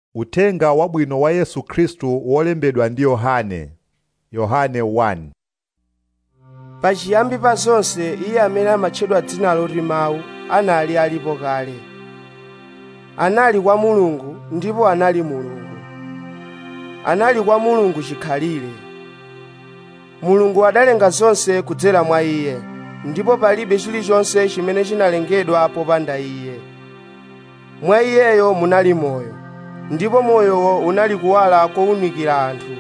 Uthenga wabwino wa Yesu Khristu wolembedwa ndi Yohane. Yohane 1 pachiyambi pa zonse iye amene amatchedwa dzina loti mawu anali alipo kale anali kwa mulungu ndipo anali mulungu anali kwa mulungu chikhalire mulungu adalenga zonse kudzera mwa iye ndipo palibe chilichonse chimene chinalengedwa popanda iye mwa iyeyo munali moyo ndipo moyowo unali kuwala kowunikira anthu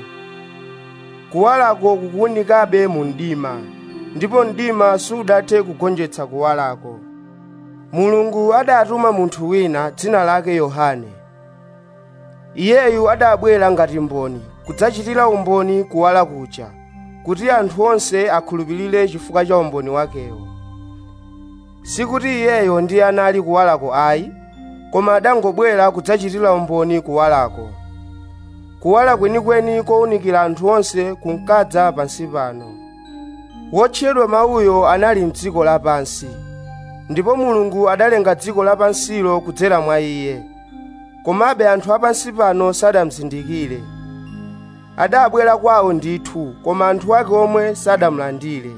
kuwalako kukuwunikabe mu mdima ndipo mdima sudathe kugonjetsa kuwalako mulungu adatuma munthu wina dzina lake yohane iyeyu adabwera ngati mboni kudzachitira umboni kuwala kuja kuti anthu onse akhulupirire chifukwa cha umboni wakewo sikuti iyeyo ndiye anali kuwalako ayi koma adangobwera kudzachitira umboni kuwalako kuwala kwenikweni kowunikira anthu onse kunkadza pansi pano wotchedwa mawuyo anali m'dziko lapansi ndipo mulungu adalenga dziko lapansilo kudzera mwa iye komabe anthu apansi pano sadamuzindikire adabwera kwawo ndithu koma anthu ake omwe sadamulandire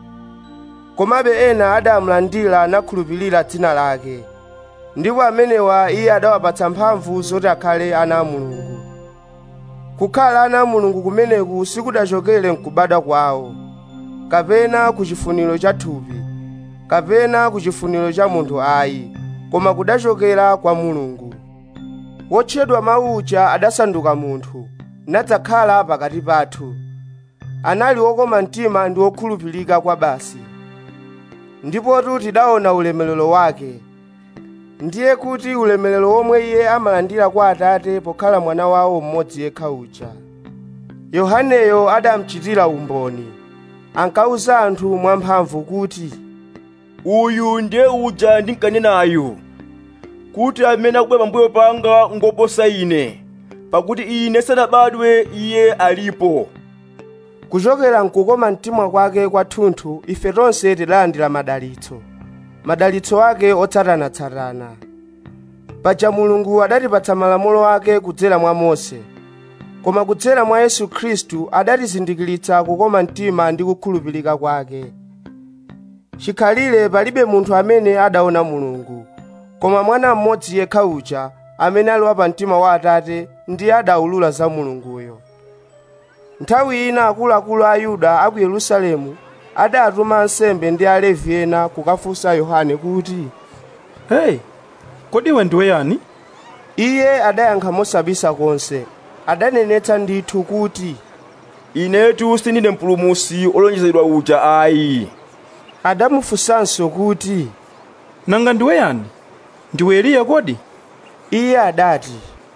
komabe ena adamulandira nakhulupirira dzina lake ndipo amenewa iye adawapatsa mphamvu zoti akhale ana a mulungu kukhala ana a mulungu kumeneku sikudachokere mkubadwa kwawo kapena ku chifuniro cha thupi kapena ku chifuniro cha munthu ayi koma kudachokera kwa mulungu wotchedwa mawu uja adasanduka munthu nadzakhala pakati pathu anali wokoma mtima ndi wokhulupirika kwa basi ndipotu tidaona ulemerero wake ndiye kuti ulemerero womwe iye amalandira kwa atate pokhala mwana wawo mmodzi yekha uja yohaneyo adamuchitira umboni ankawuza anthu mwamphamvu kuti uyu ndiye uja ndinkanenayo kuti amene akubwera pambuyo panga ngoposa ine pakuti ine sanabadwe iye alipo kuchokera mkukoma mtima kwake kwathunthu ife tonse tidalandira madalitso madalitso ake otsatanatsatana paja mulungu adatipatsa malamulo ake kudzera mwa mose koma kudzera mwa yesu khristu adatizindikiritsa kukoma mtima ndi kukhulupirika kwake chikhalire palibe munthu amene adaona mulungu koma mwana mmodzi yekha uja amene ali wa mtima wa atate ndiye adawulula za mulunguyo nthawi ina akuluakulu a yuda a ku yerusalemu adatuma ansembe ndi alevi ena kukafunsa yohane kuti Hey, kodi iwe ndiwe yani? iye adayankha mosabisa konse adanenetsa ndithu kuti inetu sindine mpulumusi olonjezedwa uja ayi adamufunsanso kuti Nanga ndiwe yani? Ndiwe Eliya kodi? iye adati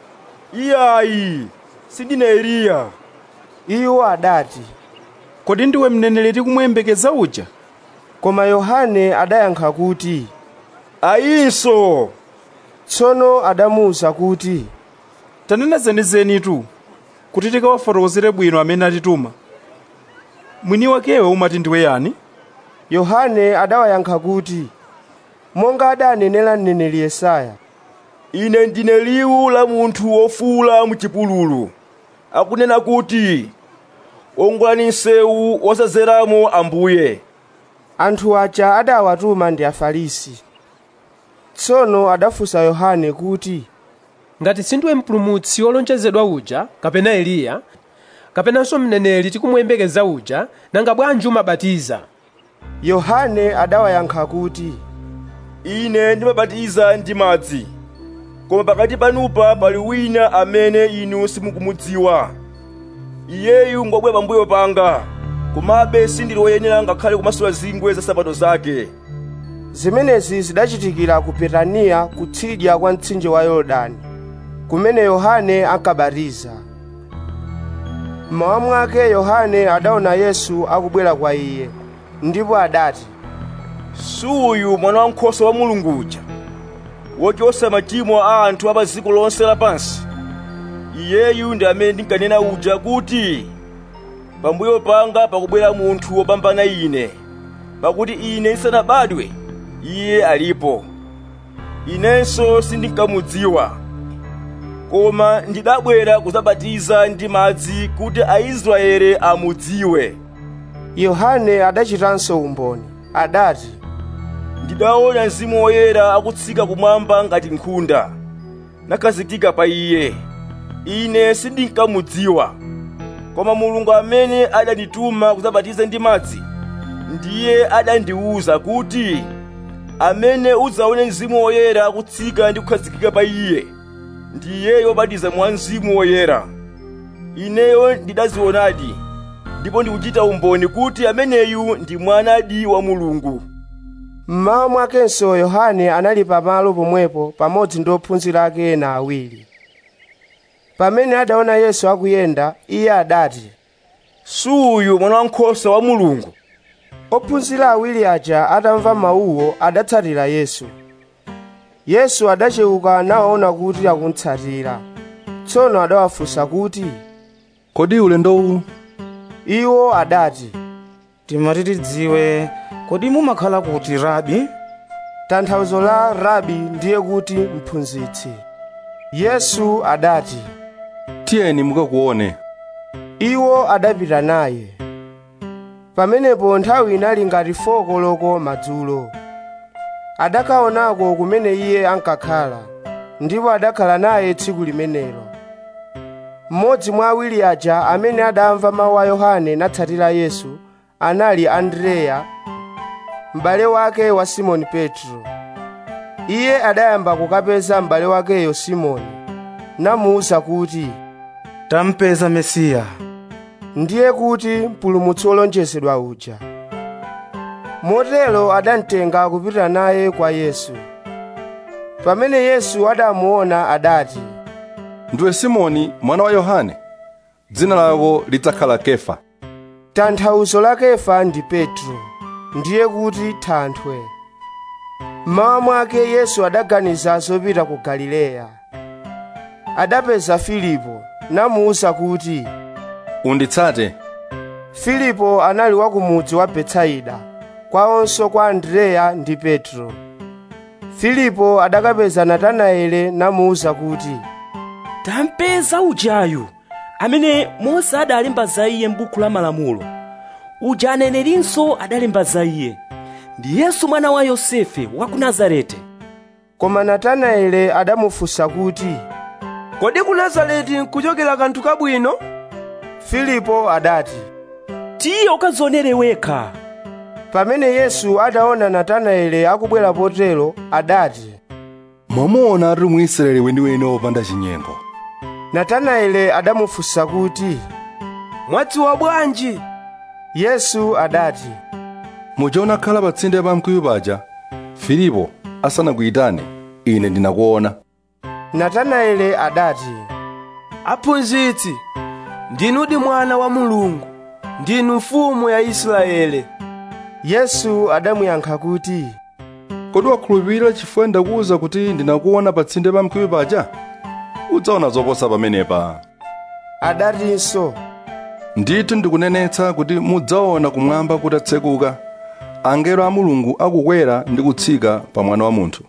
iyayi sindine eliya iwo adati Kodi ndiwe mneneri tikumuyembekeza uja? koma yohane adayankha kuti ayinso tsono adamuwuza kuti Tanena zenizenitu kuti tikawafotokozere bwino amene atituma. Mwini wakewe umati ndiwe yani? yohane adawayankha kuti monga adanenera mneneri yesaya ine ndine liwu la munthu wofuula muchipululu akunena kuti wongolani msewu wosadzeramo ambuye anthu aja adawatuma ndi afarisi tsono adafunsa yohane kuti ngati sindiwe mpulumutsi wolonjezedwa uja kapena eliya kapenanso mneneri tikumuyembekeza uja nanga bwanji umabatiza yohane adawayankha kuti ine ndimabatiza ndi madzi koma pakati panupa pali wina amene inu simukumudziwa iyeyu ngobwera pambuyo panga komabe sindili woyenera ngakhale kumasula zingwe za sapato zake zimenezi zidachitikira ku betaniya kutsidya kwa mtsinje wa yorodani kumene yohane ankabatiza mmawa mwake yohane adaona yesu akubwera kwa iye ndipo adati suyu mwana wankhosa wa mulungu uja wochotsa machimo a anthu a pa dziko lonse lapansi iyeyu ndi amene ndinkanena uja kuti pambuyo panga pakubwera munthu wopambana ine pakuti ine ndisanabadwe iye alipo inenso sindinkamudziwa koma ndidabwera kudzabatiza ndi madzi kuti aisraeli amudziwe yohane adachitanso umboni adati ndidaona mzimu woyera akutsika kumwamba ngati nkhunda nakhazikika pa iye ine sindinkamudziwa koma mulungu amene adandituma kudzabatiza ndi madzi ndiye adandiwuza kuti amene udzaone mzimu woyera akutsika ndi kukhazikika pa iye ndiye wobatiza mwa mzimu woyera ineyo ndidazionadi ndipo ndikuchita umboni kuti ameneyu ndi mwanadi wa mulungu mmawa mwakenso yohane anali pamalo pomwepo pamodzi ndi ophunzira ake ena awiri pamene adaona yesu akuyenda iye adati suyu mwana wankhosa wa mulungu ophunzira awiri aja atamva mawuwo adatsatira yesu yesu adachewuka nawaona kuti akuntsatira tsono adawafunsa kuti kodi ulendo uwu iwo adati timati tidziwe kodi mumakhala kuti rabi tanthauzo la rabi ndiye kuti mphunzitsi yesu adati tiyeni mukakuone iwo adapita naye pamenepo nthawi inali ngati foko loko madzulo adakaonako kumene iye ankakhala ndipo adakhala naye tsiku limenelo mmodzi mwa awiri aja amene adamva mawu a yohane natsatira yesu anali andreya m'bale wake wa simoni petro iye adayamba kukapeza m'bale wakeyo simoni namuwuza kuti tampeza mesiya ndiye kuti mpulumutsi wolonjezedwa uja motero adamtenga kupita naye kwa yesu pamene yesu adamuona adati ndiwe simoni mwana wa yohane dzina lako lidzakhala kefa tanthauzo la kefa ndi petro ndiye kuti thanthwe mmawa mwake yesu adaganiza zopita ku galileya adapeza filipo namuwuza kuti unditsate filipo anali wa kumudzi wa betsaida kwawonso kwa andreya ndi petro filipo adakapeza natanaele namuwuza kuti tampeza ujayu amene mose adalemba za iye m'buku la malamulo uja anenerinso adalemba za iye ndi yesu mwana wa yosefe wa ku nazareti koma natanaele adamufunsa kuti kodi ku nazareti nkuchokera kanthu kabwino filipo adati tiye ukadzionere wekha pamene yesu adaona natanaele akubwera potero adati mwamuona ati muisraeli weniweni wopanda chinyengo natanaele adamufunsa kuti mwadziwa bwanji yesu adati muja unakhala pa tsinde pa mkuyu paja filipo asanakuyitane ine ndinakuona natanaele adati aphunzitsi ndinudi mwana wa mulungu ndinu mfumu ya israele yesu adamuyankha kuti kodi wakhulupirira chifukwa ndakuwuza kuti ndinakuona pa tsinde pa mkuyu paja udzaona zoposa pamenepa adatinso ndithu ndikunenetsa kuti mudzaona kumwamba kutatsekuka angelo a mulungu akukwera ndi kutsika pa mwana wa munthu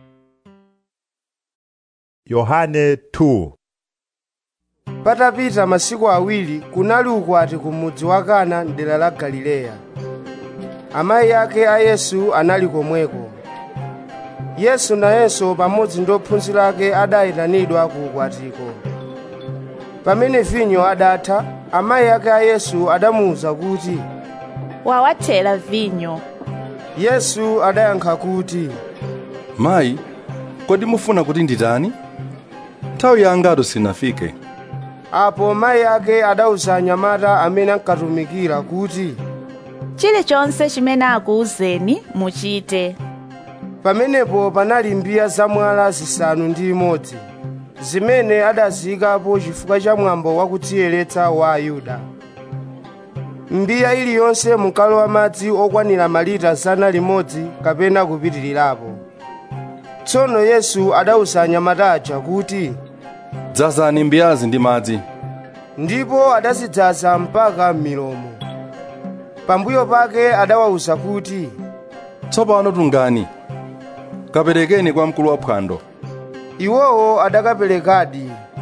yohane 2 patapita masiku awiri kunali ukwati ku mudzi wa kana mdera la galileya amayi ake a yesu anali komweko yesu nayenso pamodzi ndi ophunzira ake adayitanidwa ku ukwatiko pamene vinyo adatha amayi ake a yesu adamuwuza kuti wawathera vinyo yesu adayankha kuti mayi kodi mufuna kuti nditani nthawi yangatu sinafike apo mayi ake adawuza anyamata amene ankatumikira kuti chilichonse chimene akuwuzeni muchite pamenepo panali mbiya zamwala zisanu ndi imodzi zimene adaziyikapo chifukwa cha mwambo wakudziyeretsa wa ayuda mbiya iliyonse munkalowa madzi okwanira malita zana limodzi kapena kupitirirapo tsono yesu adawuza anyamata aja kuti dzazani mbiyazi ndi madzi ndipo adazidzaza mpaka m'milomo pambuyo pake adawawuza kuti tsopano tungani kaperekeni kwa mkulu wa phwando iwowo adakaperekadi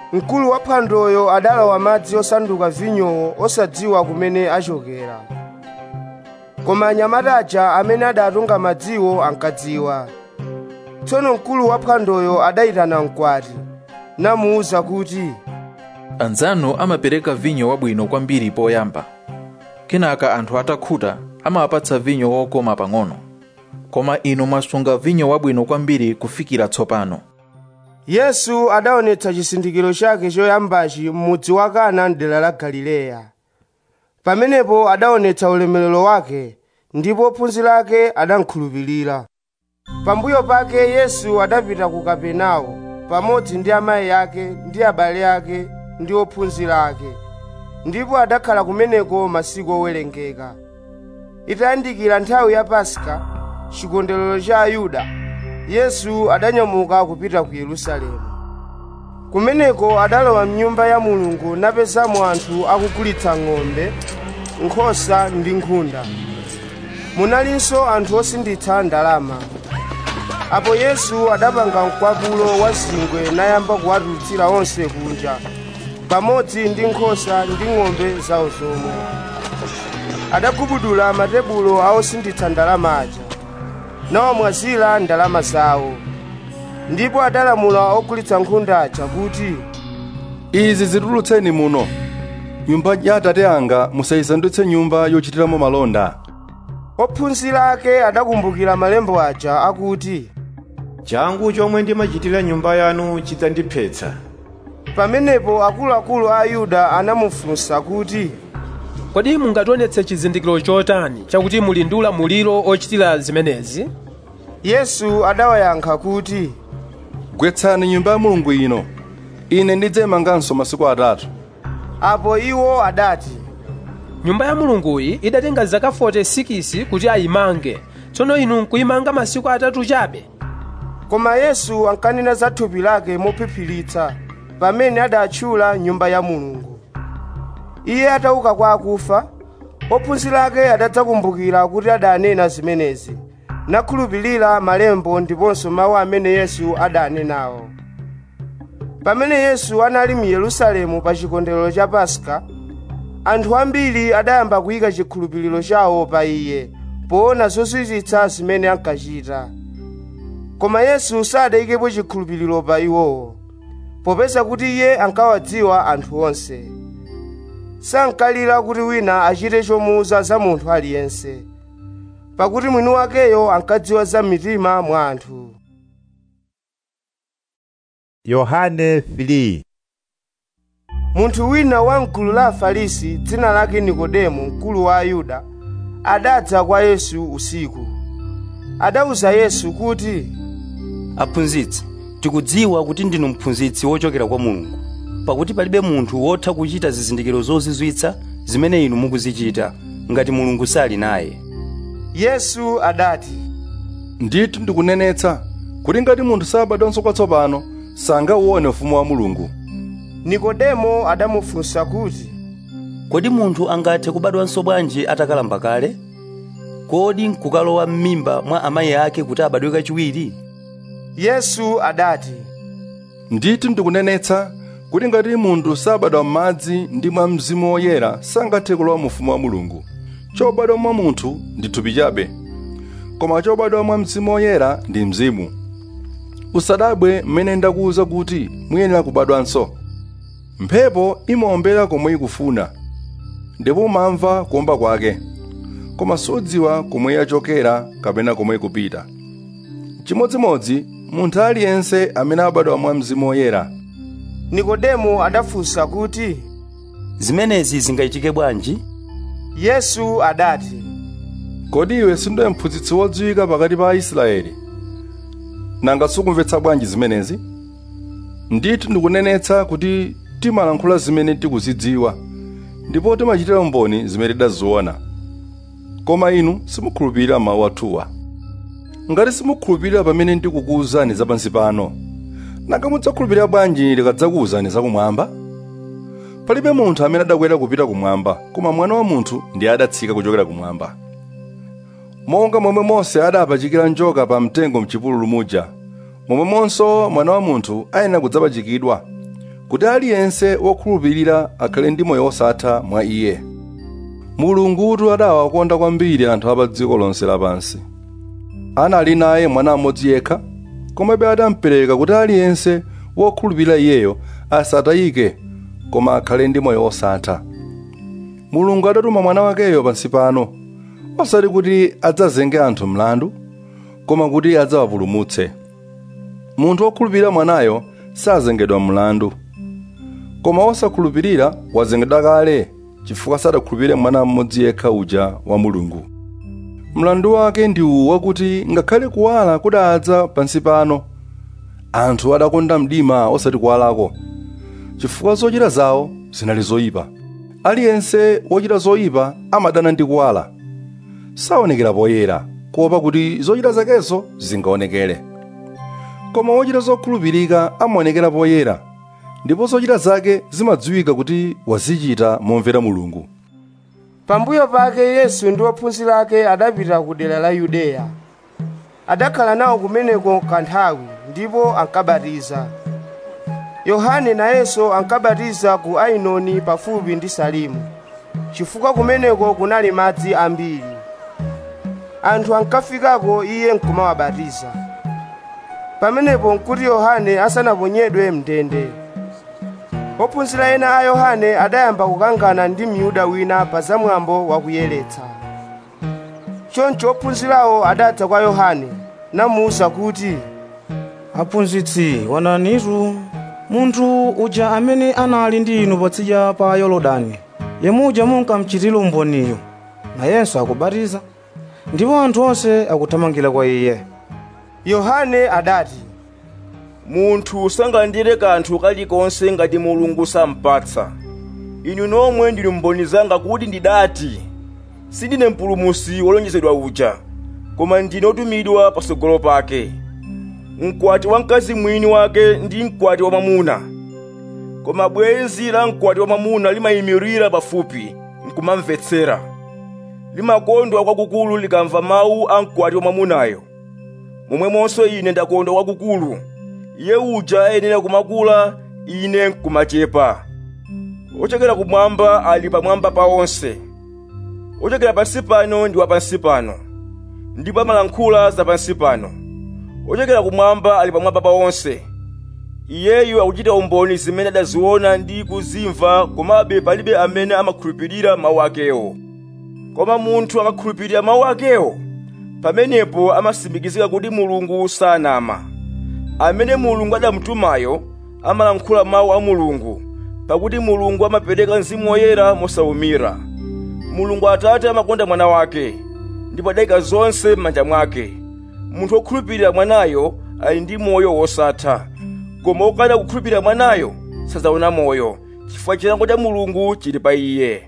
mkulu wa phwandoyo adalawa madzi osanduka vinyowo osadziwa kumene achokera koma anyamata aja amene adatunga madziwo ankadziwa tsono mkulu wa phwandoyo adayitana mkwati namuwuza kuti anzanu amapereka vinyo wabwino kwambiri poyamba kenaka anthu atakhuta amawapatsa vinyo wokoma pang'ono koma inu mwasunga vinyo wabwino kwambiri kufikira tsopano yesu adaonetsa chizindikiro chake choyambachi m'mudzi wa kana mdera la galileya pamenepo adaonetsa ulemerero wake ndipo ophunzira ake adamkhulupirira pambuyo pake yesu adapita ku kapenawo pamodzi ndi amayi ake ndi abale ake ndi ophunzira ake ndipo adakhala kumeneko masiku owerengeka itayandikira nthawi ya paska chikondwerero cha ayuda yesu adanyamuka kupita ku yerusalemu kumeneko adalowa mnyumba ya mulungu napezamo anthu akugulitsa ng'ombe nkhosa ndi nkhunda munalinso anthu osinditsa ndalama apo yesu adapanga mkwapulo wa zingwe nayamba kuwatulutsira onse kunja pamodzi ndi nkhosa ndi ng'ombe zawo zomwe adagubudula matebulo a osinditsa ndalama aja nawamwazira ndalama zawo ndipo adalamula ogulitsa nkhunda aja kuti izi zitulutseni muno nyumba ya atate anga musayisandutse nyumba yochitiramo malonda ophunzira ake adakumbukira malembo aja akuti changu chomwe ndimachitira nyumba yanu chidzandiphetsa pamenepo akuluakulu a ayuda anamufunsa kuti kodi mungationetse chizindikiro chotani chakuti muli ndi ulamuliro ochitira zimenezi yesu adawayankha kuti gwetsani nyumba ya mulungu ino ine ndidzayimanganso masiku atatu apo iwo adati nyumba ya mulunguyi idatenga zaka 46 kuti ayimange tsono inu nkuyimanga masiku atatu chabe koma yesu ankanena za thupi lake mophiphiritsa pamene adatchula nyumba ya mulungu iye atauka kwa akufa ophunzira ake adadzakumbukira kuti adanena zimenezi nakhulupirira malembo ndiponso mawu amene yesu adanenawo pamene yesu anali mu yerusalemu pa chikondwerero cha paska anthu ambiri adayamba kuyika chikhulupiriro chawo pa iye poona zozizwitsa zimene ankachita koma yesu sadayikepo chikhulupiriro pa iwowo popeza kuti iye ankawadziwa anthu onse sankalira kuti wina achite chomuuza za munthu aliyense pakuti mwini wakeyo ankadziwa za mitima mwa anthu yohane 3 munthu wina wa mgulu la afarisi dzina lake nikodemo mkulu wa ayuda adadza kwa yesu usiku adawuza yesu kuti aphunzitsi tikudziwa kuti ndinu mphunzitsi wochokera kwa mulungu pakuti palibe munthu wotha kuchita zizindikiro zozizwitsa zimene inu mukuzichita ngati mulungu sali naye yesu adati ndithu ndikunenetsa kuti ngati munthu sabadwanso kwatsopano sangauwone ufumu wa mulungu nikodemo adamufunsa kuti kodi munthu angathe kubadwanso bwanji atakalamba kale kodi nkukalowa m'mimba mwa amayi ake kuti abadwe kachiwiri yesu adati ndithu ndikunenetsa kuti ngati munthu sabadwa m'madzi ndi mwa mzimu woyera sangathe kulowa mu ufumu wa mulungu chobadwa mwa munthu ndi thupi chabe koma chobadwa mwa mzimu woyera ndi mzimu usadabwe mmene ndakuwuza kuti muyenera kubadwanso mphepo imaombera komwe ikufuna ndipo umamva kuomba kwake koma sudziwa komwe yachokera kapena komwe ikupita chimodzimodzi munthu aliyense amene abadwa mwa mzimu woyera nikodemo adafunsa kuti zimenezi zingachitike bwanji yesu adati kodi iwe sindiwe mphunzitsi wodziwika pakati pa aisraeli nanga sukumvetsa bwanji zimenezi ndithu ndikunenetsa kuti timalankhula zimene tikuzidziwa ndipo timachitira umboni zimene tidaziona koma inu simukhulupirira mawu athuwa ngati simukhulupirira pamene ndikukuwuzani zapansi pano nanga mudzakhulupirira bwanji ndikadzakuwuzani zakumwamba palibe munthu amene adakwera kupita kumwamba koma mwana wa munthu ndiye adatsika kuchokera kumwamba monga momwe mose adapachikira njoka pa mtengo mchipululu muja momwemonso mwana wa munthu ayenera kudzapachikidwa kuti aliyense wokhulupirira akhale ndi moyo wosatha mwa iye mulungutu adawakonda kwambiri anthu a pa dziko lonse lapansi anali naye mwana mmodzi yekha komabe adampereka kuti aliyense wokhulupirira iyeyo asatayike koma akhale ndi moyo wosatha mulungu adatuma mwana wakeyo pansi pano osati kuti adzazenge anthu mlandu koma kuti adzawapulumutse munthu wokhulupirira mwanayo sazengedwa mlandu koma wosakhulupirira wazengedwa kale chifukwa sadakhulupirire mwana mmodzi yekha uja wa mulungu mlandu wake ndi uwu wakuti ngakhale kuwala kudadza pansi pano anthu adakonda mdima osati kuwalako chifukwa zochita zawo zinali zoyipa aliyense wochita zoyipa amadana ndi kuwala saonekera poyera kuopa kuti zochita zakezo zingaonekere koma wochita zokhulupirika amaonekera poyera ndipo zochita zake zimadziwika kuti wazichita momvera mulungu pambuyo pake yesu ndi ophunzira ake adapita ku dera la yudeya adakhala nawo kumeneko kanthawi ndipo ankabatiza yohane nayenso ankabatiza ku ainoni pafupi ndi salimu chifukwa kumeneko kunali madzi ambiri anthu ankafikako iye nkumawabatiza pamenepo nkuti yohane asanaponyedwe mndende ophunzira ena a yohane adayamba kukangana ndi myuda wina pa zamwambo wakuyeretsa choncho ophunzirawo adadza kwa yohane namuwuza kuti aphunzitsi wananitu munthu uja amene anali ndi inu patsidya pa yorodani yemuja munkamchitira umboniyo nayenso akubatiza ndipo anthu onse akuthamangira kwa iye yohane adati munthu sangalandire kanthu kalikonse ngati mulungu sampatsa inu nomwe ndinu mboni zanga kuti ndidati sindine mpulumusi wolonjezedwa uja koma ndine otumidwa patsogolo pake mkwati wa mkazi mwini wake ndi mkwati wa mwamuna koma bwenzi la mkwati wa mwamuna limayimirira pafupi nkumamvetsera limakondwa kwakukulu likamva mawu a mkwati wa mwamunayo momwemonso ine ndakondwa kwakukulu iye uja ayenera kumakula ine nkumachepa ochokera kumwamba ali pamwamba pa onse ochokera pansi pano ndi wapansi pano ndipo amalankhula za pansi pano ochokera kumwamba ali pamwamba pa onse iyeyu akuchita umboni zimene adaziona ndi kuzimva komabe palibe amene amakhulupirira mawu akewo koma munthu akakhulupirira mawu akewo pamenepo amatsimikizika kuti mulungu sanama amene mulungu adamutumayo amalankhula mawu a mulungu pakuti mulungu amapereka mzimu woyera mosawumira mulungu atate amakonda mwana wake ndipo adayika zonse m'manja mwake munthu wokhulupirira mwanayo ali ndi moyo wosatha koma wokana kukhulupirira mwanayo sadzaona moyo chifukwa chilango cha mulungu chili pa iye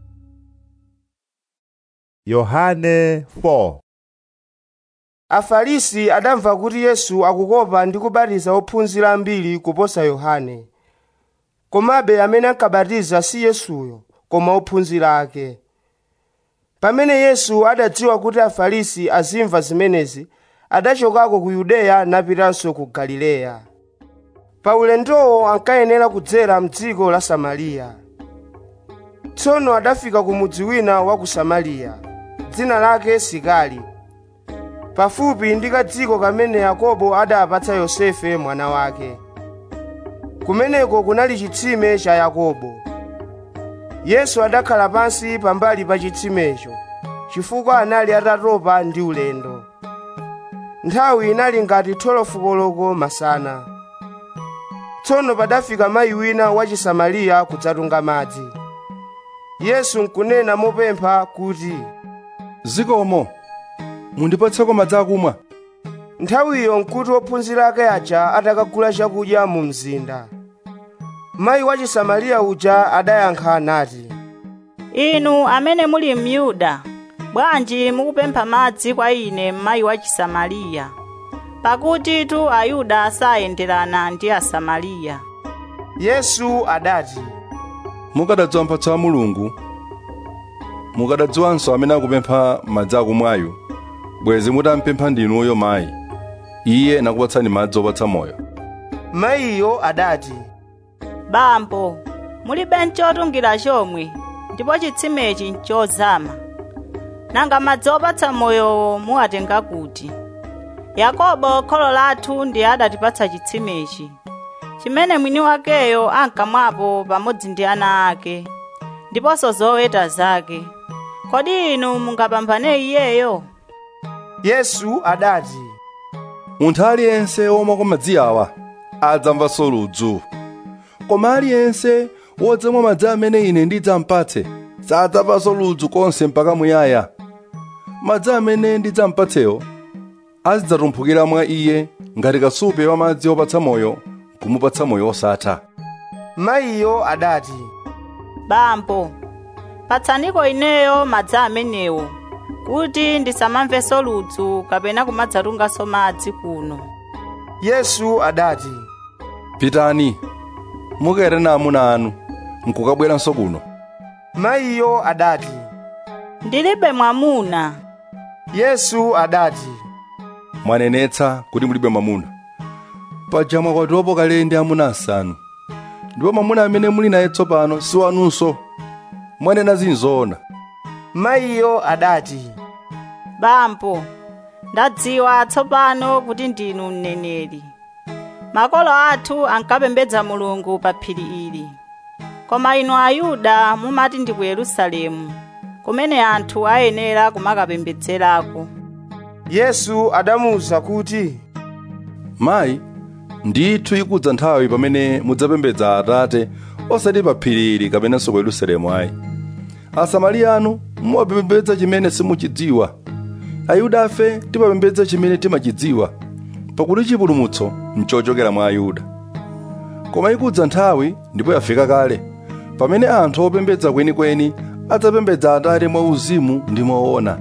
yohane 4 afarisi adamva kuti yesu akukopa ndi kubatiza ophunzira ambiri kuposa yohane komabe amene ankabatiza si yesuyo koma ophunzira ake pamene yesu adadziwa kuti afarisi azimva zimenezi adachokako ku yudeya napitanso ku galileya pa ulendowo ankayenera kudzera mdziko la samariya tsono adafika ku mudzi wina wa ku samariya dzina lake sikari pafupi ndi kadziko kamene yakobo adapatsa yosefe mwana wake kumeneko kunali chitsime cha yakobo yesu adakhala pansi pambali pa chitsimecho chifukwa anali atatopa ndi ulendo nthawi inali ngati 12 koloko masana tsono padafika mayi wina wa chisamariya kudzatunga madzi yesu nkunena mopempha kuti zikomo mundipatseko madzi akumwa nthawiyo nkuti ophunzira ake aja atakagula chakudya mu mzinda mayi wa chisamariya uja adayankha nati inu amene muli myuda bwanji mukupempha madzi kwa ine mayi wa chisamariya pakuti tu ayuda sayenderana ndi asamariya yesu adati mukadadziwa mphatso ya mulungu mukadadziwanso amene akupempha madzi akumwayu bwezi mutampempha ndinuyo mayi iye nakupatsani madzi opatsa moyo mayiyo adati bambo mulibe nchotungira chomwe ndipo chitsimechi nchozama nanga madzi opatsa moyo muwatenga kuti yakobo kholo lathu ndiye adatipatsa chitsimechi chimene mwini wakeyo ankamwapo pamodzi ndi ana ake ndiponso zoweta zake kodi inu mungapambane iyeyo yesu adati munthu aliyense womwa kwa madzi awa adzamvanso ludzu koma aliyense wodzamwa madzi amene ine ndidzampatse sadzamvanso ludzu konse mpaka muyaya madzi amene ndidzampatsewo azidzatumphukira mwa iye ngati kasupe wa madzi opatsa moyo kumupatsa moyo osatha mayiyo adati bambo patsaniko ineyo madzi amenewo kuti ndisamamvenso ludzu kapena kumadzatunganso madzi kuno yesu adati pitani mukere na amuna anu nkukabweranso kuno mayiyo adati ndilibe mwamuna yesu adati mwanenetsa kuti mulibe mwamuna paja mwakwatiwapo kale ndi amuna asanu ndipo mwamuna amene muli naye tsopano si wanunso mwanena zinzoona mayiyo adati bambo ndadziwa tsopano kuti ndinu mneneri makolo athu ankapembedza mulungu pa phiri ili koma inu ayuda mumati ndi ku yerusalemu kumene anthu ayenera kumakapembedzerako yesu adamuwuza kuti mayi ndithu ikudza nthawi pamene mudzapembedza atate osati pa phiri ili kapenanso ku yerusalemu ayi asamariya anu mumapembedza chimene simuchidziwa ayuda afe timapembedza chimene timachidziwa pakuti chipulumutso nchochokera mwa ayuda koma ikudza nthawi ndipo yafika kale pamene anthu opembedza kwenikweni adzapembedza atate mwa uzimu ndi moona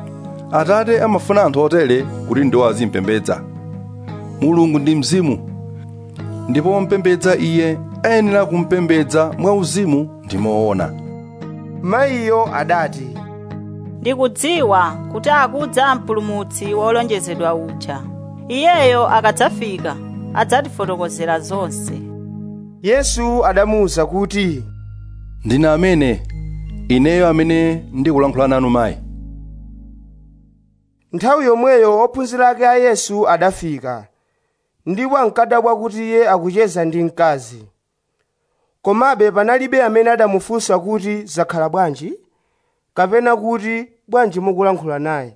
atate amafuna anthu otere kuti ndiwo azimpembedza mulungu ndi mzimu ndipo wompembedza iye ayenera kumpembedza mwa uzimu ndi moona mayiyo adati ndikudziwa kuti akudza mpulumutsi wolonjezedwa uja iyeyo akadzafika adzatifotokozera zonse yesu adamuwuza kuti ndine amene ineyo amene ndikulankhula nanu mayi nthawi yomweyo ophunzira ake a yesu adafika ndipo ankadabwa kuti iye akucheza ndi mkazi komabe panalibe amene adamufunsa kuti zakhala bwanji kapena kuti bwanji mukulankhula naye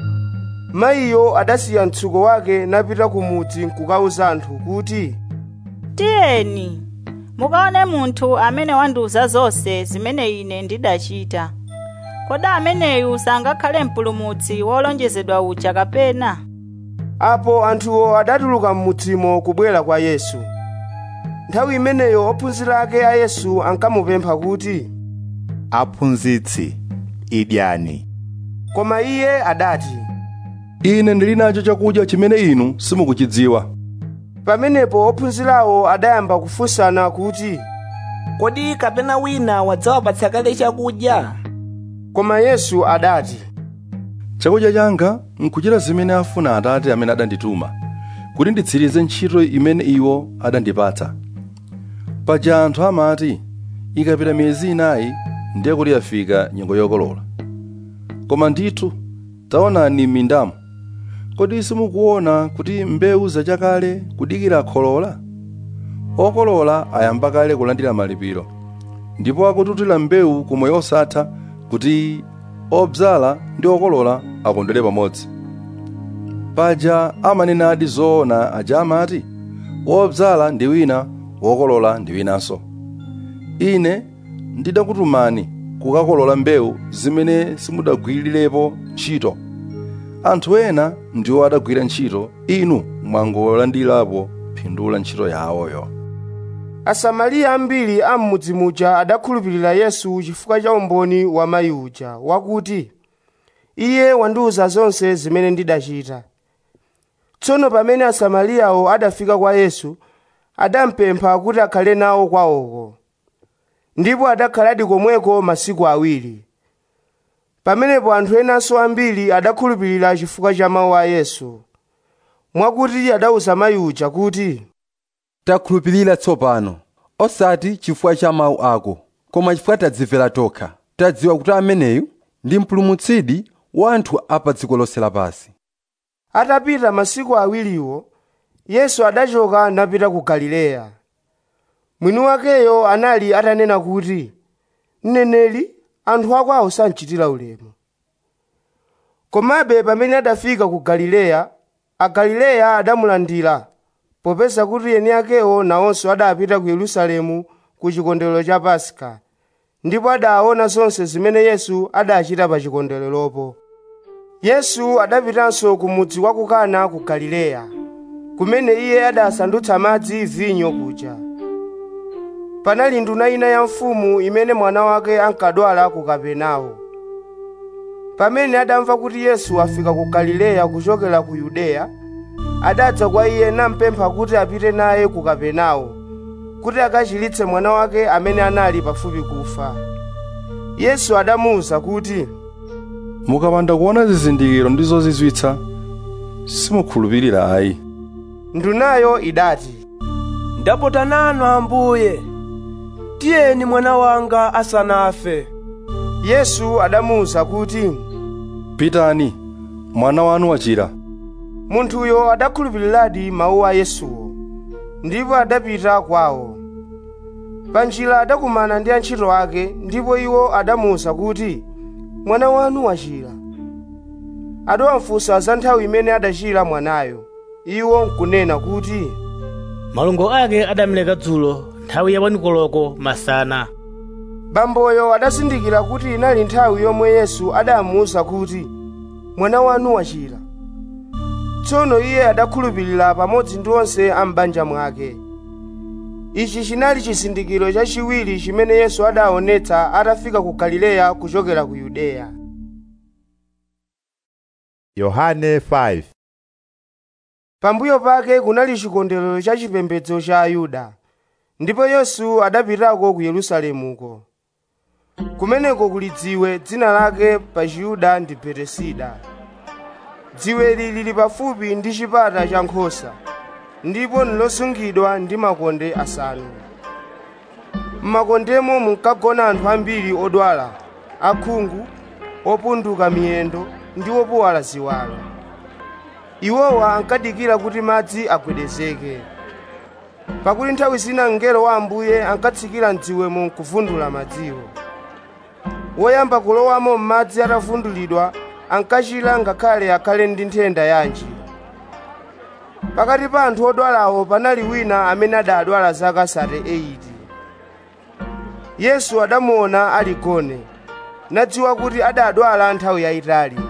mayiyo adasiya mtsuko wake napita ku mudzi nkukawuza anthu kuti tiyeni mukaone munthu amene wandiwuza zonse zimene ine ndidachita kodi ameneyu sangakhale mpulumutsi wolonjezedwa uja kapena apo anthuwo adatuluka m'mudzimo kubwera kwa yesu nthawi imeneyo ophunzira ake a yesu ankamupempha kuti aphunzitsi idyani koma iye adati ine ndili nacho chakudya chimene inu simukuchidziwa pamenepo ophunzirawo adayamba kufunsana kuti kodi kapena wina wadzawapatsa kale chakudya koma yesu adati chakudya changa nkuchita zimene afuna atate amene adandituma kuti nditsirize ntchito imene iwo adandipatsa paja anthu amati ikapita miyezi inayi ndiye kuti yafika nyengo yokolola koma ndithu taonani m'mindamo kodi simukuona kuti mbewu zachakale kudikira kholola okolola ayamba kale kulandira malipiro ndipo akututira mbewu ku moyo osatha kuti obzala ndi okolola akondwere pamodzi paja amanena adi zoona aja amati wobzala ndi wina wokolola ndi winanso ine ndidakutumani kukakolola mbewu zimene simudagwirirepo ntchito anthu ena ndiwo adagwira ntchito inu mwangolandirapo phindu la ntchito yawoyo asamariya ambiri a m'mudzi muja adakhulupirira yesu chifukwa cha umboni wa mayi uja wakuti iye wandiwuza zonse zimene ndidachita tsono pamene asamariyawo adafika kwa yesu adampempha kuti akhale nawo kwawoko ndipo adakhaladi komweko masiku awiri pamenepo anthu enanso ambiri adakhulupirira chifukwa cha mawu a yesu mwakuti adawuza mayi uja kuti takhulupirira tsopano osati chifukwa cha mawu ako koma chifukwa tadzimvera tokha tadziwa kuti ameneyu ndi mpulumutsidi wa anthu a pa dziko lonse lapansi atapita masiku awiriwo yesu adachoka napita ku galileya mwini wakeyo anali atanena kuti mneneri anthu akwawo sanchitira ulemu komabe pamene adafika ku galileya agalileya adamulandira popeza kuti eni akewo nawonso adapita ku yerusalemu ku chikondwerero cha paska ndipo adaona zonse zimene yesu adachita pa chikondwereropo yesu adapitanso ku mudzi wa ku kana ku galileya kumene iye adasandutsa madzi vinyo kuja panali nduna ina ya mfumu imene mwana wake ankadwala ku kapenawo pamene adamva kuti yesu afika ku galileya kuchokera ku yudeya adadza kwa iye nampempha kuti apite naye ku kapenawo kuti akachiritse mwana wake amene anali pafupi kufa yesu adamuwuza kuti mukapanda kuona zizindikiro ndi zozizwitsa simukhulupirira ayi ndunayo idati ndapota nanu ambuye tiyeni mwana wanga asanafe yesu adamuwuza kuti pitani mwana wanu wachira munthuyo adakhulupiriradi mawu a yesuwo ndipo adapita kwawo panjira adakumana ndi antchito ake ndipo iwo adamuwuza kuti mwana wanu wachira adawafunsa za nthawi imene adachira mwanayo iwo nkunena kuti malungo ake adamleka dzulo nthawi ya wanikoloko masana bamboyo adazindikira kuti inali nthawi yomwe yesu adamuwuza kuti mwana wanu wachira tsono iye adakhulupirira pamodzi ndi onse a m'banja mwake ichi chinali chizindikiro chachiwiri chimene yesu adaonetsa atafika ku galileya kuchokera ku yudeya yohane 5 pambuyo pake kunali chikondwerero cha chipembedzo cha ayuda ndipo yesu adapitako ku yerusalemuko kumeneko kuli dziwe dzina lake pa chiyuda ndi betesida dziweli lili pafupi ndi chipata cha nkhosa ndipo nlosungidwa ndi makonde asanu m'makondemo munkagona anthu ambiri odwala akhungu opunduka miyendo ndi opuwala ziwalo iwowa ankadikira kuti madzi agwedezeke pakuti nthawi zina mngelo wa ambuye ankatsikira mdziwemo nkuvundula madziwo woyamba kulowamo m'madzi atavundulidwa ankachira ngakhale akhale ndi nthenda yanji pakati pa anthu odwalawo panali wina amene adadwala zaka 38 yesu adamuona ali gone nadziwa kuti adadwala nthawi yayitali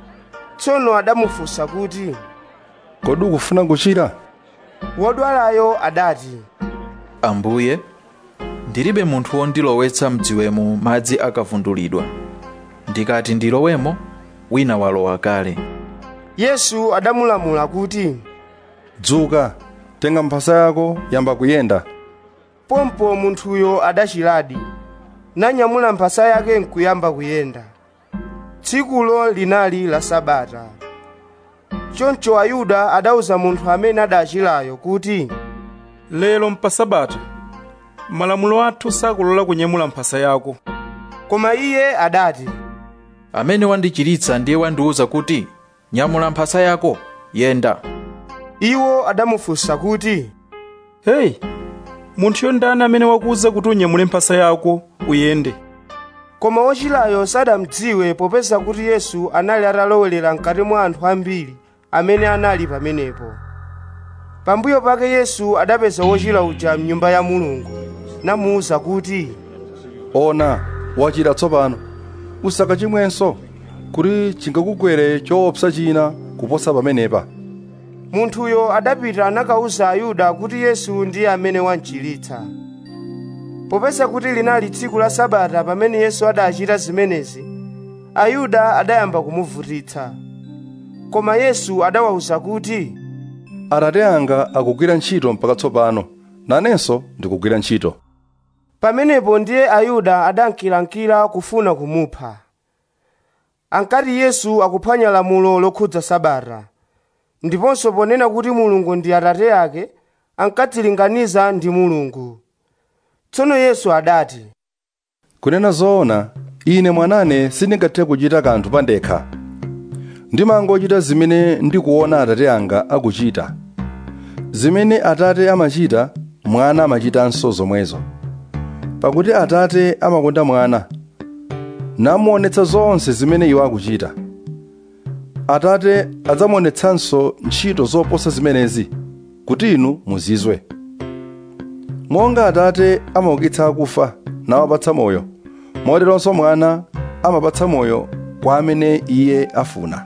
tsono adamufunsa kuti kodi ukufuna kuchira wodwalayo adati ambuye ndilibe munthu wondilowetsa mdziwemo madzi akavundulidwa ndikati ndilowemo wina walowa kale yesu adamulamula kuti dzuka tenga mphasa yako yamba kuyenda pompo munthuyo adachiradi nanyamula mphasa yake nkuyamba kuyenda tsikulo linali la sabata choncho ayuda adauza munthu amene adachirayo kuti lero mpa sabata malamulo athu sakulola kunyamula mphasa yako koma iye adati amene wandichiritsa ndiye wandiwuza kuti nyamula mphasa yako yenda iwo adamufunsa kuti heyi munthuyo ndani amene wakuwuza kuti unyamule mphasa yako uyende koma wochirayo sadamudziwe popeza kuti yesu anali atalowelera mkati mwa anthu ambiri amene anali pamenepo pambuyo pake yesu adapeza wochira uja mnyumba ya mulungu namuwuza kuti ona wachira tsopano usakachimwenso kuti chingakugwere choopsa china kuposa pamenepa munthuyo adapita nakawuza ayuda kuti yesu ndiye amene wanchiritsa popeza kuti linali tsiku la sabata pamene yesu adachita zimenezi ayuda adayamba kumuvutitsa koma yesu adawawuza kuti atate anga akugwira ntchito mpaka tsopano nanenso ndikugwira ntchito pamenepo ndiye ayuda adankilankila kufuna kumupha ankati yesu akuphwanya lamulo lokhudza sabata ndiponso ponena kuti mulungu ndi atate ake ankadzilinganiza ndi mulungu tsono yesu adati kunena zoona ine mwanane sindingathe kuchita kanthu pandekha ndimangochita zimene ndikuona atate anga akuchita zimene atate amachita mwana amachitanso zomwezo pakuti atate amakonda mwana namuonetsa zonse zimene iwo akuchita atate adzamuonetsanso ntchito zoposa zimenezi kuti inu muzizwe monga atate amaukitsa akufa nawapatsa moyo moteronso mwana amapatsa moyo kwa amene iye afuna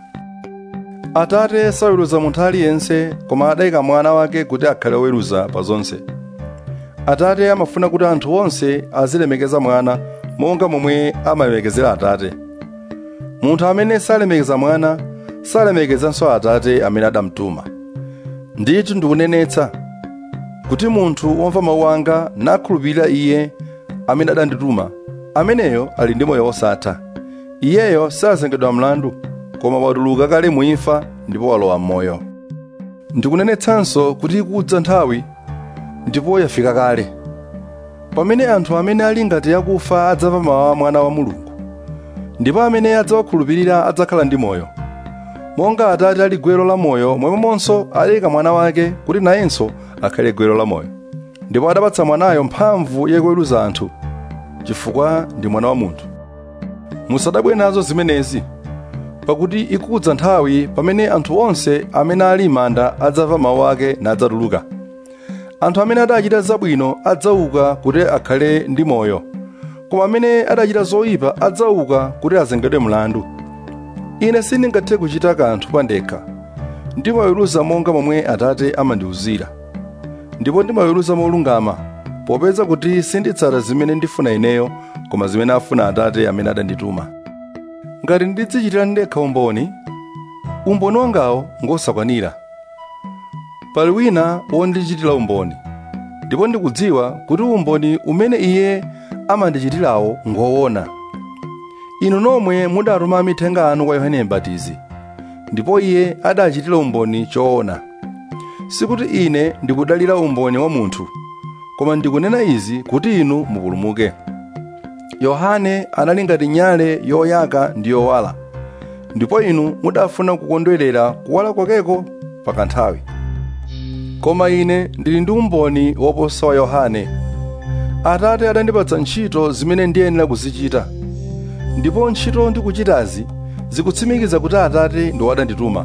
atate saweruza munthu aliyense koma adayika mwana wake kuti akhale woweruza pa zonse atate amafuna kuti anthu onse azilemekeza mwana monga momwe amalemekezera atate munthu amene salemekeza mwana salemekezanso atate amene adamtuma ndithu ndikunenetsa kuti munthu womva mawu anga nakhulupirira iye amene adandituma ameneyo ali ndi moyo wosatha iyeyo sazengedwa mlandu koma watuluka kale muimfa ndipo walowa m'moyo ndikunenetsanso kuti ikudza nthawi ndipo yafika kale pamene anthu amene ali ngati yakufa adzamva mawu a mwana wa mulungu ndipo amene adzawakhulupirira adzakhala ndi moyo monga atate ali gwero la moyo momwemonso aleka mwana wake kuti nayenso akhale gwero la moyo ndipo adapatsa mwanayo mphamvu yakuweruza anthu chifukwa ndi mwana wa munthu musadabwe nazo zimenezi pakuti ikudza nthawi pamene anthu onse amene ali m'manda adzamva mawu ake nadzatuluka anthu amene adachita zabwino adzauka kuti akhale ndi moyo koma amene adachita zoyipa adzauka kuti azengedwe mlandu ine sindingathe kuchita kanthu pandekha ndimaweruza monga momwe atate amandiwuzira ndipo ndimaweruza molungama popeza kuti sinditsata zimene ndifuna ineyo koma zimene afuna atate amene adandituma ngati ndidzichitira ndekha umboni umboni wangawo ngosakwanira pali wina wondichitira umboni ndipo ndikudziwa kuti umboni umene iye amandichitirawo ngoona inu nomwe mudatuma mithenga anu kwa yohane mbatizi ndipo iye adachitira umboni choona sikuti ine ndikudalira umboni wa munthu koma ndikunena izi kuti inu mupulumuke yohane anali ngati nyale yoyaka ndi yowala ndipo inu mudafuna kukondwerera kuwala kwakeko pakanthawi koma ine ndili ndi umboni woposa wa yohane atate adandipatsa ntchito zimene ndiyenera kuzichita ndipo ntchito ndikuchitazi zikutsimikiza kuti atate ndi wadandituma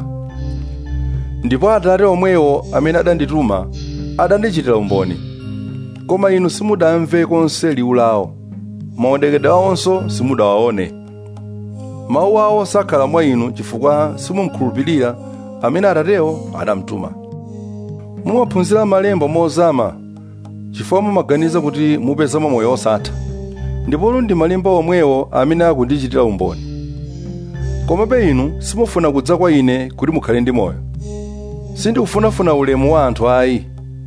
ndipo atate omwewo amene adandituma adandichitira umboni koma inu simudamve konse liwu lawo maonekedwe awonso simudawaone mawu awo sakhala mwa inu chifukwa simumkhulupirira amene atatewo adamtuma mumaphunzira malemba mozama chifukwa mumaganiza kuti mupezamo moyo osatha ndipolo ndi malemba omwewo amene akundichitira umboni komabe inu simufuna kudza kwa ine kuti mukhale ndi moyo sindikufunafuna ulemu wa anthu ayi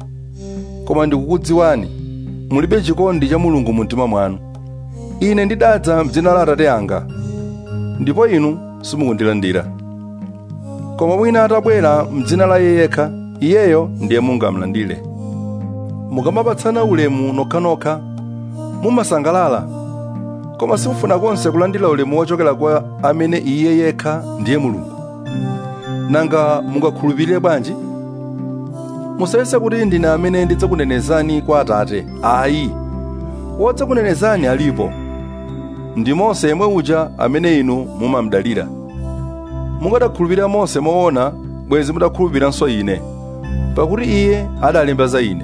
koma ndikukudziwani mulibe chikondi cha mulungu mu mtima mwanu ine ndidadza m'dzina la atate anga ndipo inu simukundilandira koma wina atabwera m'dzina la iye yekha iyeyo ndiye mungamlandire mukamapatsana ulemu nokhanokha mumasangalala koma simufuna konse kulandira ulemu wochokera kwa amene iye yekha ndiye mulungu nanga mungakhulupirire bwanji musayese kuti ndine amene ndidzakunenezani kwa atate ayi wodzakunenezani alipo ndi mose yemwe uja amene inu mumamdalira mukadakhulupirira mose moona bwenzi mudakhulupiriranso ine pakuti iye adalemba za ine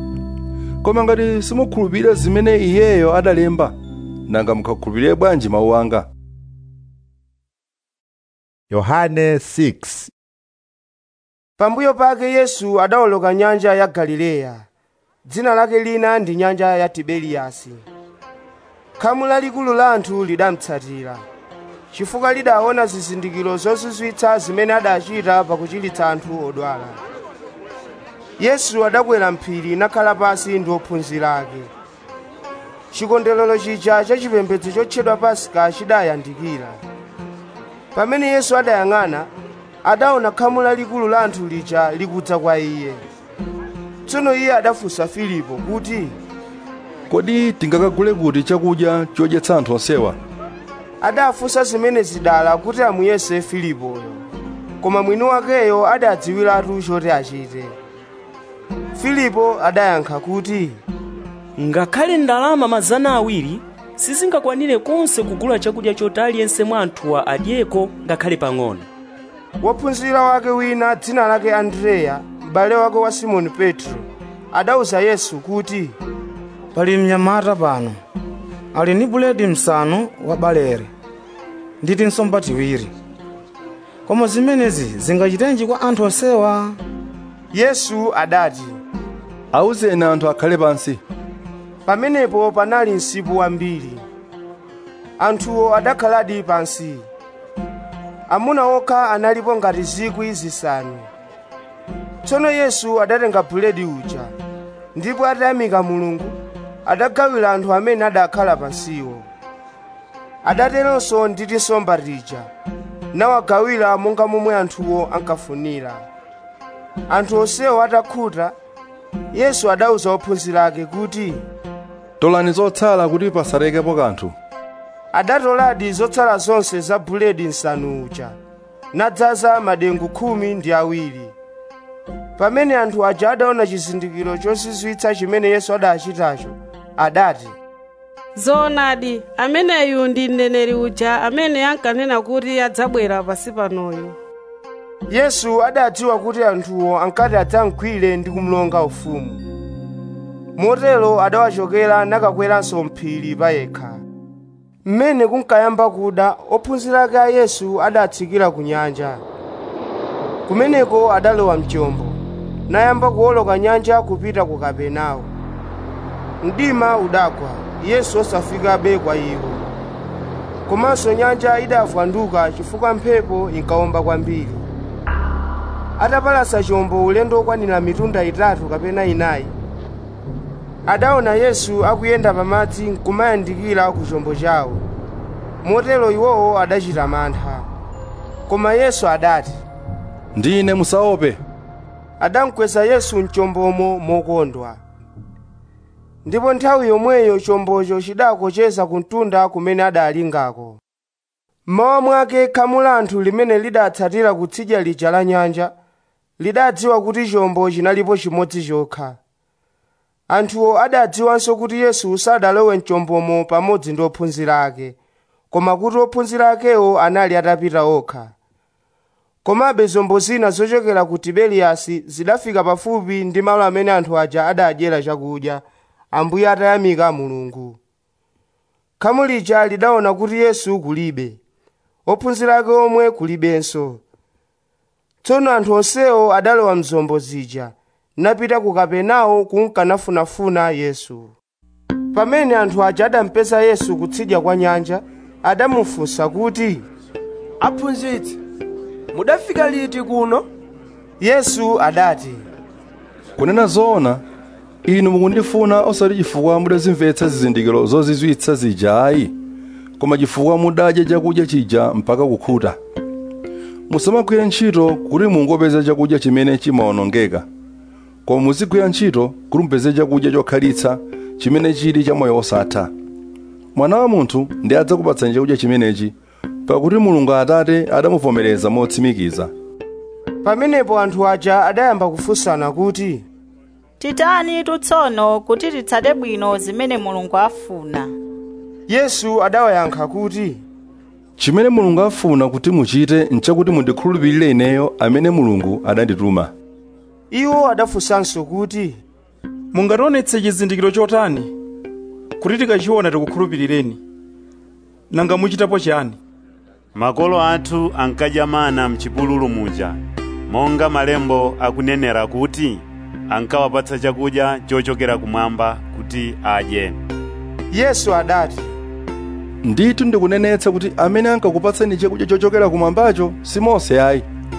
koma ngati simukhulupirira zimene iyeyo adalemba nanga mukhakhulupirire bwanji mawu anga yohane 6 pambuyo pake yesu adawoloka nyanja ya galileya dzina lake lina ndi nyanja ya tiberiyasi khamu lalikulu la anthu lidamutsatira chifukwa lidaona zizindikiro zozizwitsa zimene adachita pakuchiritsa anthu odwala yesu adakwera mphiri nakhala pasi ndi ophunzira ake chikondwerero chija cha chipembedzo chotchedwa pasika chidayandikira pamene yesu adayang'ana adaona khamu lalikulu la anthu lija likudza kwa iye tsono iye adafunsa filipo kuti kodi tingakagule kuti chakudya chodyetsa anthu onsewa adafunsa zimene zidala kuti amuyese filipoyo koma mwini wakeyo adadziwiratu choti achite filipo adayankha kuti ngakhale ndalama mazana awiri sizingakwanire konse kugula chakudya choti aliyense mwa anthuwa adyeko ngakhale pang'ono wophunzira wake wina dzina lake andreya m'bale wake wa simoni petro adawuza yesu kuti pali mnyamata pano ali ndi buledi msanu wa balere ndi tinsomba tiwiri koma zimenezi zingachitenji kwa anthu onsewa yesu adati awuzeni anthu akhale pansi pamenepo panali msipu wambiri anthuwo adakhaladi pansi amuna okha analipo ngati zikwi zisanu tsono yesu adatenga buledi uja ndipo atayamika mulungu adagawira anthu amene adakhala pansiwo adateronso ndi tinsomba tija nawagawira monga momwe anthuwo ankafunira anthu onsewo atakhuta yesu adawuza ophunzira ake kuti tolani zotsala kuti pasalekepo kanthu adatoladi zotsala zonse za buledi nsanu uja nadzaza madengu khumi ndi awiri pamene anthu aja adaona chizindikiro chozizwitsa chimene yesu adachitacho adati zoonadi ameneyu ndi mneneri uja amene ankanena kuti adzabwera pasi panoyu yesu adadziwa kuti anthuwo ankati adzamgwire ndi kumlonga ufumu motero adawachokera nakakweranso mphiri payekha mmene kunkayamba kuda ophunzira ake a yesu adatsikira ku nyanja kumeneko adalowa mchombo nayamba kuwoloka nyanja kupita ku kapenawo mdima udagwa yesu osafikabe kwa iwo komanso nyanja idavwanduka chifukwa mphepo inkawomba kwambiri atapalasa chombo ulendo okwanira mitunda itatu kapena inayi adaona yesu akuyenda pamadzi nkumayandikira ku chombo chawo motero iwowo adachita mantha koma yesu adati ndine musaope adamkweza yesu mchombomo mokondwa ndipo nthawi yomweyo chombocho chidakocheza ku mtunda kumene adalingako mmawa mwake khamu la anthu limene lidatsatira kutsidya lija la nyanja lidadziwa kuti chombo chinalipo chimodzi chokha anthuwo adadziwanso kuti yesu sadalowe mchombomo pamodzi ndi ophunzira ake koma kuti ophunzira akewo anali atapita okha komabe zombo zina zochokera ku tiberiyasi zidafika pafupi ndi malo amene anthu aja adadyera chakudya ambuye atayamika mulungu khamu lija lidaona kuti yesu kulibe ophunzira ake omwe kulibenso tsono anthu onsewo adalowa mzombo zija napita ku kapenawo kunkanafunafuna yesu pamene anthu aja adampeza yesu kutsidya kwa nyanja adamufunsa kuti aphunzitsi mudafika liti kuno yesu adati kunena zoona inu mukundifuna osati chifukwa mudazimvetsa zizindikiro zozizwitsa zija ayi koma chifukwa mudadya chakudya chija mpaka kukhuta musamagwire ntchito kuti mungopeza chakudya chimene chimawonongeka koma muzigwira ntchito kuti mupeze chakudya chokhalitsa chimene chili cha moyo osatha mwana wa munthu ndi adzakupatsani chakudya chimenechi pakuti mulungu atate adamuvomereza motsimikiza pamenepo anthu aja adayamba kufunsana kuti titani tsono kuti titsate bwino zimene mulungu afuna yesu adawayankha kuti chimene mulungu afuna kuti muchite nchakuti mundikhulupirire ineyo amene mulungu adandituma iwo adafunsanso kuti mungationetse chizindikiro chotani kuti tikachiona tikukhulupirireni nanga muchitapo chani makolo athu ankadya mana mchipululu muja monga malembo akunenera kuti ankawapatsa chakudya chochokera kumwamba kuti adye yesu adati ndithu ndikunenetsa kuti amene ankakupatsani chakudya chochokera kumwambacho si mose ayi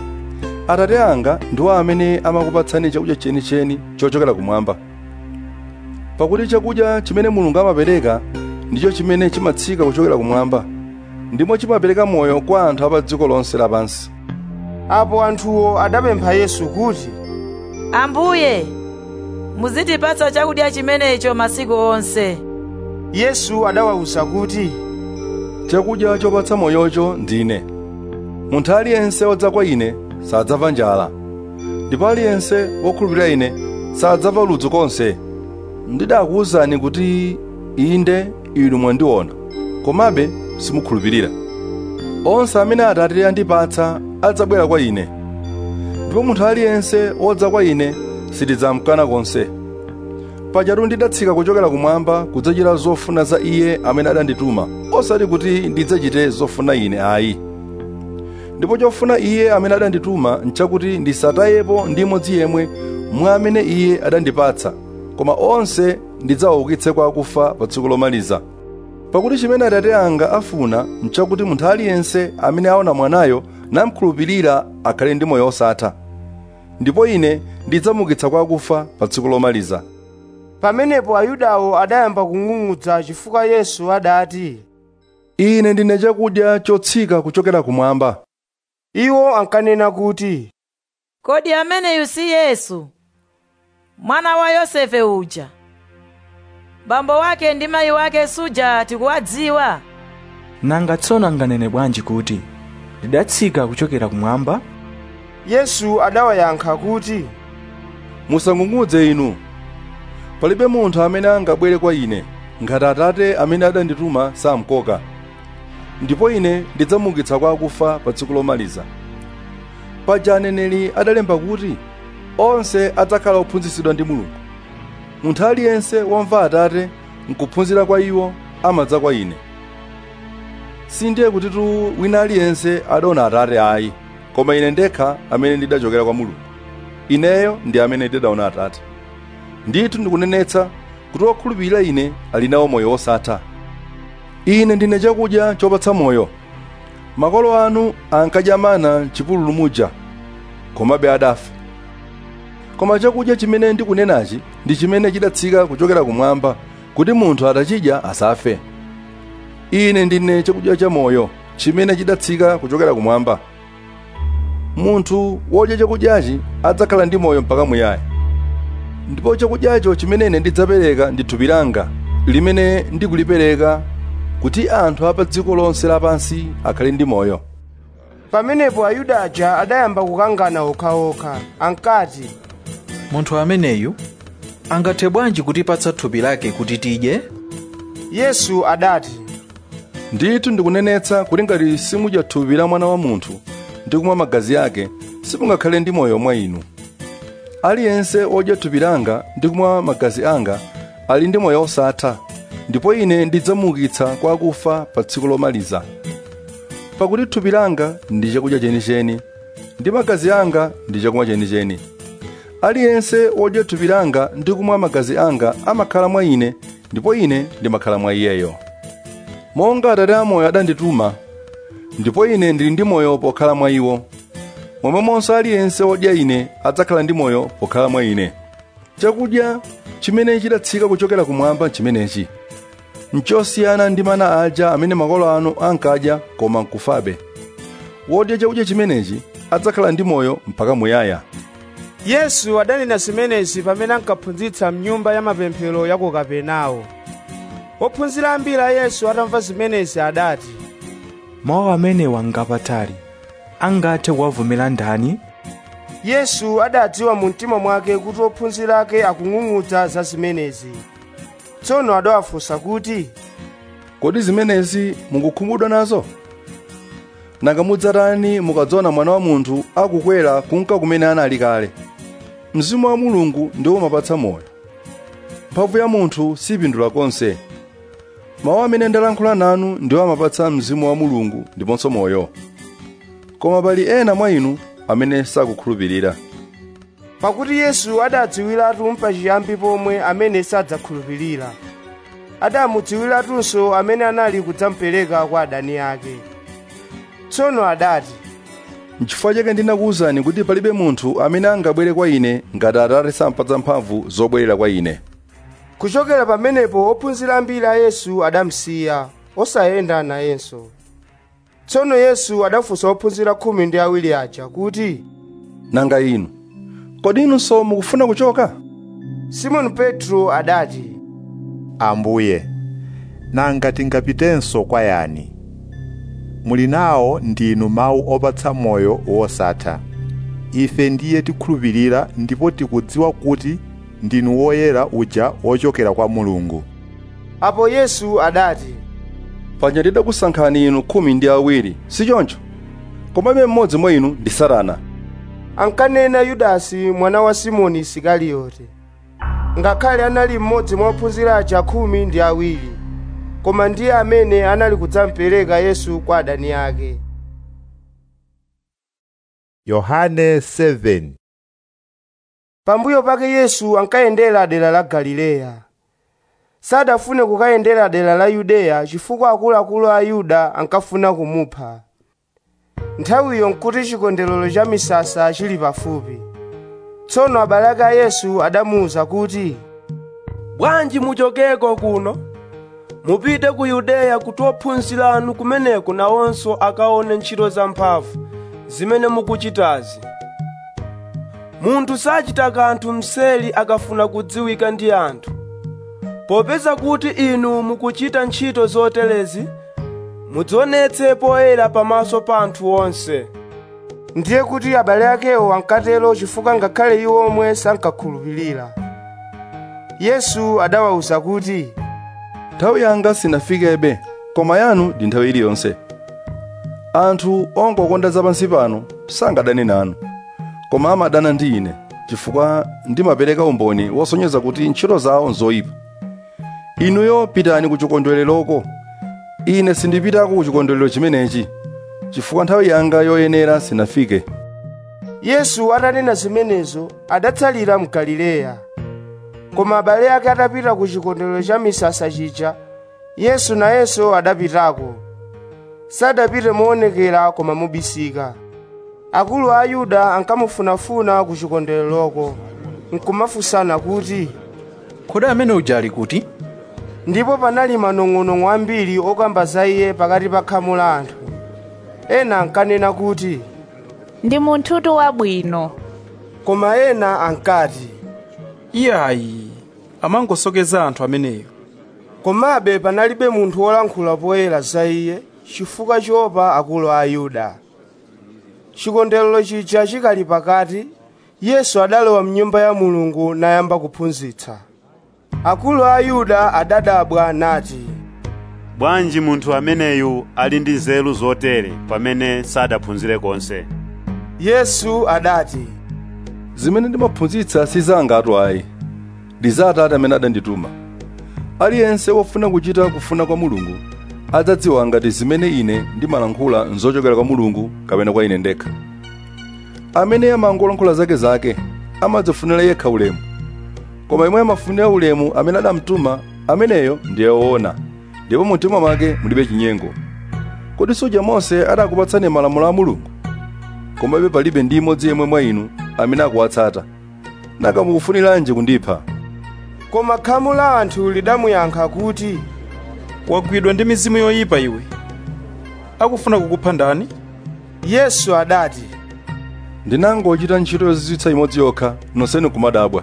atate anga ndiwo amene amakupatsani chakudya chenicheni chochokera kumwamba pakuti chakudya chimene mulungu amapereka ndicho chimene chimatsika kuchokera kumwamba ndimo chimapereka moyo kwa anthu a pa dziko lonse lapansi apo anthuwo adapempha yesu kuti ambuye muzitipatsa chakudya chimenecho masiku onse yesu adawawuza kuti chakudya chopatsa moyocho ndine munthu aliyense wodza kwa ine sadzamva njala ndipo aliyense wokhulupirira ine sadzamva ludzu konse ndidakuwuzani kuti inde inu mwandiona komabe simukhulupirira onse amene atate andipatsa adzabwera kwa ine ndipo munthu aliyense wodza kwa ine sitidzamkana konse pajatu ndidatsika kuchokera kumwamba kudzachita zofuna za iye amene adandituma osati kuti ndidzachite zofuna ine ayi ndipo chofuna iye amene adandituma nchakuti ndisatayepo ndi imodzi yemwe mwa amene iye adandipatsa koma onse ndidzawaukitse kwa akufa pa tsiku lomaliza pakuti chimene atate anga afuna nchakuti munthu aliyense amene aona mwanayo namkhulupirira akhale ndi moyo osatha ndipo ine ndidzamuukitsa kwa akufa pa tsiku lomaliza pamenepo ayudawo adayamba kung'ung'udza chifukwa yesu adati ine ndine chakudya chotsika kuchokera kumwamba iwo ankanena kuti kodi ameneyu si yesu mwana wa yosefe uja bambo wake ndi mayi wake suja tikuwadziwa nanga tsono anganene bwanji kuti ndidatsika kuchokera kumwamba yesu adawayankha kuti musang'ung'udze inu palibe munthu amene angabwere kwa ine ngati atate amene adandituma samkoka ndipo ine ndidzamuukitsa kwa akufa pa tsiku lomaliza paja aneneri adalemba kuti onse adzakhala ophunzitsidwa ndi mulungu munthu aliyense womva atate nkuphunzira kwa iwo amadza kwa ine sindiye kutitu wina aliyense adaona atate ayi koma ine ndekha amene ndidachokera kwa mulungu ineyo ndi amene ndidaona atate ndithu ndikunenetsa kuti wokhulupirira ine ali nawo moyo wosatha ine ndine chakudya chopatsa moyo makolo anu ankadya mana m'chipululu muja komabe adafa koma chakudya chimene ndikunenachi ndi chimene chidatsika kuchokera kumwamba kuti munthu atachidya asafe ine ndine chakudya cha moyo chimene chidatsika kuchokera kumwamba munthu wodya chakudyachi adzakhala ndi moyo mpaka muyaya ndipo chakudyacho chimene ine ndidzapereka ndi thupi langa limene ndikulipereka kuti anthu apa dziko lonse lapansi akhale ndi moyo pamenepo ayuda aja adayamba kukangana okhaokha ankati munthu ameneyu angathe bwanji kutipatsa thupi lake kuti tidye yesu adati ndithu ndikunenetsa kuti ngati simudya thupi la mwana wa munthu ndi kumwa magazi ake simungakhale ndi moyo mwa inu aliyense odya thupi langa ndi kumwa magazi anga ali ndi moyo osatha ndipo ine ndidzamuukitsa kwa akufa pa tsiku lomaliza pakuti thupi langa ndi chakudya chenicheni ndi magazi anga ndi chakumwa chenicheni aliyense wodya thupi langa ndi kumwa magazi anga amakhala mwa ine ndipo ine ndimakhala mwa iyeyo monga atate amoyo adandituma ndipo ine ndili ndi moyo pokhala mwa iwo momwemonso aliyense wodya ine adzakhala ndi moyo pokhala mwa ine chakudya chimene chidatsika kuchokera kumwamba chimenechi nchosiyana ndi mana aja amene makolo anu ankadya koma nkufabe wodya chakudya chimenechi adzakhala ndi moyo mpaka muyaya yesu adanena zimenezi pamene ankaphunzitsa mnyumba ya mapemphero ya ku kapenawo ophunzira ambiri a yesu atamva zimenezi adati mawu amenewa ngapatali angathe kuwavumira ndani yesu adadziwa mu mtima mwake kuti ophunzira ake akung'ung'udza za zimenezi tsono adawafunsa kuti kodi zimenezi mukukhumudwa nazo nanga mudzatani mukadzaona mwana wa munthu akukwera kunka kumene anali kale mzimu wa mulungu ndiwo umapatsa moyo mphamvu ya munthu sipindula konse mawu amene ndalankhula nanu ndiwo amapatsa mzimu wa mulungu ndiponso moyo koma pali ena mwa inu amene sakukhulupirira pakuti yesu adadziwiratu mpachiyambi pomwe amene sadzakhulupirira adamudziwiratunso amene anali kudzamupereka kwa adani ake tsono adati n'chifukwa chake ndinakuwuzani kuti palibe munthu amene angabwere kwa ine ngati atate sampatsa mphamvu zobwerera kwa ine kuchokera pamenepo ophunzira ambiri a yesu adamusiya osayenda nayenso tsono yesu adafunsa ophunzira khumi ndi awiri aja kuti nanga inu kodi inunso mukufuna kuchoka simoni petro adati ambuye nanga tingapitenso kwa yani muli nawo ndinu mawu opatsa moyo wosatha ife ndiye tikhulupirira ndipo tikudziwa kuti ndinu woyera uja wochokera kwa mulungu apo yesu adati paja ndidakusankhani inu khumi ndi awiri si choncho komabe mmodzi mwa inu ndi satana ankanena yudasi mwana wa simoni isikariyote ngakhale anali mmodzi mwa ophunzira aja khumi ndi awiri koma ndiye amene anali kudzampereka yesu kwa adani ake yohane 7 pambuyo pake yesu ankayendera dera la galileya sadafune kukayendera dera la yudeya chifukwa akuluakulu a yuda ankafuna kumupha nthawiyo nkuti chikondwerero cha misasa chili pafupi tsono abale ake a yesu adamuwuza kuti bwanji muchokeko kuno mupite ku yudeya kuti ophunzira anu kumeneko nawonso akaone ntchito zamphamvu zimene mukuchitazi munthu sachita kanthu mseri akafuna kudziwika ndi anthu popeza kuti inu mukuchita ntchito zoterezi mudzionetse poyera pamaso pa anthu onse ndiye kuti abale akewo ankatero chifukwa ngakhale iwo omwe sankakhulupirira yesu adawawuza kuti nthawi yanga sinafikebe koma yanu ndi nthawi iliyonse anthu ongokonda zapansi pano sangadane nanu koma amadana ndi ine chifukwa ndimapereka umboni wosonyeza kuti ntchito zawo nzoyipa inuyo pitani ku chikondwereroko ine sindipitako ku chikondwerero chimenechi chifukwa nthawi yanga yoyenera sinafike yesu atanena zimenezo adatsalira mu galileya koma abale ake atapita ku chikondwerero cha misasa chija yesu nayenso adapitako sadapite moonekera koma mobisika akulu a ayuda ankamufunafuna ku chikondwereroko nkumafunsana kuti kodi amene uja ali kuti ndipo panali manong'onong'o ambiri okamba za iye pakati pa khamu la anthu ena ankanena kuti ndi munthutu wabwino koma ena ankati iyayi amangosokeza anthu ameneyo komabe panalibe munthu wolankhula poyera za iye chifukwa chiopa akulu a ayuda chikondwerero chija chikali pakati yesu adalowa mnyumba ya mulungu nayamba kuphunzitsa akulu a ayuda adadabwa nati bwanji munthu ameneyu ali ndi nzeru zotere pamene sadaphunzire konse yesu adati zimene ndimaphunzitsa si zanga atu ayi ndi za atate amene adandituma aliyense wofuna kuchita kufuna kwa mulungu adzadziwa ngati zimene ine ndimalankhula nzochokera kwa mulungu kapena kwa ine ndekha amene amangolankhula zake zake amadzifunira yekha ulemu koma yemwe amafunira ulemu amene adamtuma ameneyo ndiye woona ndipo mu mtima mwake mulibe chinyengo kodi suja mose adakupatsani malamulo a mulungu komabe palibe ndi imodzi yemwe mwa inu amene akuwatsata nanga mukufuniranji kundipha koma khamu la anthu lidamuyankha kuti wagwidwa ndi mizimu yoyipa iwe akufuna kukupha ndani yesu adati ndinangochita ntchito yozizwitsa imodzi yokha nonsenu kumadabwa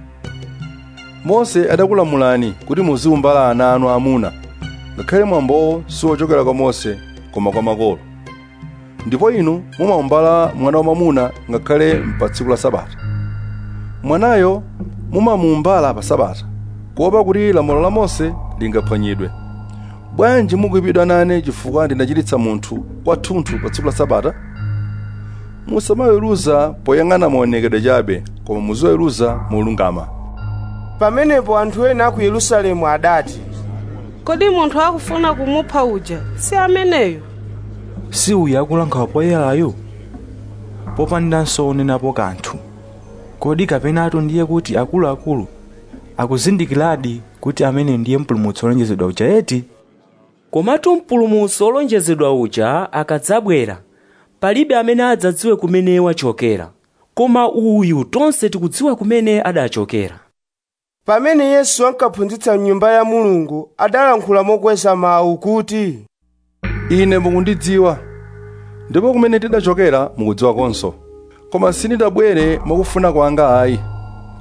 mose adakulamulani kuti muziumbala ana anu amuna ngakhale mwambowo siwochokera kwa mose koma kwa makolo ndipo inu mumaumbala mwana wamwamuna ngakhale pa tsiku la sabata mwanayo mumamuumbala pa sabata kuopa kuti lamulo la mose lingaphwanyidwe bwanji mukuyipidwa nane chifukwa ndinachititsa munthu kwathunthu pa tsiku la sabata musamaweruza poyang'ana maonekedwe chabe koma muziweruza molungama pamenepo anthu ena aku yerusalemu adati kodi munthu akufuna kumupha uja si ameneyo si uyu akulankhula poyerayo popandanso onenapo kanthu kodi kapenatu ndiye kuti akuluakulu akuzindikiradi kuti amene ndiye mpulumutsi wolonjezedwa uja eti komatu mpulumutsi wolonjezedwa uja akadzabwera palibe amene adzadziwe kumene wachokera koma uyu tonse tikudziwa kumene adachokera pamene yesu ankaphunzitsa mnyumba ya mulungu adalankhula mokweza mawu kuti ine mukundidziwa ndipo kumene tidachokera mukudziwa konso koma sindidabwere mwakufuna kwanga ayi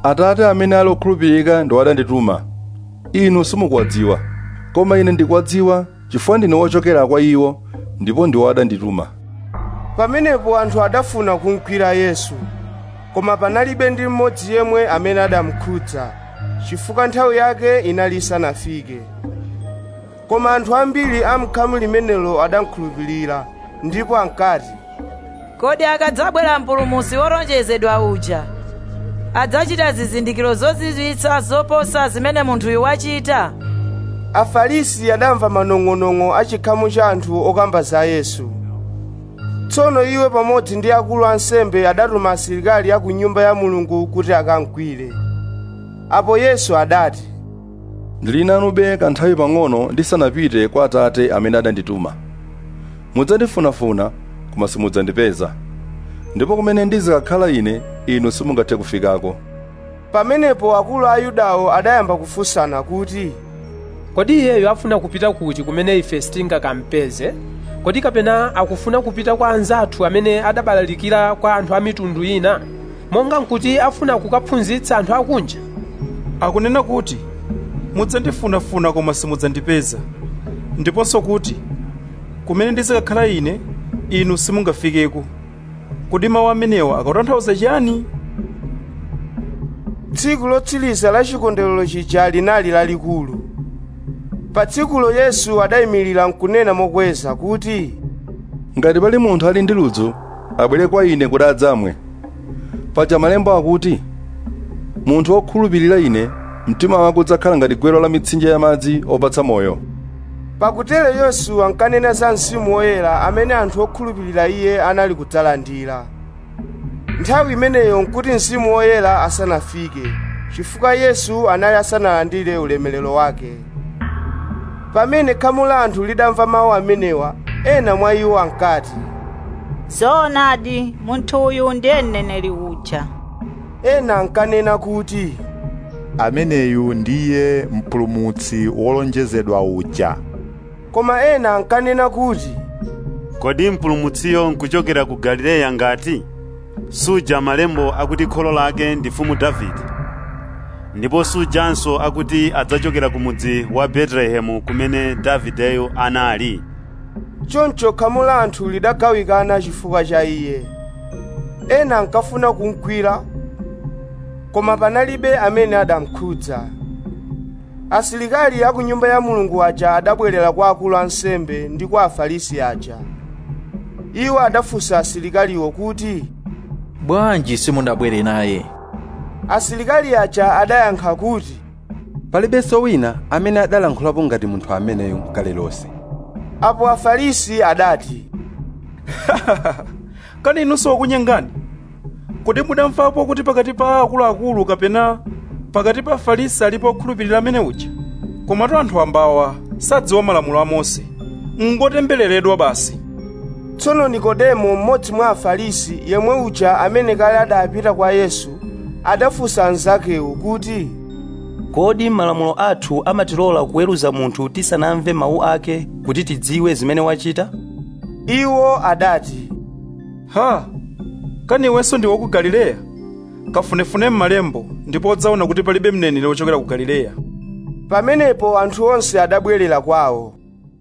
atate amene ali okhulupirika ndi adandituma inu simukuwadziwa koma ine ndikuwadziwa chifukwa ndine wochokera kwa iwo ndipo ndiwo adandituma pamenepo anthu adafuna kumugwira yesu koma panalibe ndi mmodzi yemwe amene adamukhudza chifukwa nthawi yake inali isanafike koma anthu ambiri a m'khamu limenelo adamukhulupirira ndipo ankati kodi akadzabwera mpulumutsi wolonjezedwa uja adzachita zizindikiro zozizwitsa zoposa zimene munthuyu wachita afarisi adamva manong'onong'o a chikhamu cha anthu okamba za yesu tsono iwo pamodzi ndi akulu ansembe adatuma asilikali a ku nyumba ya mulungu kuti akamugwire apo yesu adati ndili nanube kanthawi pang'ono ndisanapite kwa atate amene adandituma mudzandifunafuna koma simudzandipeza ndipo kumene ndizikakhala ine inu simungathe kufikako pamenepo akulu a yudawo adayamba kufunsana kuti kodi iyeyo afuna kupita kuti kumene ife sitingakampeze kodi kapena akufuna kupita kwa anzathu amene adabalalikira kwa anthu a mitundu ina monga nkuti afuna kukaphunzitsa anthu akunja akunena kuti mudzandifunafuna koma simudzandipeza ndiponso kuti kumene ndizikakhala ine inu simungafikeko kodi mawu amenewa akutanthauza chiyani tsiku lotsiriza la chikondwerero chija linali lalikulu pa tsikulo yesu adayimirira nkunena mokweza kuti ngati pali munthu ali ndi ludzu abwere kwa ine kuti adzamwe paja malemba akuti munthu wokhulupirira ine mtima wake udzakhala ngati gwero la mitsinje ya madzi opatsa moyo pakutero yesu ankanena za mzimu woyera amene anthu okhulupirira iye anali kudzalandira nthawi imeneyo nkuti mzimu woyera asanafike chifukwa yesu anali asanalandire ulemerero wake pamene khamu la anthu lidamva mawu amenewa ena mwa iwo ankati zoonadi munthu uyu ndiye mneneri uja ena ankanena kuti ameneyu ndiye mpulumutsi wolonjezedwa uja koma ena ankanena kuti kodi mpulumutsiyo nkuchokera ku galileya ngati suja malembo akuti kholo lake ndi mfumu davide ndipo sujanso akuti adzachokera ku mudzi wa betelehemu kumene davideyo anali choncho khamu la anthu lidagawikana chifukwa cha iye ena ankafuna kumugwira koma panalibe amene adamukhudza asilikali a ku nyumba ya mulungu aja adabwerera kwa akulu ansembe ndi kwa afarisi aja iwo adafunsa asilikaliwo kuti bwanji simunabwere naye asilikali aja adayankha kuti palibenso wina amene adalankhulapo ngati munthu ameneyo kale lonse apo afarisi adati kani inunso wakunyengani kodi mudamvapo kuti pakati pa akuluakulu kapena pakati pa afarisi alipo okhulupirira amene uja komatu anthu ambawa sadziwa malamulo a mose ngotembereredwa basi tsono nikodemo mmodzi mwa afarisi yemwe uja amene kale adapita kwa yesu adafunsa anzakewo kuti kodi malamulo athu amatilola kuweruza munthu tisanamve mawu ake kuti tidziwe zimene wachita iwo adati ha kani iwenso ndi woku galileya kafunefune m'malembo ndipo udzaona kuti palibe mneneri wochokera ku galileya pamenepo anthu onse adabwerera kwawo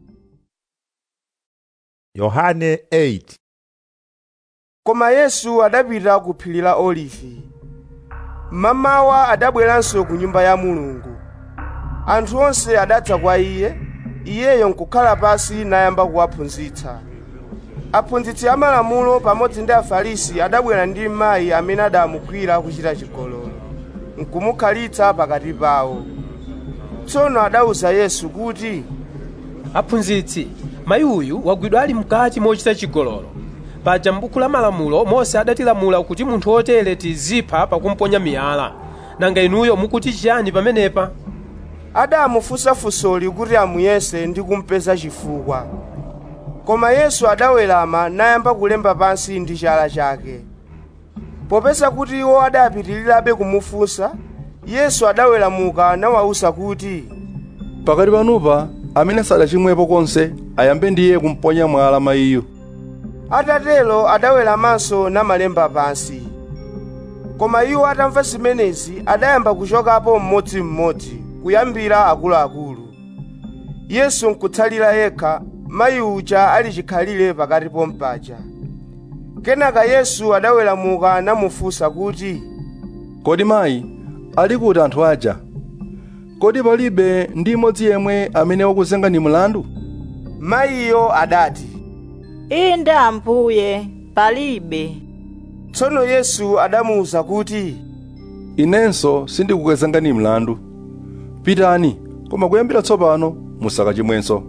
yohane 8 koma yesu adapita ku phiri la olivi mmamawa adabweranso ku nyumba ya mulungu anthu onse adadza kwa iye iyeyo nkukhala pasi nayamba kuwaphunzitsa aphunzitsi amalamulo pamodzi ndi afarisi adabwera ndi mayi amene adamugwira kuchita chigololo nkumukhalitsa pakati pawo tsono adawuza yesu kuti aphunzitsi mayi uyu wagwidwa ali mkati mochita chigololo paja m'buku la malamulo mose adatilamula kuti munthu wotere tizipha pakumponya miyala nanga inuyo mukuti chiyani pamenepa adamufunsa funsoli kuti amuyese ndi kumpeza chifukwa koma yesu adawerama nayamba kulemba pansi ndi chala chake popeza kuti iwo adapitirirabe kumufunsa yesu adaweramuka nawawuza kuti pakati panupa amene sadachimwepo konse ayambe ndiye kumponya mwala mayiyo atatero adaweramanso namalemba pansi koma iwo atamva zimenezi adayamba kuchokapo mmodzimmodzi kuyambira akuluakulu yesu nkutsalira yekha mayi uja ali chikhalire pakati pompaja kenaka yesu adaweramuka namufunsa kuti kodi mayi ali kuti anthu aja kodi palibe ndi imodzi yemwe amene wakuzengani mlandu mayiyo adati inde ambuye palibe tsono yesu adamuwuza kuti inenso sindikukuzengani mlandu pitani koma kuyambira tsopano musakachimwenso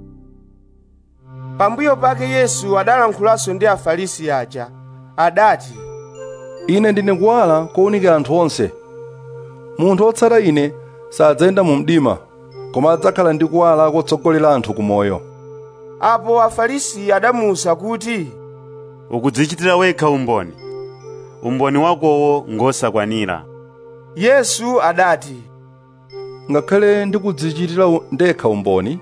pambuyo pake yesu adalankhulanso ndi afarisi aja adati ine ndine kuwala kowunikira anthu onse munthu wotsata ine sadzayenda mu mdima koma adzakhala ndi kuwala kotsogolera anthu ku moyo apo afarisi adamuwuza kuti ukudzichitira wekha umboni umboni wakowo ngosakwanira yesu adati ngakhale ndikudzichitira u- ndekha umboni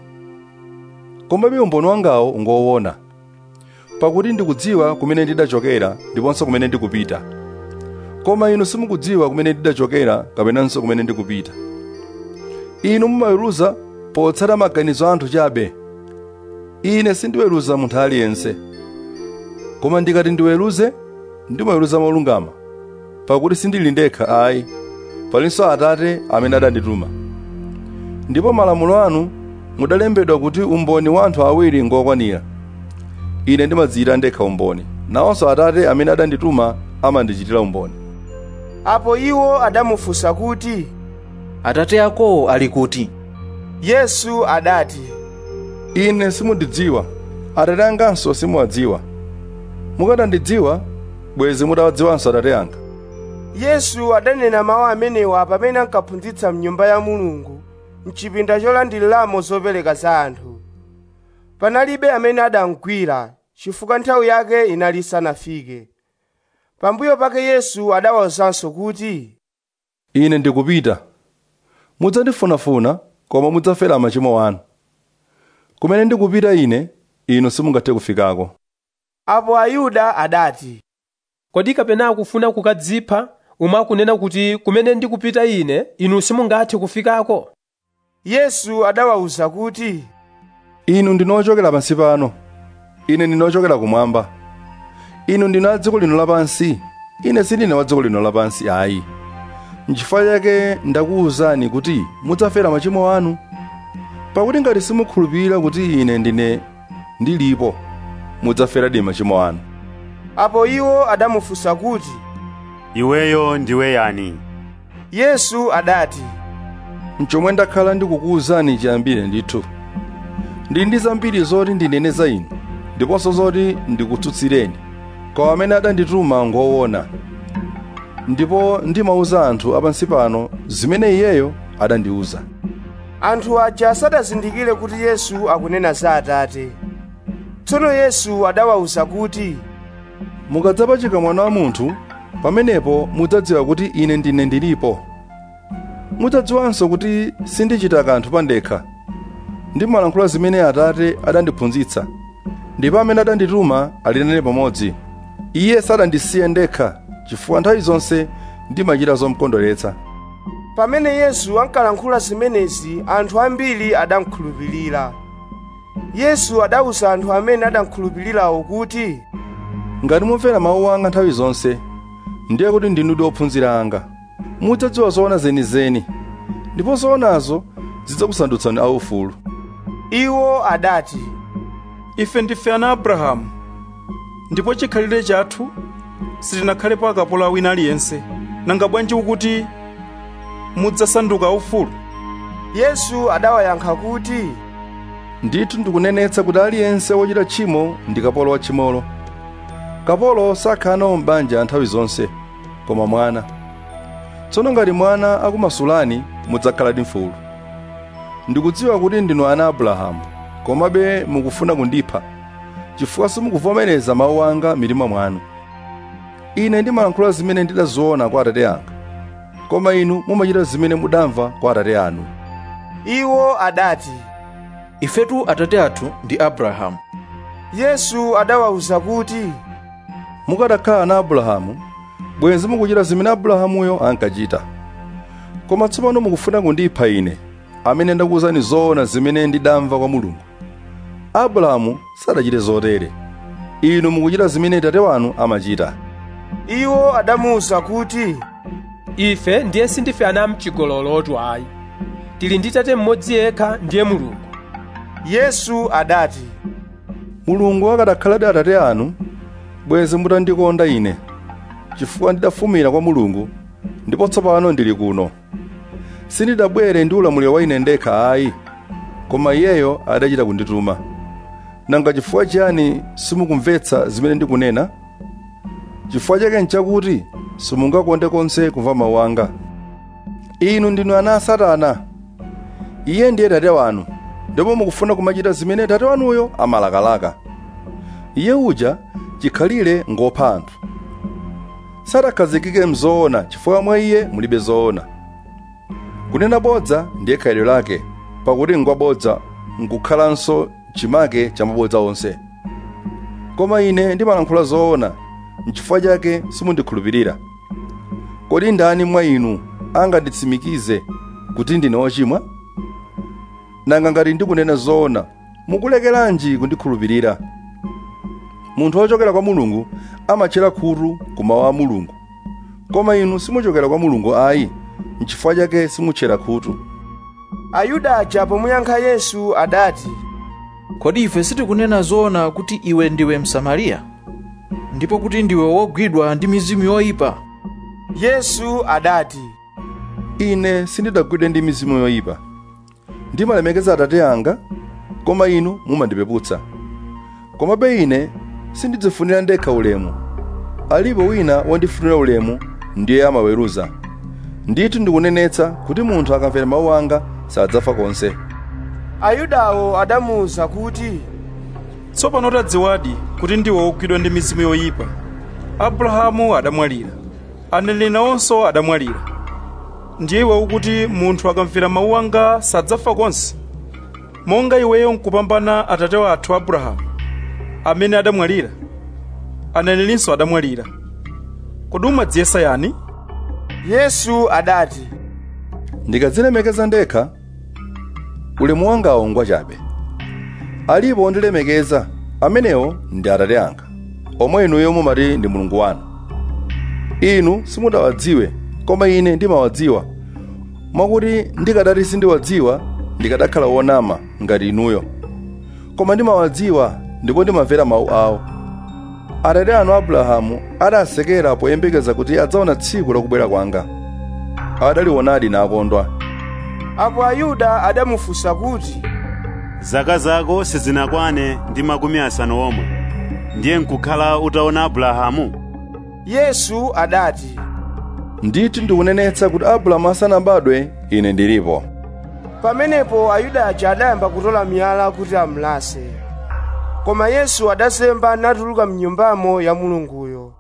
komabe umboni wangawo ngoona pakuti ndikudziwa kumene ndidachokera ndiponso kumene ndikupita koma inu simukudziwa kumene ndidachokera kapenanso kumene ndikupita inu mumaweruza potsata maganizo a anthu chabe ine sindiweruza munthu aliyense koma ndikati ndiweruze ndimaweruza molungama pakuti sindili ndekha ayi palinso atate amene adandituma ndipo malamulo anu mudalembedwa kuti umboni wa anthu awiri ngokwanira ine ndimadziyita ndekha umboni nawonso atate amene adandituma amandichitira umboni apo iwo adamufunsa kuti atate akowo ali kuti yesu adati ine simundidziwa atate anganso simuwadziwa mukadandidziwa bwezi mutawadziwanso atate anga yesu adanena mawu amenewa pamene ankaphunzitsa mnyumba ya mulungu mchipinda cholandiriramo zopereka za anthu panalibe amene adamgwira chifukwa nthawi yake inali isanafike pambuyo pake yesu adawawuzanso kuti ine ndikupita mudzandifunafuna koma mudzafera machimo anu kumene ndikupita ine inu simungathe kufikako apo ayuda adati kodi kapena akufuna kukadzipha umwe akunena kuti kumene ndikupita ine inu simungathe kufikako yesu adawawuza kuti inu ndinu ochokera pansi pano ine ndine ochokera kumwamba inu ndinu a dziko lino lapansi ine sindine wa dziko lino lapansi ayi nchifukwa chake ndakuwuzani kuti mudzafera machimo anu pakuti ngati simukhulupirira kuti ine ndine ndilipo mudzaferadi machimo anu apo iwo adamufunsa kuti iweyo ndiwe yani yesu adati mchomwe ndakhala ndikukuwuzani chiyambire ndithu ndili ndi zambiri zoti ndinene za inu ndiponso zoti ndikutsutsireni koma amene adandituma ngoona ndipo ndimawuza anthu apansi pano zimene iyeyo adandiwuza anthu aja sadazindikire kuti yesu akunena za atate tsono yesu adawawuza kuti mukadzapachika mwana wa munthu pamenepo mudzadziwa kuti ine ndine ndilipo mudzadziwanso kuti sindichita kanthu pandekha ndimalankhula zimene atate adandiphunzitsa ndipo amene adandituma ali nane pamodzi iye sadandisiye ndekha chifukwa nthawi zonse ndimachita zomukondweretsa pamene yesu ankalankhula zimenezi anthu ambiri adamkhulupirira yesu adawuza anthu amene adamkhulupirirawo kuti ngati mumvera mawu anga nthawi zonse ndiye kuti ndinu ophunzira anga mudzadziwa zoona zenizeni ndipo zoonazo zidzakusandutsani aufulu iwo adati ife ndife ana abrahamu ndipo chikhalire chathu sitinakhalepo akapolo a wina aliyense nanga bwanji ukuti mudzasanduka aufulu yesu adawayankha kuti ndithu ndikunenetsa kuti aliyense wochita tchimo ndi kapolo wa tchimolo kapolo sakhala nawo m'banja nthawi zonse koma mwana tsono ngati mwana akumasulani mudzakhaladi mfulu ndikudziwa kuti ndinu ana abrahamu komabe mukufuna kundipha chifukwa simukuvomereza mawu anga mitima mwanu ine ndimalankhula zimene ndidaziona kwa atate anga koma inu mumachita zimene mudamva kwa atate anu iwo adati ifetu atate athu ndi abrahamu yesu adawawuza kuti mukanakhala na abrahamu bwenzi mukuchita zimene abrahamuyo ankachita koma tsopano mukufuna kundipha ine amene ndakuwuzani zoona zimene ndidamva kwa mulungu abrahamu sadachite zotere inu mukuchita zimene tate wanu amachita iwo adamuwuza kuti ife ndiye sindife ana mchigololotu ayi tili ndi tate mmodzi yekha ndiye mulungu yesu adati mulungu akadakhaladi atate anu bwenzi mutandikonda ine chifukwa ndidafumira kwa mulungu ndipo tsopano ndili kuno sindidabwere ndi ulamuliro wa ine ndekha ayi koma iyeyo adachita kundituma nanga chifukwa chiyani simukumvetsa zimene ndikunena chifukwa chake nchakuti simungakonde konse kumva mawu anga inu ndinu ana a satana iye ndiye tate wanu ndipo mukufuna kumachita zimene tate wanuyo amalakalaka iye uja chikhalire ngopha anthu sadakhazikike mzoona chifukwa mwa iye mulibe zoona kunena bodza ndiye khalidwe lake pakuti ngwabodza nkukhalanso chimake cha mabodza onse koma ine ndimalankhula zoona nchifukwa chake simundikhulupirira kodi ndani mwa inu anganditsimikize kuti ndine wochimwa nanga ngati ndikunena zoona mukulekeranji kundikhulupirira munthu wochokera kwa mulungu amatchera khutu ku mawu a mulungu koma inu simuchokera kwa mulungu ayi nchifukwa chake simutchera khutu ayuda aja pomuyankha yesu adati kodi ife sitikunena zoona kuti iwe ndiwe msamariya ndipo kuti ndiwe wogwidwa ndi mizimu yoyipa yesu adati ine sindidagwidwe ndi mizimu yoyipa ndimalemekeza atate anga koma inu mumandipeputsa komabe ine sindidzifunira ndekha ulemu alipo wina wondifunira ulemu ndiye amaweruza ndithu ndikunenetsa kuti munthu akamvera mawu anga sadzafa konse ayudawo adamuwuza kuti tsopano tadziwadi kuti ndiwe wogwidwa ndi mizimu yoyipa abrahamu adamwalira aneneri nawonso adamwalira ndiye iwe ukuti munthu akamvera mawu anga sadzafa konse monga iweyo nkupambana atate wathu abrahamu amene adamwalira anenerinso adamwalira kodi umadziyesa yani yesu adati ndikadzilemekeza ndekha ulemu wangawo ngwachabe alipo ondilemekeza amenewo ndi atate anga omwe inuyo mumati ndi mulungu wanu inu simudawadziwe koma ine ndimawadziwa mwakuti ndikadati sindiwadziwa ndikadakhala wonama ngati inuyo koma ndimawadziwa ndipo ndimamvera mawu awo atate anu abrahamu adasekera poyembekeza kuti adzaona tsiku lakubwera kwanga adalionadi nakondwa apo ayuda adamufunsa kuti zaka zako sizinakwane ndi makumi asanu omwe ndiye nkukhala utaona abrahamu yesu adati ndithu ndikunenetsa kuti abrahamu asanabadwe ine ndilipo pamenepo ayuda aja adayamba kutola miyala kuti amulase koma yesu adazemba natuluka mnyumbamo ya mulunguyo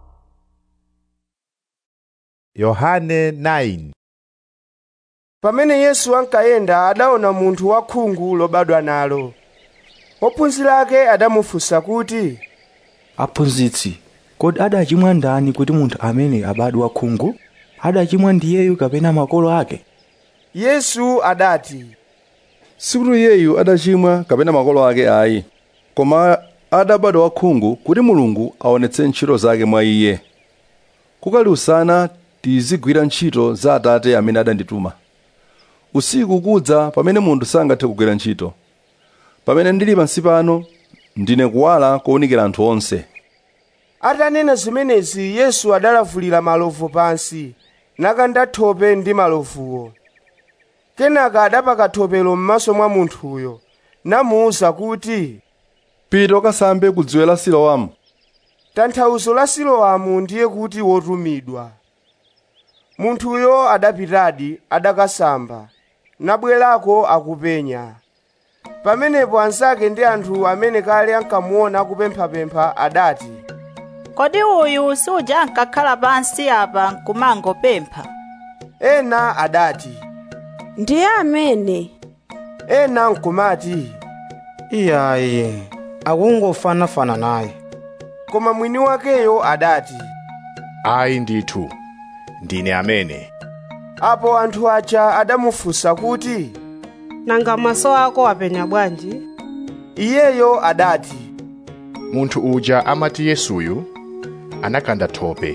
yohane 9 pamene yesu ankayenda adaona munthu wakhungu lobadwa nalo ophunzira ake adamufunsa kuti aphunzitsi kodi adachimwa ndani kuti munthu amene abadwa khungu adachimwa ndiyeyu kapena makolo ake yesu adati sikuti iyeyu adachimwa kapena makolo ake ayi koma adabadwa wakhungu kuti mulungu aonetse ntchito zake mwa iye kukali usana tizigwira ntchito za atate amene adandituma usiku kudza pamene munthu sangathe kugwira ntchito pamene ndili pansi pano ndine kuwala kowunikira anthu onse atanena zimenezi yesu adalavulira malovu pansi nakanda thope ndi malovuwo kenaka adapaka thopelo m'maso mwa munthuyo namuwuza kuti pita ukasambe ku dziwe la siloamu tanthauzo la siloamu ndiye kuti wotumidwa munthuyo adapitadi adakasamba nabwerako akupenya pamenepo anzake ndi anthu amene kale ankamuona akupemphapempha adati kodi uyu suja ankakhala pansi apa nkumangopempha ena adati ndiye amene ena nkumati iyayi akungofanafana naye koma mwini wakeyo adati ayi ndithu ndine amene apo anthu aja adamufunsa kuti nanga maso ako apenya bwanji iyeyo adati munthu uja amati yesuyu anakanda thope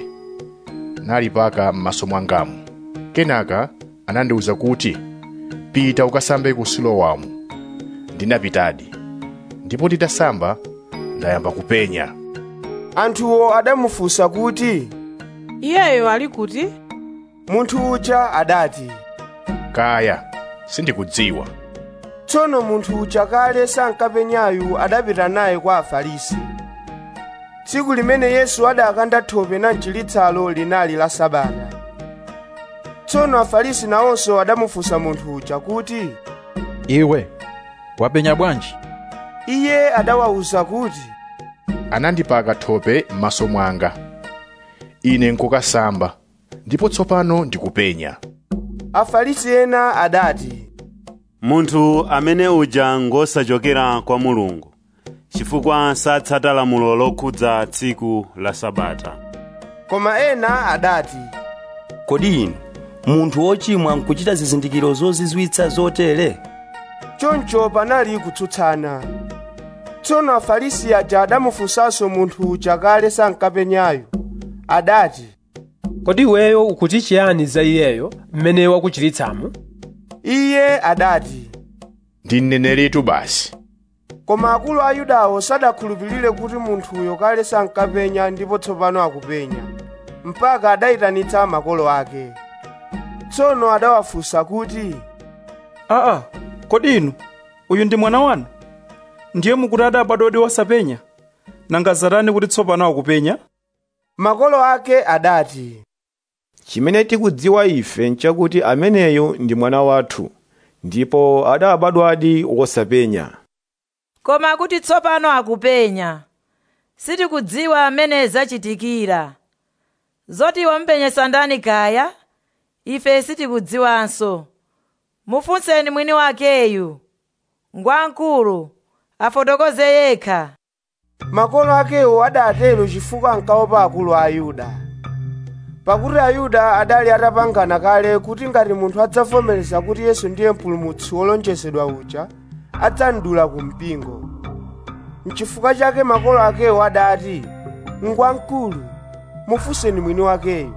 nalipaka m'maso mwangamu kenaka anandiwuza kuti pita ukasambe ku silowamu ndinapitadi ndipo titasamba ndayamba kupenya anthuwo adamufunsa kuti iyeyo ali kuti munthu uja adati kaya sindikudziwa tsono munthu uja kale sankapenyayu adapita naye kwa afarisi tsiku limene yesu adakanda thope na mchilitsalo linali la sabata tsono afarisi nawonso adamufunsa munthu uja kuti iwe wapenya bwanji iye adawawuza kuti anandipaka thope m'maso mwanga ine nkukasamba ndipo tsopano ndikupenya afarisi ena adati munthu amene uja ngosachokera kwa mulungu chifukwa satsata lamulo lokhudza tsiku la sabata koma ena adati kodi inu munthu wochimwa nkuchita zizindikiro zozizwitsa zotere choncho panali kutsutsana tsono afarisi aja adamufunsanso munthu uja kale sankapenyayo adati kodi iweyo ukuti chiyani za iyeyo mmene wakuchiritsamo iye adati ndi mneneritu basi koma akulu a yudawo sadakhulupirire kuti munthuyo kale sankapenya ndipo tsopano akupenya mpaka adayitanitsa makolo ake tsono adawafunsa kuti aa kodi inu uyu ndi mwana wanu ndiye mukuti adabadwadi wosapenya nanga zatani kuti tsopano akupenya makolo ake adati chimene tikudziwa ife nchakuti ameneyu ndi mwana wathu ndipo adabadwadi wosapenya koma kuti tsopano akupenya sitikudziwa amene zachitikira zoti wampenyesa ndani kaya ife sitikudziwanso mufunseni mwini wakeyu ngwankulu afotokoze yekha makolo akewo adatero chifukwa ankaopa akulu a ayuda pakuti ayuda adali atapangana kale kuti ngati munthu adzavomereza kuti yesu ndiye mpulumutsi wolonjezedwa uja adzamdula ku mpingo mchifukwa chake makolo akewo adati ngwamkulu mufunseni mwini wakeyo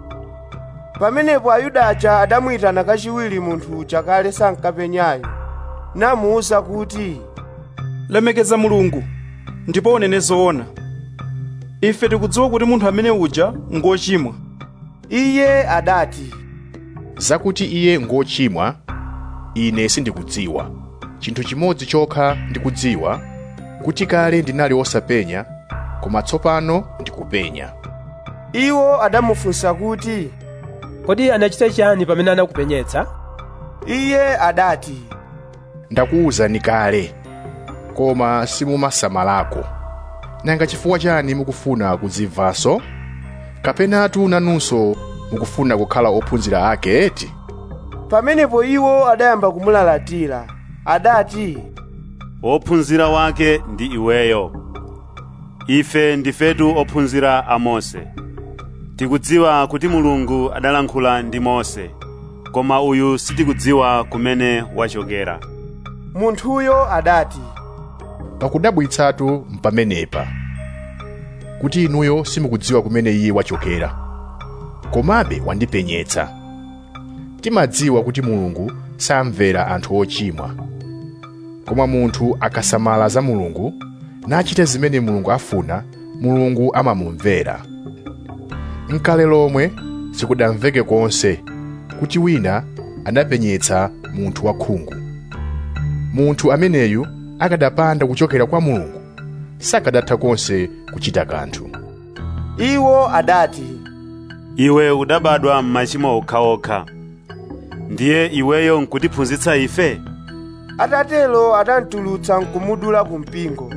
pamenepo ayuda aja adamuyitana kachiwiri munthu uja kale sankapenyayo namuwuza kuti lemekeza mulungu ndipo unene zoona ife tikudziwa kuti munthu amene uja ngochimwa iye adati zakuti iye ngochimwa ine sindikudziwa chinthu chimodzi chokha ndikudziwa kuti kale ndinali wosapenya koma tsopano ndikupenya iwo adamufunsa kuti kodi anachita chiyani pamene anakupenyetsa iye adati ndakuwuzani kale koma simumasamalako nanga chifukwa chani mukufuna kudzimvanso kapenatu nanunso mukufuna kukhala ophunzira ake eti pamenepo iwo adayamba kumulalatira adati wophunzira wake ndi iweyo ife ndifetu ophunzira a mose tikudziwa kuti mulungu adalankhula ndi mose koma uyu sitikudziwa kumene wachokera munthuyo adati pakudabwitsatu mpamenepa kuti inuyo simukudziwa kumene iye wachokera komabe wandipenyetsa timadziwa kuti mulungu samvera anthu ochimwa koma munthu akasamala za mulungu nachita zimene mulungu afuna mulungu amamumvera mkale lomwe sikudamveke konse kuti wina anapenyetsa munthu wakhungu munthu ameneyu akadapanda kuchokera kwa mulungu sakadatha konse kuchita kanthu iwo adati iwe udabadwa m'machimo okhaokha ndiye iweyo nkutiphunzitsa ife atatelo adamtulutsa nkumudula ku mpingo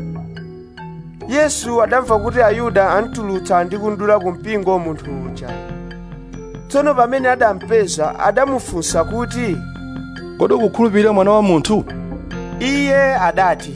yesu adamva kuti ayuda amtulutsa ndi kundula ku mpingo munthu uja tsono pamene adampeza adamufunsa kuti kodi ukukhulupirira mwana wa munthu iye adati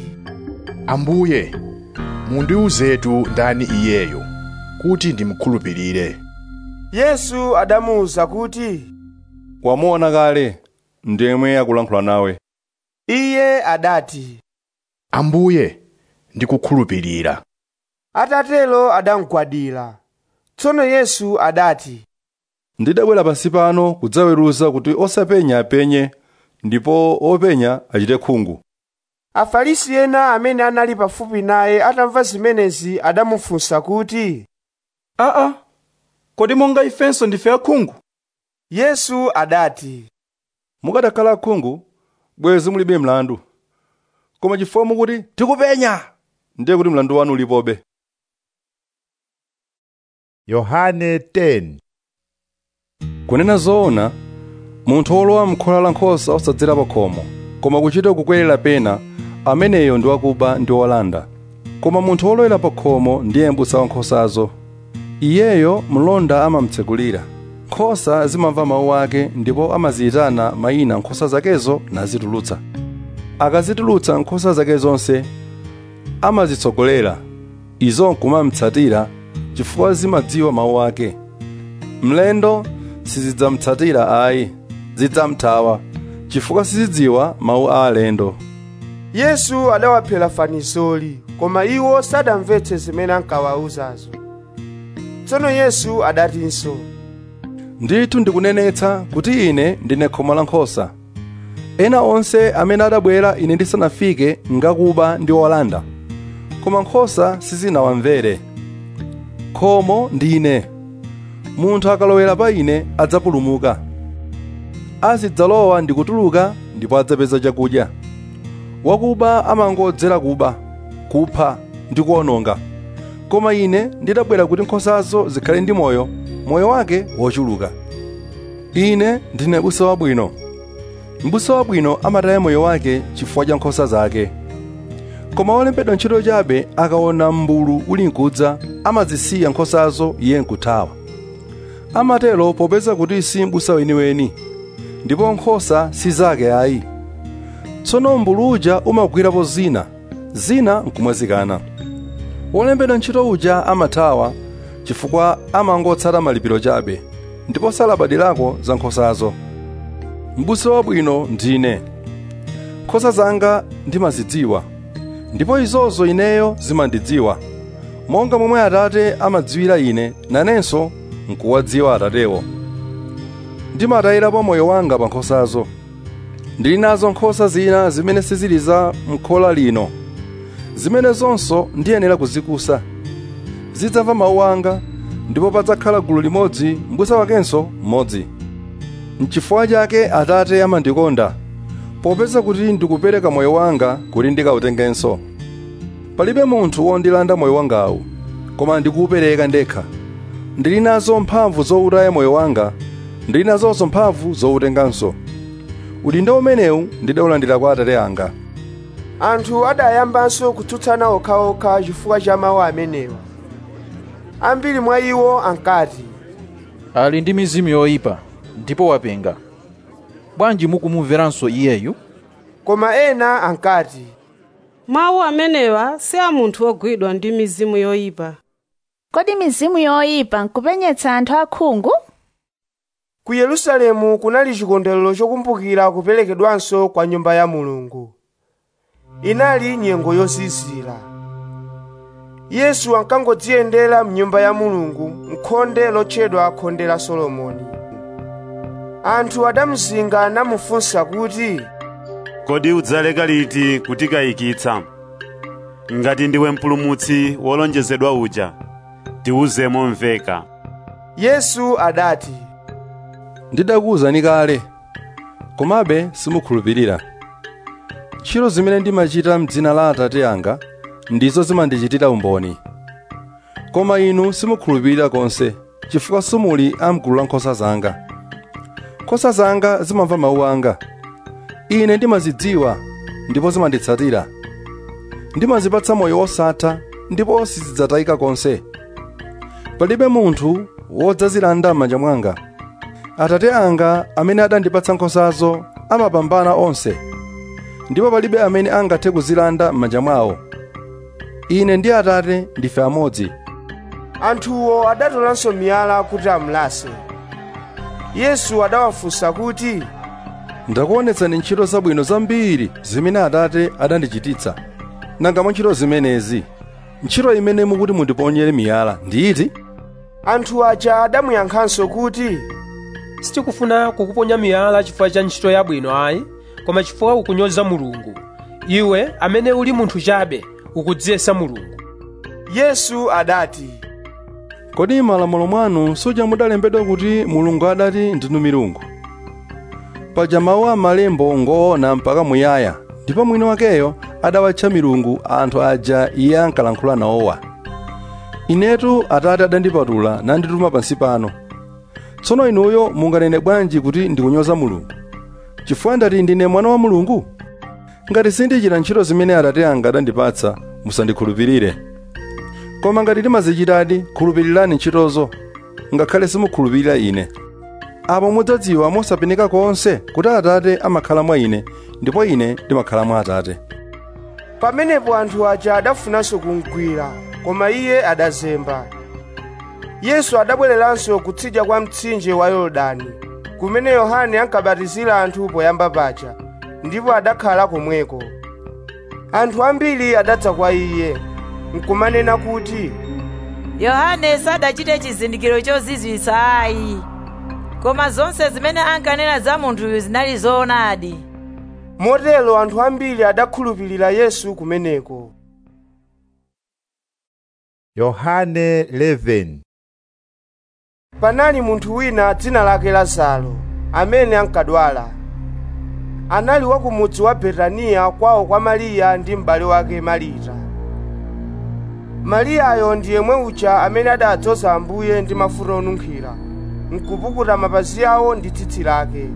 ambuye mundiwuzetu ndani iyeyo kuti ndimkhulupirire yesu adamuwuza kuti wamuona kale ndemwe akulankhula nawe iye adati ambuye ndikukhulupirira atatero adamugwadira tsono yesu adati ndidabwera pansi pano kudzaweruza kuti osapenya apenye ndipo openya achite khungu afarisi ena amene anali pafupi naye atamva zimenezi adamufunsa kuti aa kodi monga ifenso ndife akhungu yesu adati mukadakhala akhungu bwezi mulibe mlandu koma chifukwa mukuti tikupenya ndiye kuti mlandu wanu ulipobe yohane 10 kunena zoona munthu wolowa m'khola la nkhosa osadzera pa khomo koma kuchita kukwerera pena ameneyo ndi wakuba ndi wolanda koma munthu wolowera pa khomo ndiye m'busa wa nkhosazo iyeyo mlonda amamtsekulira nkhosa zimamva mawu ake ndipo amaziyitana mayina nkhosa zakezo nazitulutsa akazitulutsa nkhosa zake zonse amazitsogolera izo nkumamtsatira chifukwa zimadziwa mawu ake mlendo sizidzamtsatira ayi zidzamthawa chifukwa sizidziwa mawu a alendo yesu adawaphera fanizoli koma iwo sadamvetse zimene ankawawuzazo tsono yesu adatinso ndithu ndikunenetsa kuti ine ndine khomo la nkhosa ena onse amene adabwera ine ndisanafike ngakuba ndi olanda koma nkhosa sizinawamvere khomo ndine munthu akalowera pa ine adzapulumuka azidzalowa ndi kutuluka ndipo adzapeza chakudya wakuba amangodzera kuba kupha ndi kuwononga koma ine ndidabwera kuti nkhosazo zikhale ndi moyo moyo wake wochuluka ine ndine busa wabwino mbusa wabwino amataya moyo wake chifukwa cha nkhosa zake koma wolembedwa ntchito chabe akaona m'mbulu uli nkudza amazisiya nkhosazo iye nkuthawa amatero popeza kuti si mbusa weniweni ndipo nkhosa si zake ayi tsono m'mbulu uja umagwirapo zina zina nkumwazikana wolembedwa ntchito uja amathawa chifukwa amangotsata malipiro chabe ndipo salabadirako za nkhosazo mbusa wabwino ndine nkhosa zanga ndimazidziwa ndipo izozo ineyo zimandidziwa monga momwe atate amadziwira ine nanenso nkuwadziwa atatewo ndimatayirapo moyo wanga pa nkhosazo ndili nazo nkhosa zina zimene sizili za m'khola lino zimene zonso ndiyenera kuzikusa zidzamva mawu anga ndipo padzakhala gulu limodzi mbusa wakenso mmodzi n'chifukwa chake atate amandikonda popeza kuti ndikupereka moyo wanga kuti ndikawutengenso palibe munthu wondilanda moyo wangawu koma ndikuwupereka ndekha ndili nazo mphamvu zowutaya moyo wanga ndili nazonso mphamvu zowutenganso udindo umenewu ndidawulandira kwa atate anga anthu adayambanso kutsutsana okhaokha chifukwa cha mawu amenewa ambiri mwa iwo ankati ali ndi mizimu yoyipa ndipo wapenga bwanji mukumumveranso iyeyu koma ena ankati mawu amenewa si a munthu wogwidwa ndi mizimu yoyipa kodi mizimu yoyipa nkupenyetsa anthu akhungu ku yerusalemu kunali chikondwerero chokumbukira kuperekedwanso kwa nyumba ya mulungu inali nyengo yozizira yesu ankangodziyendera mnyumba ya mulungu mkhonde lotchedwa khonde la solomoni anthu adamuzinga namufunsa kuti kodi udzaleka liti kutikayikitsa ngati ndiwe mpulumutsi wolonjezedwa uja tiwuze momveka yesu adati ndidakuwuzani kale komabe simukhulupirira ntchito zimene ndimachita m'dzina la atate anga ndizo zimandichitira umboni koma inu simukhulupirira konse chifukwa simuli amgulu la nkhosa zanga nkhosa zanga zimamva mawu anga ine ndimazidziwa ndipo zimanditsatira ndimazipatsa moyo wosatha ndipo sizidzatayika konse palibe munthu wodzazilanda m'manja mwanga atate anga amene adandipatsa nkhosazo amapambana onse ndipo palibe amene angathe kuzilanda m'manja mwawo ine ndi atate ndife amodzi anthuwo adatolanso miyala kuti amulase yesu adawafunsa kuti ndakuonetsani ntchito zabwino zambiri zimene atate adandichititsa nanga mwa ntchito zimenezi ntchito imene mukuti mundiponyere miyala nditi anthu aja adamuyankhanso kuti sitikufuna kukuponya miyala chifukwa cha ntchito yabwino ayi koma chifukwa ukunyoza mulungu iwe amene uli munthu chabe ukudziyesa mulungu yesu adati kodi m'malamulo mwanu suja mudalembedwa kuti mulungu adati ndinu milungu paja mawu a malembo ngoona mpaka muyaya ndipo mwini wakeyo adawatcha milungu anthu aja iye ankalankhula nawowa inetu atate adandipatula nandituma pansi pano tsono inuyo munganene bwanji kuti ndikunyoza mulungu chifukwa ndati ndine mwana wa mulungu ngati sindichita ntchito zimene atate anga adandipatsa musandikhulupirire koma ngati timazichitadi khulupirirani ntchitozo ngakhale simukhulupirira ine apo mudzadziwa mosapeneka konse kuti atate amakhala mwa ine ndipo ine ndimakhala mwa atate pamenepo anthu aja adafunanso kumgwira koma iye adazemba yesu adabwereranso kutsidya kwa mtsinje wa yorodani kumene yohane ankabatizira anthu poyamba paja ndipo adakhala komweko anthu ambiri adadza kwa iye nkumanena kuti yohane sadachite chizindikiro chozizwitsa ayi koma zonse zimene ankanena za munthuyu zinali zoonadi motero anthu ambiri adakhulupirira yesu kumeneko yohane 11 panali munthu wina dzina lake lazaro amene ankadwala anali wa ku mudzi wa betaniya kwawo kwa mariya ndi m'bale wake marita mariyayo ndi yemwe uja amene adadzoza ambuye ndi mafuta onunkhira nkupukuta mapazi awo ndi tsitsi lake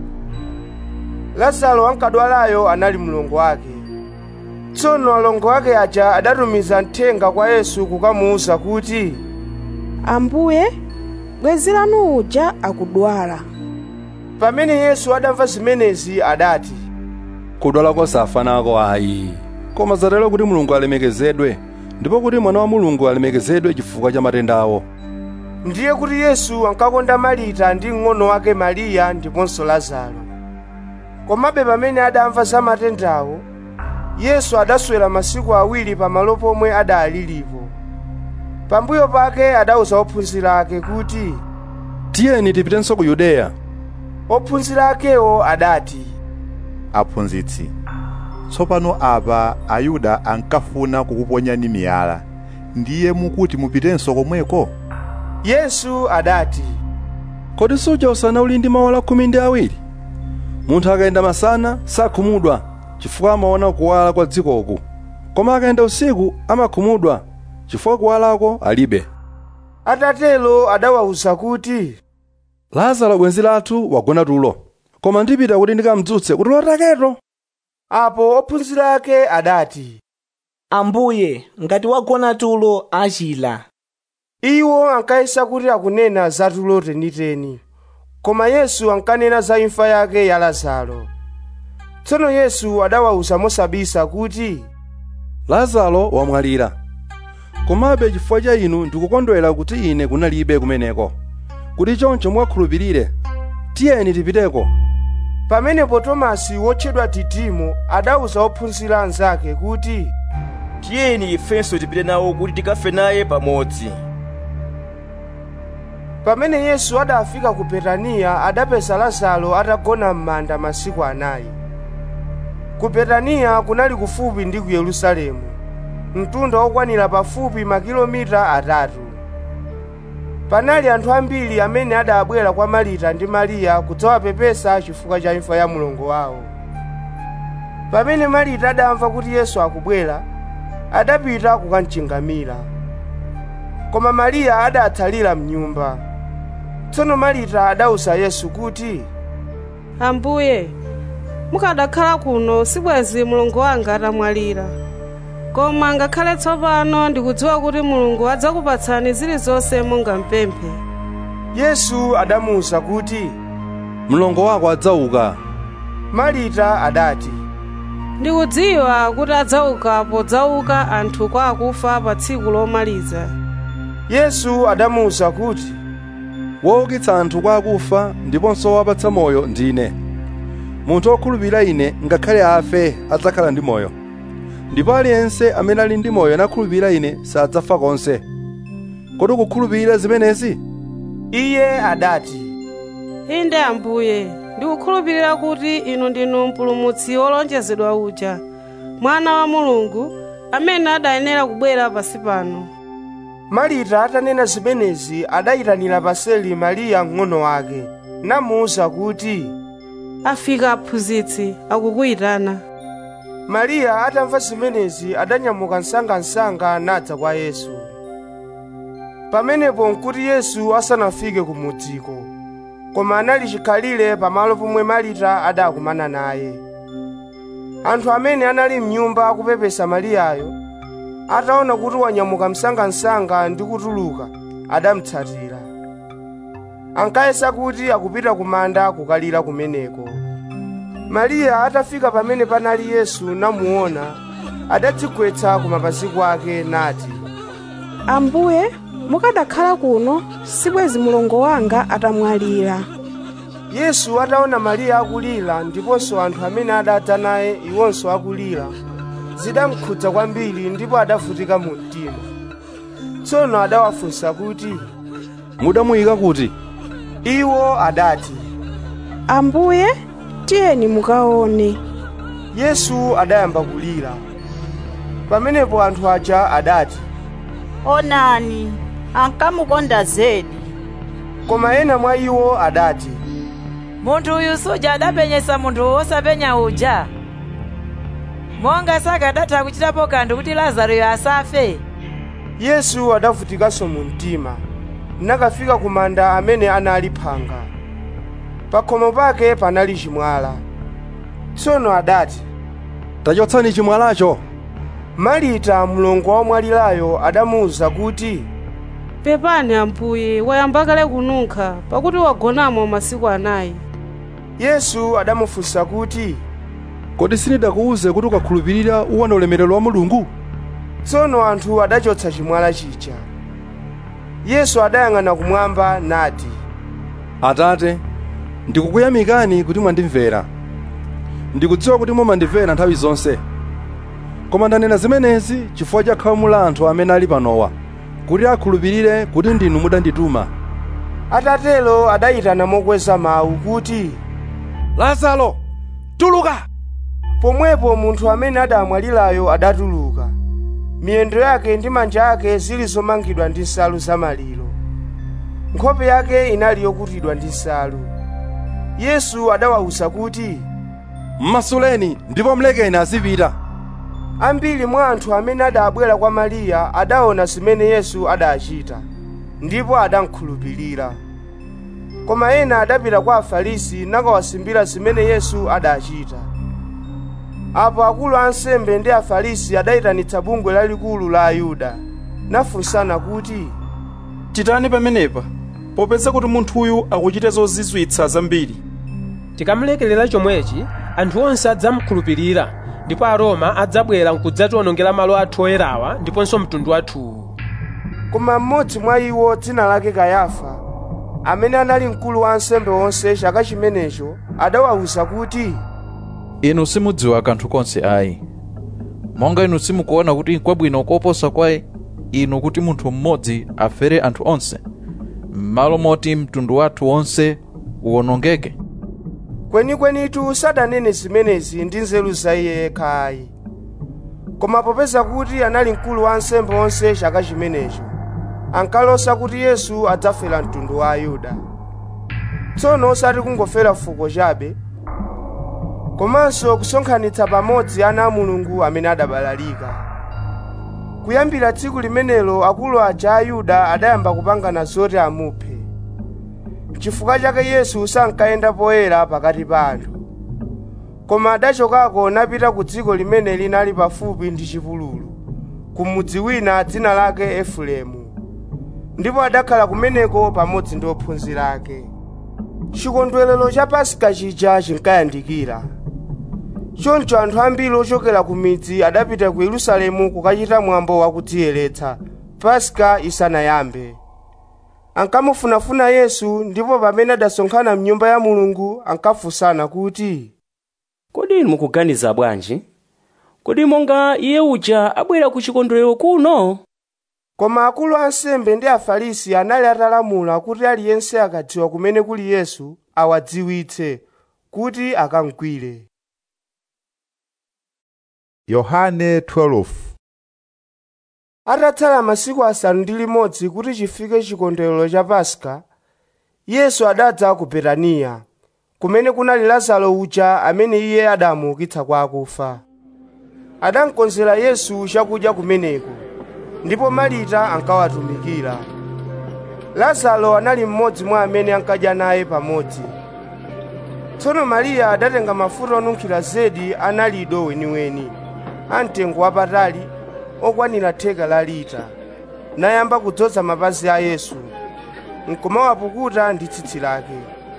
lazaro ankadwalayo anali mlongo wake tsono alongo ake aja adatumiza mthenga kwa yesu kukamuwuza kuti ambuye bwenzi lanu uja akudwala pamene yesu adamva zimenezi adati kudwala kosafanako ayi koma zatero kuti mulungu alemekezedwe ndipo kuti mwana wa mulungu alemekezedwe chifukwa cha matenda awo ndiye kuti yesu ankakonda marita ndi mng'ono wake mariya ndiponso lazaro komabe pamene adamva za matendawo yesu adaswera masiku awiri pamalo pomwe adalilipo pambuyo pake adawuza ophunzira ake kuti tiyeni tipitenso ku yudeya ophunzira akewo adati aphunzitsi tsopano apa ayuda ankafuna kukuponyani miyala ndiye mukuti mupitenso komweko yesu adati kodi suja usana uli ndi maola khumi ndi awiri munthu akayenda masana sakhumudwa chifukwa amaona kuwala kwa dzikoku koma akayenda usiku amakhumudwa chifukwa kuwalako alibe atatelo adawawuza kuti lazaro bwenzi lathu wagona tulo koma ndipita kuti ndikamdzutse kuti lotaketo apo ophunzira ake adati ambuye ngati wagona tulo achila iwo ankayesa kuti akunena za tulo teniteni koma yesu ankanena za imfa yake ya lazaro tsono yesu adawawuza mosabisa kuti lazaro wamwalira komabe chifukwa cha inu ndikukondwera kuti ine kunalibe kumeneko kuti choncho mukakhulupirire tiyeni tipiteko pamenepo tomasi wotchedwa didimo adawuza ophunzira anzake kuti tiyeni ifenso tipite nawo kuti tikafe naye pamodzi pamene yesu adafika ku betaniya adapeza lazaro atagona m'manda masiku anayi ku betaniya kunali kufupi ndi ku yerusalemu mtunda wokwanira pafupi makilomita atatu panali anthu ambiri amene adabwera kwa marita ndi mariya kudzawapepesa chifukwa cha imfa ya mlongo wawo pamene marita adamva kuti yesu akubwera adapita kukamchingamira koma mariya adatsalira mnyumba tsono marita adawuza yesu kuti ambuye mukadakhala kuno sibwezi mulungu wanga atamwalira koma ngakhale tsopano ndikudziwa kuti mulungu adzakupatsani zilizonse mungampemphe yesu adamuwuza kuti mlongo wako adzauka marita adati ndikudziwa kuti adzauka podzauka anthu kwa akufa pa tsiku lomaliza yesu adamuwuza kuti woukitsa anthu kwa akufa ndiponso wapatsa moyo ndine munthu wokhulupirira ine ngakhale afe adzakhala ndi moyo ndipo aliyense amene ali ndi moyo nakhulupirira ine sadzafa konse kodi ukukhulupirira zimenezi iye adati inde ambuye ndikukhulupirira kuti inu ndinu mpulumutsi wolonjezedwa uja mwana wa mulungu amene adayenera kubwera pasi pano marita atanena zimenezi adayitanira paseli mariya mng'ono wake namuwuza kuti afika aphunzitsi akukuyitana mariya atamva zimenezi adanyamuka msangamsanga nadza kwa yesu pamenepo nkuti yesu asanafike ku mudziko koma anali chikhalire pamalo pomwe marita adakumana naye anthu amene anali mnyumba akupepesa mariyayo ataona kuti wanyamuka msangamsanga ndi kutuluka adamutsatira ankayesa kuti akupita ku manda kukalira kumeneko mariya atafika pamene panali yesu namuona adadzigwetsa ku mapazi kwake nati ambuye mukadakhala kuno sibwezi mlongo wanga atamwalira yesu ataona mariya akulira ndiponso anthu amene adadza naye iwonso akulira zidamkhudza kwambiri ndipo adavutika mu mtima tsono adawafunsa kuti mudamuyika kuti iwo adati ambuye tiyeni mukaone yesu adayamba kulira pamenepo anthu aja adati onani ankamukonda zedi koma ena mwa iwo adati munthu uyu suja adapenyesa munthu wosapenya uja monga sakadatha kuchitapo kanthu kuti lazaroyo asafe yesu adavutikanso mu mtima nakafika ku manda amene anali phanga pa khomo pake panali chimwala tsono adati tachotsani chimwalacho marita mlongo wa mwalirayo adamuwuza kuti pepani ambuye wayamba kale kununkha pakuti wagonamo masiku anayi yesu adamufunsa kuti kodi sindidakuwuze kuti ukakhulupirira uwona ulemerero wa mulungu tsono anthu adachotsa chimwala chija yesu adayang'ana kumwamba nati atate ndikukuyamikani kuti mwandimvera ndikudziwa kuti mumandimvera nthawi zonse koma ndanena zimenezi chifukwa cha khamu la anthu amene ali panowa kuti akhulupirire kuti ndinu mudandituma atatelo adayitana mokweza mawu kuti lazaro tuluka pomwepo munthu amene adamwalirayo adatuluka miyendo yake ndi manja ake zili zomangidwa ndi nsalu zamaliro nkhope yake inali yokutidwa ndi nsalu yesu adawawuza kuti mmasuleni ndipo mlekeni azipita ambiri mwa anthu amene adabwera kwa mariya adaona zimene yesu adachita ndipo adamkhulupirira koma ena adapita kwa afarisi nakawasimbira zimene yesu adachita apo akulu a ansembe ndi afarisi adayitanitsa bungwe lalikulu la ayuda nafunsana kuti titani pamenepa popeza kuti munthuyu akuchita zozizwitsa zambiri tikamulekerera chomwechi anthu onse adzamukhulupirira ndipo aroma adzabwera nkudzatiwonongera malo athu oyerawa ndiponso mtundu wathuwu koma mmodzi mwa iwo dzina lake kayafa amene anali mkulu wa ansembe onse chaka chimenecho adawawuza kuti inu simudziwa kanthu konse ayi monga inu simukuona kuti kwabwino koposa kwa inu kuti munthu mmodzi afere anthu onse m'malo moti mtundu wathu wonse uwonongeke kwenikwenitu sadanene zimenezi ndi nzeru za iye yekha ayi koma popeza kuti anali mkulu wa ansembe onse chaka chimenecho ankalosa kuti yesu adzafera mtundu wa ayuda tsono osati kungofera fuko chabe komanso kusonkhanitsa pamodzi ana a mulungu amene adabalalika kuyambira tsiku limenelo akulu aja a ayuda adayamba kupangana zoti amuphe chifukwa chake yesu sankayenda poyera pakati pa anthu koma adachokako napita ku dziko limene linali pafupi ndi chipululu ku mudzi wina dzina lake efereimu ndipo adakhala kumeneko pamodzi ndi ophunzira ake chikondwerero cha pasika chija chinkayandikira choncho anthu ambiri ochokera ku midzi adapita ku yerusalemu kukachita mwambo wakudziyeretsa paska isanayambe ankamufunafuna yesu ndipo pamene adasonkhana mnyumba ya mulungu ankafunsana kuti kodi inu mukuganiza bwanji kodi monga iye uja abwera ku chikondwerero kuno koma akulu ansembe ndi afarisi anali atalamula kuti aliyense akadziwa kumene kuli yesu awadziwitse kuti akamgwire yohane 12 atatsala masiku asanu ndi limodzi kuti chifike chikondwerero cha paska yesu adadza ku betaniya kumene kunali lazaro uja amene iye adamuukitsa kwa akufa adamkonzera yesu chakudya kumeneko ndipo marita ankawatumikira lazaro anali mmodzi mwa amene ankadya naye pamodzi tsono mariya adatenga mafuta onunkhira zedi analido weniweni amtengo wapatali okwanira theka la lita nayamba kudzoza mapazi a yesu nkumawapukuta ndi tsitsi lake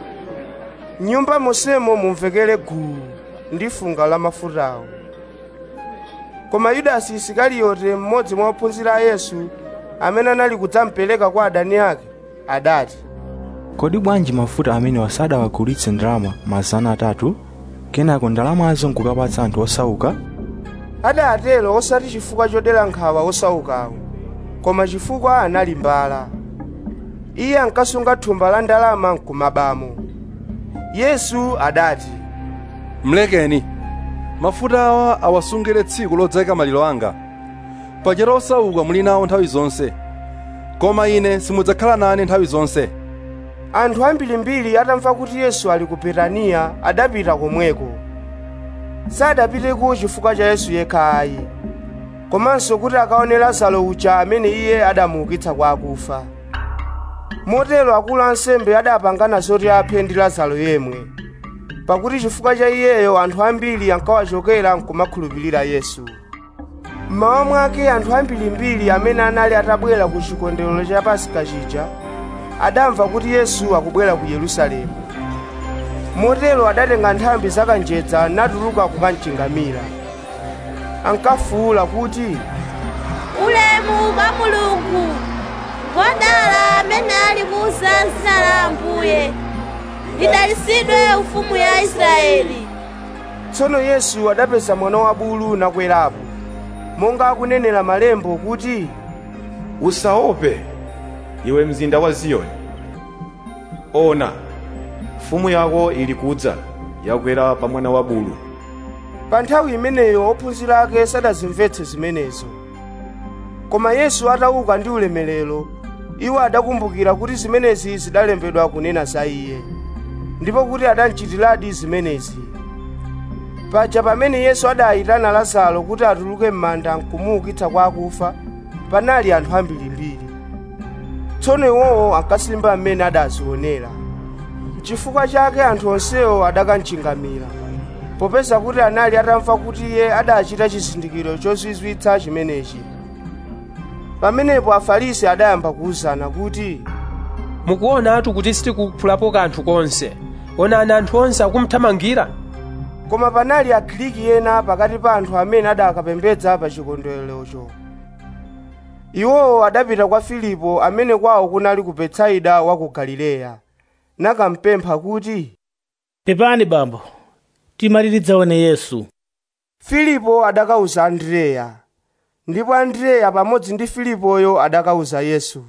nyumba monsemo mumvekere gulu ndi funga la mafutawo koma yudasi isikariyote mmodzi mwa ophunzira a yesu amene anali kudzamupereka kwa adani ake adati kodi bwanji mafuta amene wasadawagulitse ndalama mazana atatu kenako ndalamazo nkukapatsa anthu osauka adatero osati chifukwa chodera nkhawa osaukawo koma chifukwa anali mbala iye ankasunga thumba la ndalama nkumabamo yesu adati mlekeni mafuta awa awasungire tsiku lodzayika maliro anga paja osauka muli nawo nthawi zonse koma ine simudzakhala nane nthawi zonse anthu ambirimbiri atamva kuti yesu ali ku betaniya adapita komweko sadapiteko chifukwa cha yesu yekha ayi komanso kuti akaone lazaro uja amene iye adamuukitsa kwa akufa motero akulu ansembe adapangana zoti aphe ndi lazaro yemwe pakuti chifukwa cha iyeyo anthu ambiri ankawachokera nkumakhulupirira yesu mmawa mwake anthu ambirimbiri amene anali atabwera ku chikondwerero cha pasika chija adamva kuti yesu akubwera ku yerusalemu motero adatenga nthambi zakanjedza natuluka kukamchingamira ankafuwula kuti ulemu kwa mulungu ngodala amene ali kuza zina la ambuye lidalisidwe ufumu ya israeli tsono yesu adapeza mwana wa bulu nakwerapo monga akunenera malembo kuti usaope iwe mzinda wa ziyoni ona mfumu yako ili kudza yakwera pa mwana wa bulu pa nthawi imeneyo ophunzira ake sadazimvetse zimenezo koma yesu atauka ndi ulemerero iwo adakumbukira kuti zimenezi zidalembedwa kunena za iye ndipo kuti adamchitiradi zimenezi paja pamene yesu adayitana lazaro kuti atuluke m'manda nkumuukitsa kwa akufa panali anthu ambirimbiri tsono iwowo ankasimba mmene adazionera chifukwa chake anthu onsewo adakamchingamira popeza kuti anali atamva kuti iye adachita chizindikiro chozizwitsa chimenechi pamenepo afarisi adayamba kuwuzana kuti mukuonatu kuti sitikuphulapo kanthu konse onani anthu onse akumthamangira koma panali agiriki ena pakati pa anthu amene adakapembedza pa chikondwererocho iwowo adapita kwa filipo amene kwawo kunali ku betsaida wa ku galileya nakampempha kuti pepani bambo timati tidzaone yesu filipo adakawuza andreya ndipo andreya pamodzi ndi filipoyo adakawuza yesu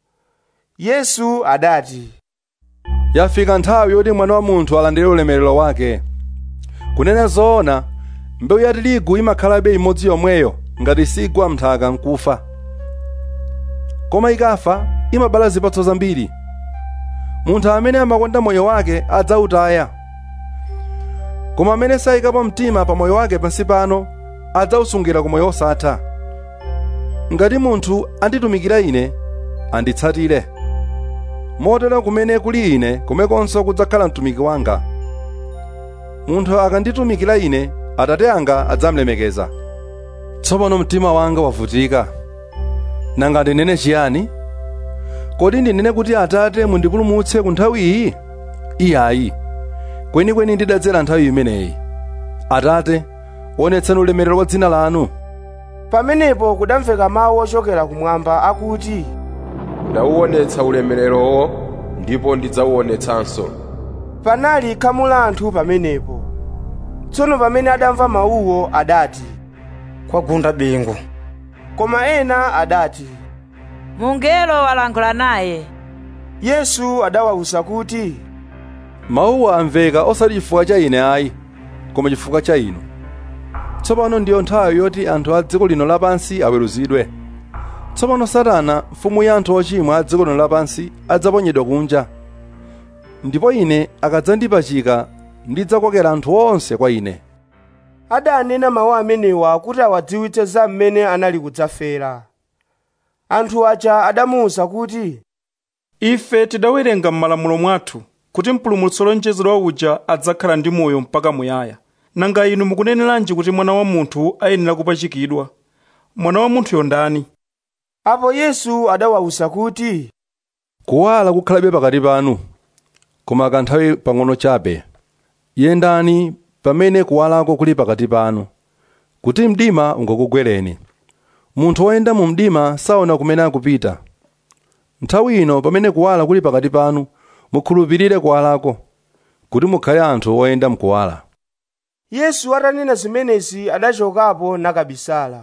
yesu adati yafika nthawi yoti mwana wa munthu alandire ulemerero wake kunena zoona mbewu ya tirigu imakhalabe imodzi yomweyo ngati sigwa mnthaka nkufa koma ikafa imabala zipatso zambiri munthu amene amakonda moyo wake adzawutaya koma amene sayikapo mtima pa moyo wake pansi pano adzawusungira ku moyo wosatha ngati munthu anditumikira ine anditsatire motero kumene kuli ine kumekonso kudzakhala mtumiki wanga munthu akanditumikira ine atate anga adzamlemekeza tsopano mtima wanga wavutika nanga ndinene chiyani kodi ndinene kuti atate mundipulumutse ku nthawi iyi iyayi kwenikweni ndidadzera nthawi imeneyi atate onetsani ulemerero wa dzina lanu pamenepo kudamveka mawu ochokera kumwamba akuti ndawuonetsa ulemererowo ndipo ndidzawuonetsanso panali khamu la anthu pamenepo tsono pamene adamva mawuwo adati kwagunda bingu koma ena adati mungelo walankhula naye yesu adawawuza kuti mawuwa amveka osati chifukwa cha ine ayi koma chifukwa cha inu tsopano ndiyo nthawi yoti anthu a dziko lino lapansi aweruzidwe tsopano satana mfumu ya anthu ochimwa a dziko lino lapansi adzaponyedwa kunja ndipo ine akadzandipachika ndidzakokera anthu onse kwa ine adanena mawu amenewa kuti awadziwitse za mmene anali kudzafera anthu aja adamuwuza kuti ife tidawerenga m'malamulo mwathu kuti mpulumutsi wolonjezedwa uja adzakhala ndi moyo mpaka muyaya nanga inu mukuneneranji kuti mwana wa munthu ayenera kupachikidwa mwana wa munthuyo ndani apo yesu adawawuza kuti kuwala kukhalabe pakati panu koma kanthawi pang'ono chabe yendani pamene kuwalako kuli pakati panu kuti mdima ungakugwereni munthu woyenda mu mdima saona kumene akupita nthawi ino pamene kuwala kuli pakati panu mukhulupirire kuwalako kuti mukhale anthu oyenda mkuwala yesu atanena zimenezi adachokapo nakabisala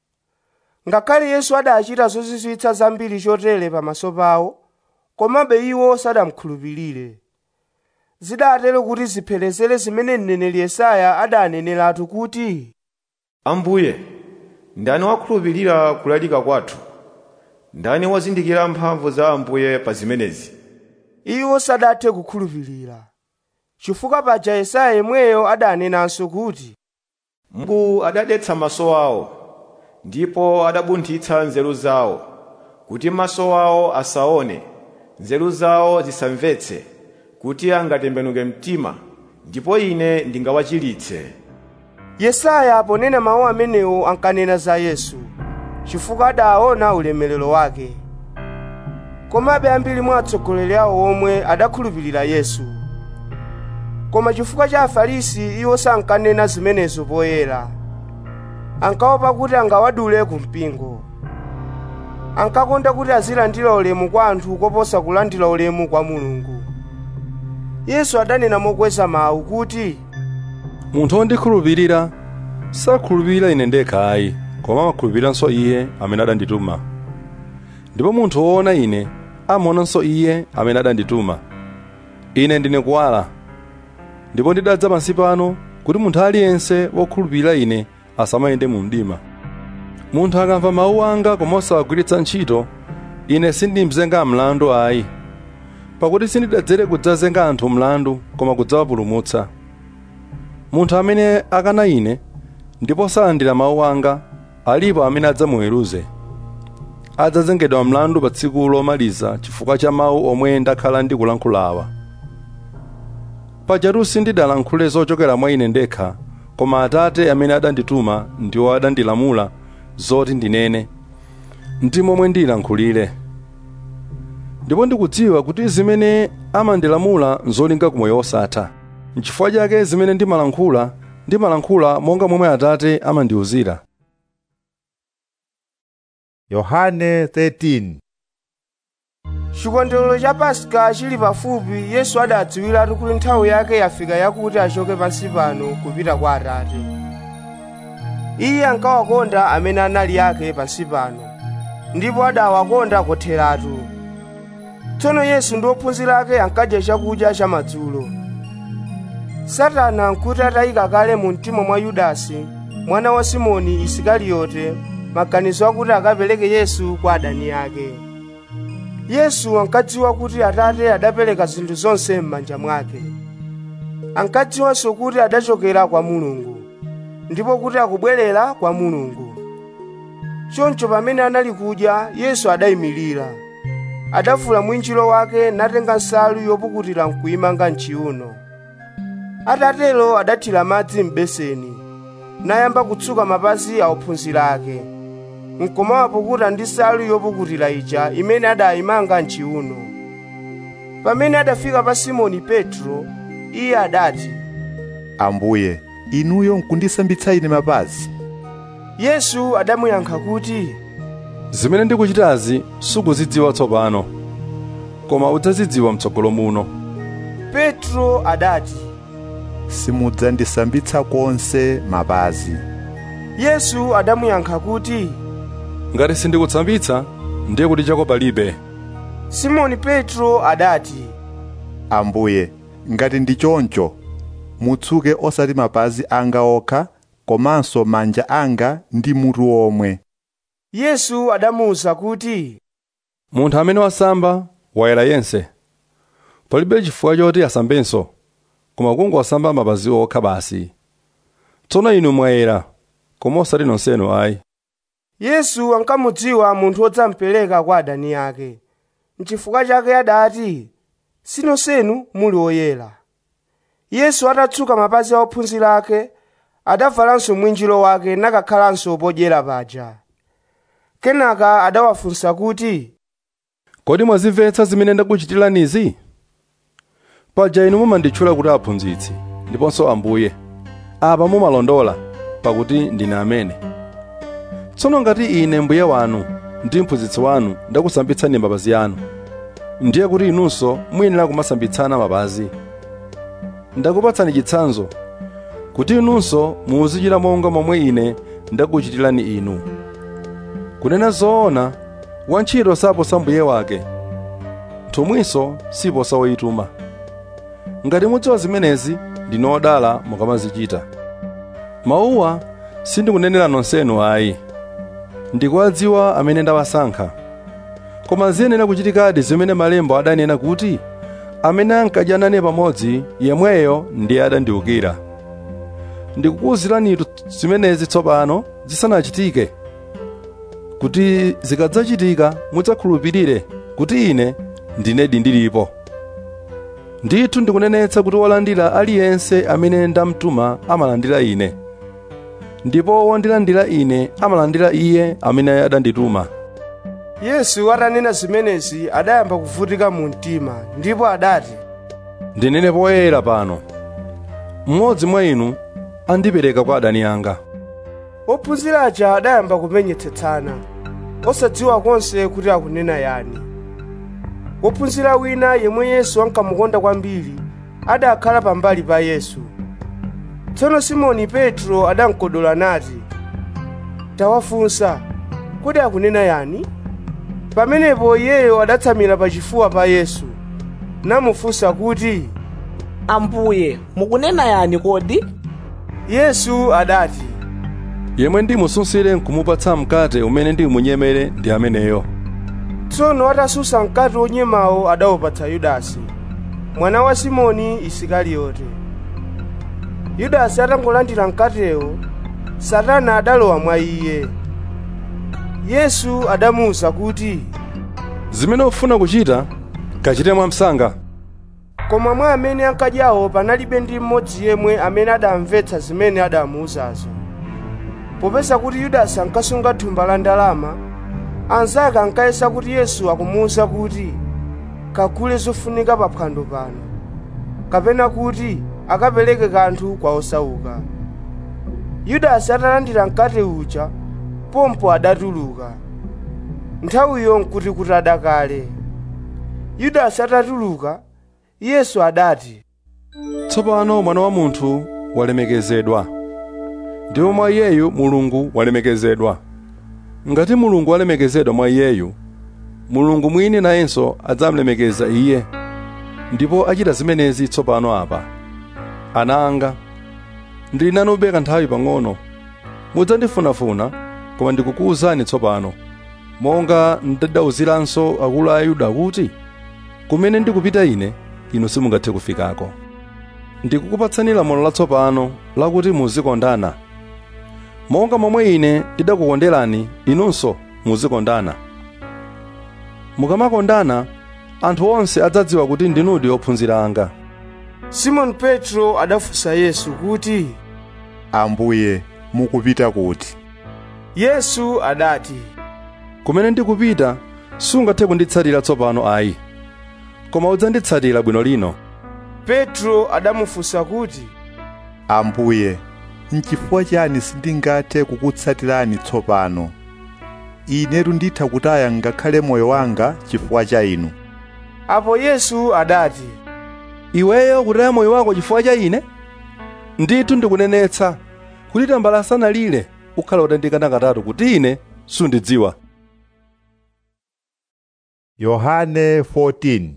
ngakhale yesu adachita zozizwitsa zambiri chotere pamaso pawo komabe iwo sadamkhulupirire zidatero kuti ziphelezere zimene mneneri yesaya adaneneratu kuti ambuye ndani wakhulupirira kulalika kwathu ndani wazindikira mphamvu za ambuye pa zimenezi iwo sadathe kukhulupirira chifukwa paja yesaya yemweyo adanenanso kuti mulungu adadetsa maso awo ndipo adabunthitsa nzeru zawo kuti maso awo asaone nzeru zawo zisamvetse kuti angatembenuke mtima ndipo ine ndingawachiritse yesaya ponena mawu amenewo ankanena za yesu chifukwa adaona ulemerero wake komabe ambiri mwa atsogoleri awo omwe adakhulupirira yesu koma chifukwa cha afarisi iwo sankanena zimenezo poyera ankaopa kuti angawadule ku mpingo ankakonda kuti azilandira ulemu kwa anthu koposa kulandira ulemu kwa mulungu yesu adanena mokweza mawu kuti munthu wondikhulupirira sakhulupirira ine ndekha ayi koma amakhulupiriranso iye amene adandituma ndipo munthu woona ine amaonanso iye amene adandituma ine ndine kuwala ndipo ndidadza pansi pano kuti munthu aliyense wokhulupirira ine asamayende mu mdima munthu akamva mawu anga koma osawagwiritsa ntchito ine sindimzenga mlandu ayi pakuti sindidadzere kudzazenga anthu mlandu koma kudzawapulumutsa munthu amene akana ine ndipo salandira mawu anga alipo amene adzamuweruze adzazengedwa mlandu pa tsiku lomaliza chifukwa cha mawu omwe ndakhala ndikulankhulawa pajatu sindidalankhule zochokera mwa ine ndekha koma atate amene adandituma ndiwo adandilamula zoti ndinene ndi momwe ndilankhulire ndipo ndikudziwa kuti zimene amandilamula nzolinga ku moyo wosatha n'chifukwa chake zimene ndimalankhula ndimalankhula monga momwe atate amandiwuzira yohane 13 chikondwerero cha paska chili pafupi yesu adadziwiratu kuti nthawi yake yafika yakuti achoke pansi pano kupita kwa atate iye ankawakonda amene anali ake pansi pano ndipo adawakonda kotheratu tsono yesu ndi ophunzira ake ankadya chakudya chamadzulo satana nkuti atayika kale mu mtima mwa yudasi mwana wa simoni isikariyote maganizo akuti akapereke yesu kwa adani ake yesu ankadziwa kuti atate adapereka zinthu zonse m'manja mwake ankadziwanso kuti adachokera kwa mulungu ndipo kuti akubwerera kwa mulungu choncho pamene anali kudya yesu adayimirira adavula mwinjiro wake natenga nsalu yopukutira nkuyimanga mchiuno atatero adathira madzi m'beseni nayamba kutsuka mapazi a ophunzira ake nkumawapukuta ndi nsalu yopukutira ija imene adayimanga mchiuno pamene adafika pa simoni petro iye adati ambuye inuyo nkundisambitsa ine mapazi yesu adamuyankha kuti zimene ndikuchitazi sukuzidziwa tsopano koma udzazidziwa mtsogolo muno petro adati simudzandisambitsa konse mapazi yesu adamuyankha kuti ngati sindikutsambitsa ndiye kuti chako palibe simoni petro adati ambuye ngati ndi choncho mutsuke osati mapazi anga okha komanso manja anga ndi mutu omwe yesu adamuwuza kuti munthu amene wasamba wayera yense palibe chifukwa choti asambenso koma kungosamba mapazi okha basi tsono inu mwayera koma osati nonsenu ayi yesu ankamudziwa munthu wodzamupereka kwa adani ake nchifukwa chake adati sinonsenu muli oyera yesu atatsuka mapazi a ophunzira ake adavalanso mwinjiro wake nakakhalanso podyera paja kenaka adawafunsa kuti kodi mwazimvetsa zimene ndakuchitiranizi paja inu mumanditchula kuti aphunzitsi ndiponso ambuye apa mumalondola pakuti ndine amene tsono ngati ine mbuye wanu ndi mphunzitsi wanu ndakusambitsani mapazi anu ndiye kuti inunso muyenera kumasambitsana mapazi ndakupatsani chitsanzo kuti inunso muzichita monga momwe ine ndakuchitirani inu kunena zoona wantchito saposa mbuye wake nthumwinso siposa woyituma ngati mudziwa zimenezi ndinu odala mukamazichita mawuwa sindikunenera nonsenu ayi ndikuwadziwa amene ndawasankha koma ziyenera kuchitikadi zimene malemba adanena kuti amene ankadya nane pamodzi yemweyo ndiye adandiukira ndikukuwuziranitu zimenezi tsopano zisanachitike kuti zikadzachitika mudzakhulupirire kuti ine ndinedi ndilipo ndithu ndikunenetsa kuti wolandira aliyense amene ndamtuma amalandira ine ndipo wondilandira ine amalandira iye amene adandituma yesu atanena zimenezi adayamba kuvutika mu mtima ndipo adati ndinene poyera pano mmodzi mwa inu andipereka kwa adani anga ophunzira aja adayamba kumenyetsetsana osadziwa konse kuti akunena yani wophunzira wina yemwe yesu ankamukonda kwambiri adakhala pambali pa yesu tsono simoni petro adamkodola nati tawafunsa kodi akunena yani pamenepo iyeyo adatsamira pachifuwa pa yesu namufunsa kuti ambuye mukunena yani kodi yesu adati yemwe ndimusunsire nkumupatsa mkate umene ndimunyemere ndi ameneyo tsono atasunsa mkate wonyemawo adawupatsa yudasi mwana wa simoni isikariyote yudasi atangolandira mkatewo satana adalowa mwa iye yesu adamuwuza kuti zimene ufuna kuchita kachite mwamsanga koma mwa amene ankadyawo panalibe ndi mmodzi yemwe amene adamvetsa zimene adamuwuzazo popeza kuti yudasi ankasunga thumba la ndalama anzake ankayesa kuti yesu akumuwuza kuti kagule zofunika pa phwando pano kapena kuti akapereke kanthu kwa osauka yudasi atalandira mkate uja pompo adatuluka nthawiyo nkuti kuti adakale yudasi atatuluka yesu adati tsopano mwana wa munthu walemekezedwa ndipo mwa iyeyu mulungu walemekezedwa ngati mulungu walemekezedwa mwa iyeyu mulungu mwini nayenso adzamulemekeza iye ndipo achita zimenezi tsopano apa ana anga ndili nanu kanthawi pang'ono mudzandifunafuna koma ndikukuwuzani tsopano monga ndadawuziranso akulu a ayuda kuti kumene ndikupita ine inu simungathe kufikako ndikukupatsani lamulo latsopano lakuti muzikondana monga momwe ine ndidakukonderani inunso muzikondana mukamakondana anthu onse adzadziwa kuti ndinudi ophunzira anga simoni petro adafunsa yesu kuti ambuye mukupita kuti yesu adati kumene ndikupita sungathe kunditsatira tsopano ayi koma udzanditsatira bwino lino petro adamufunsa kuti ambuye nchifukwa chani sindingathe kukutsatirani tsopano inetu nditha kutaya ngakhale moyo wanga chifukwa cha inu apo yesu adati iweyo kutaya moyo wako chifukwa cha ine ndithu ndikunenetsa kuti tambala asanalire ukhala utandikana katatu kuti ine sundidziwa yohane 14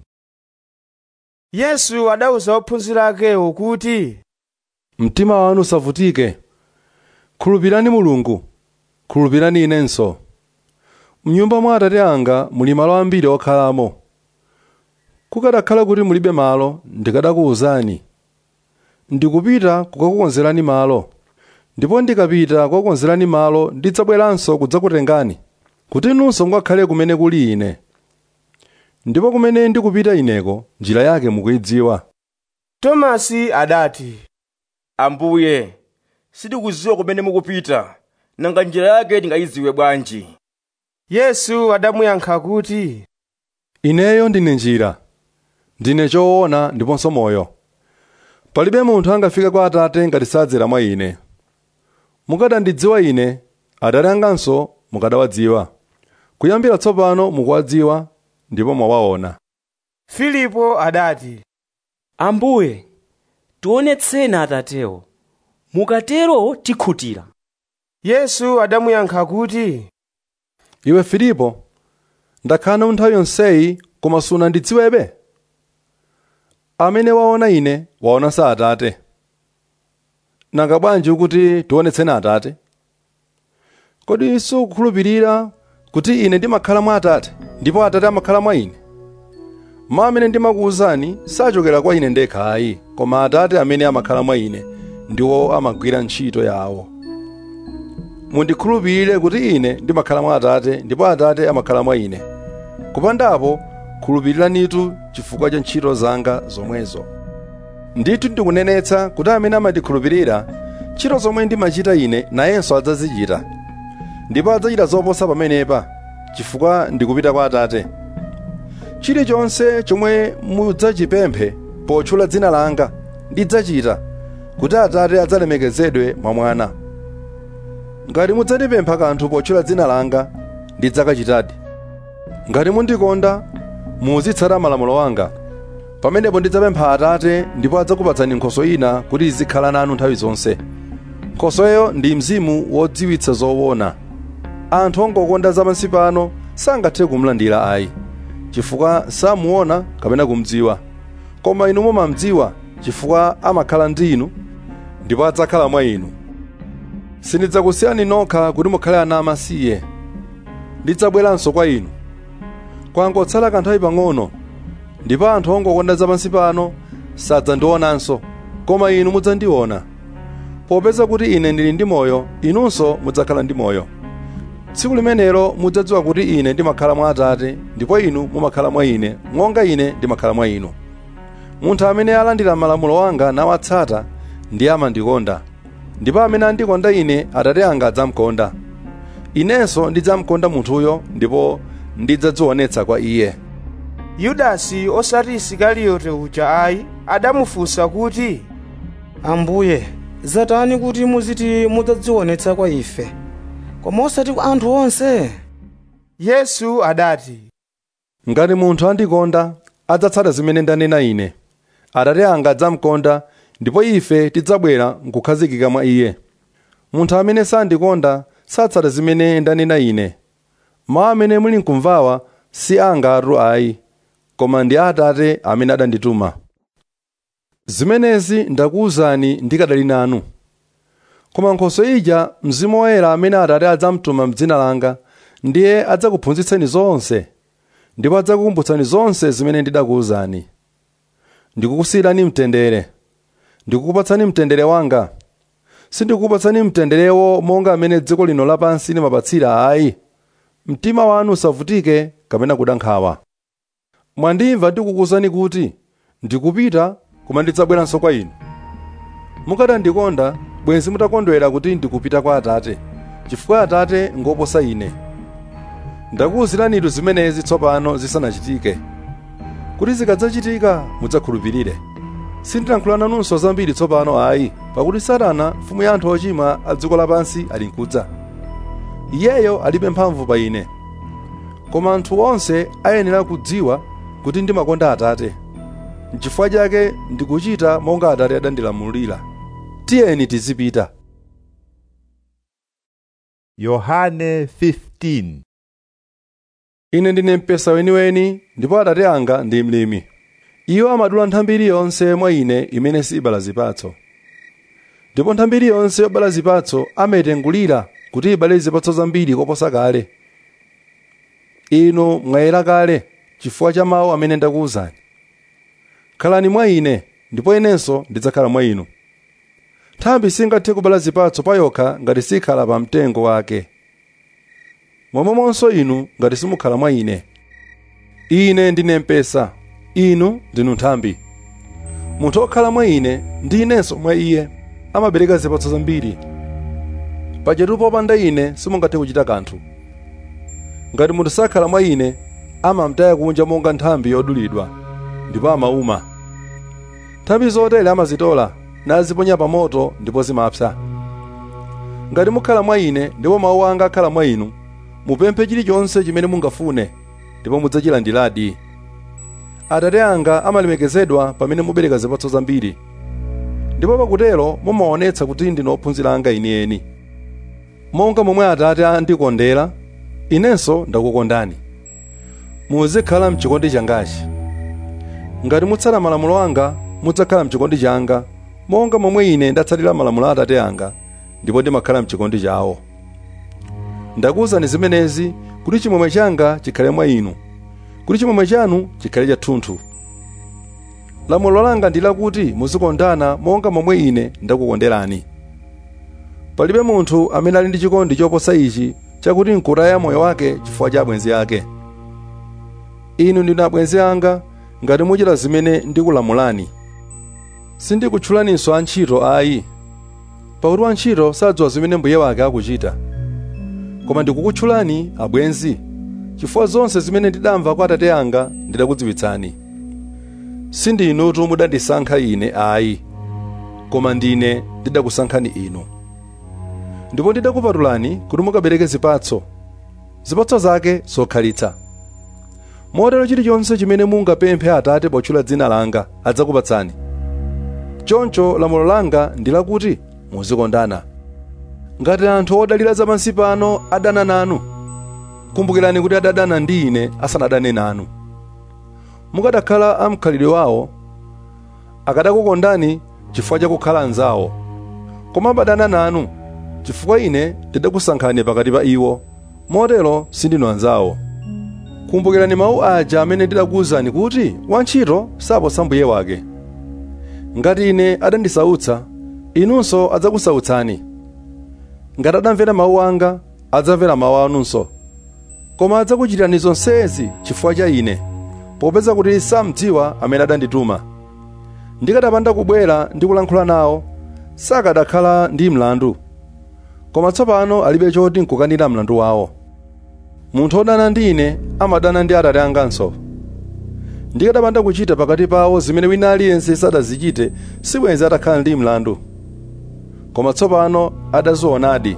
yesu adawuza ophunzira akewo kuti mtima wanu usavutike khulupirani mulungu khulupirani inenso mnyumba mwa atate anga muli malo ambiri okhalamo kukadakhala kuti mulibe malo ndikadakuwuzani ndikupita kukakukonzerani malo ndipo ndikapita kukakukonzerani malo ndidzabweranso kudzakutengani kuti inunso mukakhale kumene kuli ine ndipo kumene ndikupita ineko njira yake mukuyidziwa tomasi adati ambuye sitikudziwa kumene mukupita nanga njira yake tingayidziwe bwanji yesu adamuyankha kuti ineyo ndine njira ndine choona ndiponso moyo palibe munthu angafike kwa atate ngati sadzera mwa ine mukadandidziwa ine atate anganso mukadawadziwa kuyambira tsopano mukuwadziwa ndipo mwawaona filipo adati ambuye tionetseni atatewo mukatero tikhutira yesu adamuyankha kuti iwe filipo ndakhala nawe nthawi yonseyi koma sunandidziwebe amene waona ine waonanso atate nanga bwanji ukuti tionetseni atate kodi sukukhulupirira kuti ine ndimakhala mwa atate ndipo atate amakhala mwa ine mawu amene ndimakuwuzani sachokera kwa ine ndekha ayi koma atate amene amakhala mwa ine ndiwo amagwira ntchito yawo mundikhulupirire kuti ine ndimakhala mwa atate ndipo atate amakhala mwa ine kupandapo khulupiriranitu chifukwa cha ntchito zanga zomwezo ndithu ndikunenetsa kuti amene amandikhulupirira ntchito zomwe ndimachita ine nayenso adzazichita ndipo adzachita zoposa pamenepa chifukwa ndikupita kwa atate chilichonse chomwe mudzachipemphe potchula dzina langa ndidzachita kuti atate adzalemekezedwe mwa mwana ngati mudzandipempha kanthu potchula dzina langa ndidzakachitadi ngati mundikonda muzitsata malamulo anga pamenepo ndidzapempha atate ndipo adzakupatsani nkhoswe ina kuti izikhala nanu nthawi zonse nkhosweyo ndi mzimu wodziwitsa zoona anthu ongokonda zapansi pano sangathe kumlandira ayi chifukwa samuona kapena kumdziwa koma inu mumamdziwa chifukwa amakhala ndi inu ndipo adzakhala mwa inu sindidzakusiyani nokha kuti mukhale ana amasiye ndidzabweranso kwa inu kwangotsala kanthawi pang'ono ndipo anthu ongokonda zapansi pano sadzandionanso koma inu mudzandiona popeza kuti ine ndili ndi moyo inunso mudzakhala ndi moyo tsiku limenelo mudzadziwa kuti ine ndimakhala mwa atate ndipo inu mumakhala mwa ine monga ine ndimakhala mwa inu munthu amene alandira malamulo anga nawatsata ndiye amandikonda ndipo amene andikonda ine atate anga adzamkonda inenso ndidzamkonda munthuyo ndipo ndidzadzionetsa kwa iye yudasi osati isikariyote uja ayi adamufunsa kuti ambuye zatani kuti muziti mudzadzionetsa kwa ife koma osati kwa anthu onse yesu adati ngati munthu andikonda adzatsata zimene ndanena ine atate anga adzamkonda ndipo ife tidzabwera nkukhazikika mwa iye munthu amene sandikonda satsata zimene ndanena ine mawu amene muli nkumvawa si anga atu ayi koma ndi atate amene adandituma zimenezi ndakuwuzani ndikadali nanu koma nkhoswe ija mzimu woyera amene atate adzamtuma m'dzina langa ndiye adzakuphunzitseni zonse ndipo adzakukumbutsani zonse zimene ndidakuwuzani ndikukusiyirani mtendere ndikukupatsani mtendere wanga sindikukupatsani mtenderewo monga amene dziko lino lapansi limapatsira ayi mtima wanu usavutike kapena kuda nkhawa mwandimva ndikukuwuzani kuti ndikupita koma ndidzabweranso kwa inu mukadandikonda bwenzi mutakondwera kuti ndikupita kwa atate chifukwa atate ngoposa ine ndakuwuziranitu zimenezi tsopano zisanachitike kuti zikadzachitika mudzakhulupirire sindilankhula nanunso zambiri tsopano ayi pakuti satana mfumu ya anthu ochimwa a dziko lapansi ali nkudza iyeyo alibe mphamvu pa ine koma anthu onse ayenera kudziwa kuti ndimakonda atate n'chifukwa chake ndikuchita monga atate adandilamulira tiyeni tizipita yohane 15 ine ndine mpesa weniweni ndipo atate anga ndi mlimi iwo amadula nthambi iliyonse mwa ine imene sibala zipatso ndipo nthambi iliyonse yobala zipatso amayitengulira kuti ibale zipatso zambiri koposa kale inu mwayera kale chifukwa cha mawu amene ndakuwuzani khalani mwa ine ndipo inenso ndidzakhala mwa inu nthambi singathe kubala zipatso pa yokha ngati sikhala pa mtengo wake momwemonso inu ngati simukhala mwa ine ine ndine mpesa inu ndinu nthambi munthu okhala mwa ine ndi inenso mwa iye amabereka zipatso zambiri pajatu popanda ine simungathe kuchita kanthu ngati munthu sakhala mwa ine amamtaya kunja monga nthambi yodulidwa ndipo amauma nthambi zotere amazitola naziponya pa moto ndipo zimapsa ngati mukhala mwa ine ndipo mawu anga akhala mwa inu mupemphe chilichonse chimene mungafune ndipo mudzachilandiradi atate anga amalemekezedwa pamene mubereka zipatso zambiri ndipo pakutero mumaonetsa kuti ndine ophunzira anga enieni monga momwe atate andikondera inenso ndakukondani muzikhala mchikondi changachi ngati mutsata malamulo anga mudzakhala mchikondi changa monga momwe ine ndatsatira malamulo a atate anga ndipo ndimakhala mchikondi chawo ndakuwuzani zimenezi kuti chimwemwe changa chikhale mwa inu kuti chimwemwe chanu chikhale chathunthu lamulo langa ndi lakuti muzikondana monga momwe ine ndakukonderani palibe munthu amene ali ndi chikondi choposa ichi chakuti nkutaya moyo wake chifukwa cha abwenzi ake inu ndinu abwenzi anga ngati muchita zimene ndikulamulani sindikutchulaninso antchito ayi pakuti wantchito sadziwa zimene mbuye wake akuchita koma ndikukutchulani abwenzi chifukwa zonse zimene ndidamva kwa atate anga ndidakudziwitsani sindinutu mudandisankha ine ayi koma ndine ndidakusankhani inu ndipo ndidakupatulani kuti mukabereke zipatso zipatso zake zokhalitsa motero chilichonse chimene mungapemphe atate potchula dzina langa adzakupatsani choncho lamulo langa ndi lakuti muzikondana ngati anthu odalira zapansi pano adana nanu kumbukirani kuti adadana ndi ine asanadane nanu mukadakhala amkhalidwe wawo akadakukondani chifukwa chakukhala anzawo koma amadana nanu chifukwa ine ndidakusankhani pakati pa iwo motero sindinu anzawo kumbukirani mawu aja amene ndidakuwuzani kuti wantchito saposa mbuye wake ngati ine adandisautsa inunso adzakusautsani ngati adamvera mawu anga adzamvera mawu anunso koma adzakuchitirani zonsezi chifukwa cha ine popeza kuti samdziwa amene adandituma ndikadapanda kubwera ndi kulankhula nawo sakadakhala ndi mlandu koma tsopano alibe choti nkukanira mlandu wawo munthu wodana ndi ine amadana ndi atate anganso ndikadapanda kuchita pakati pawo zimene wina aliyense sadazichite sibwenzi atakhala ndi mlandu koma tsopano adazionadi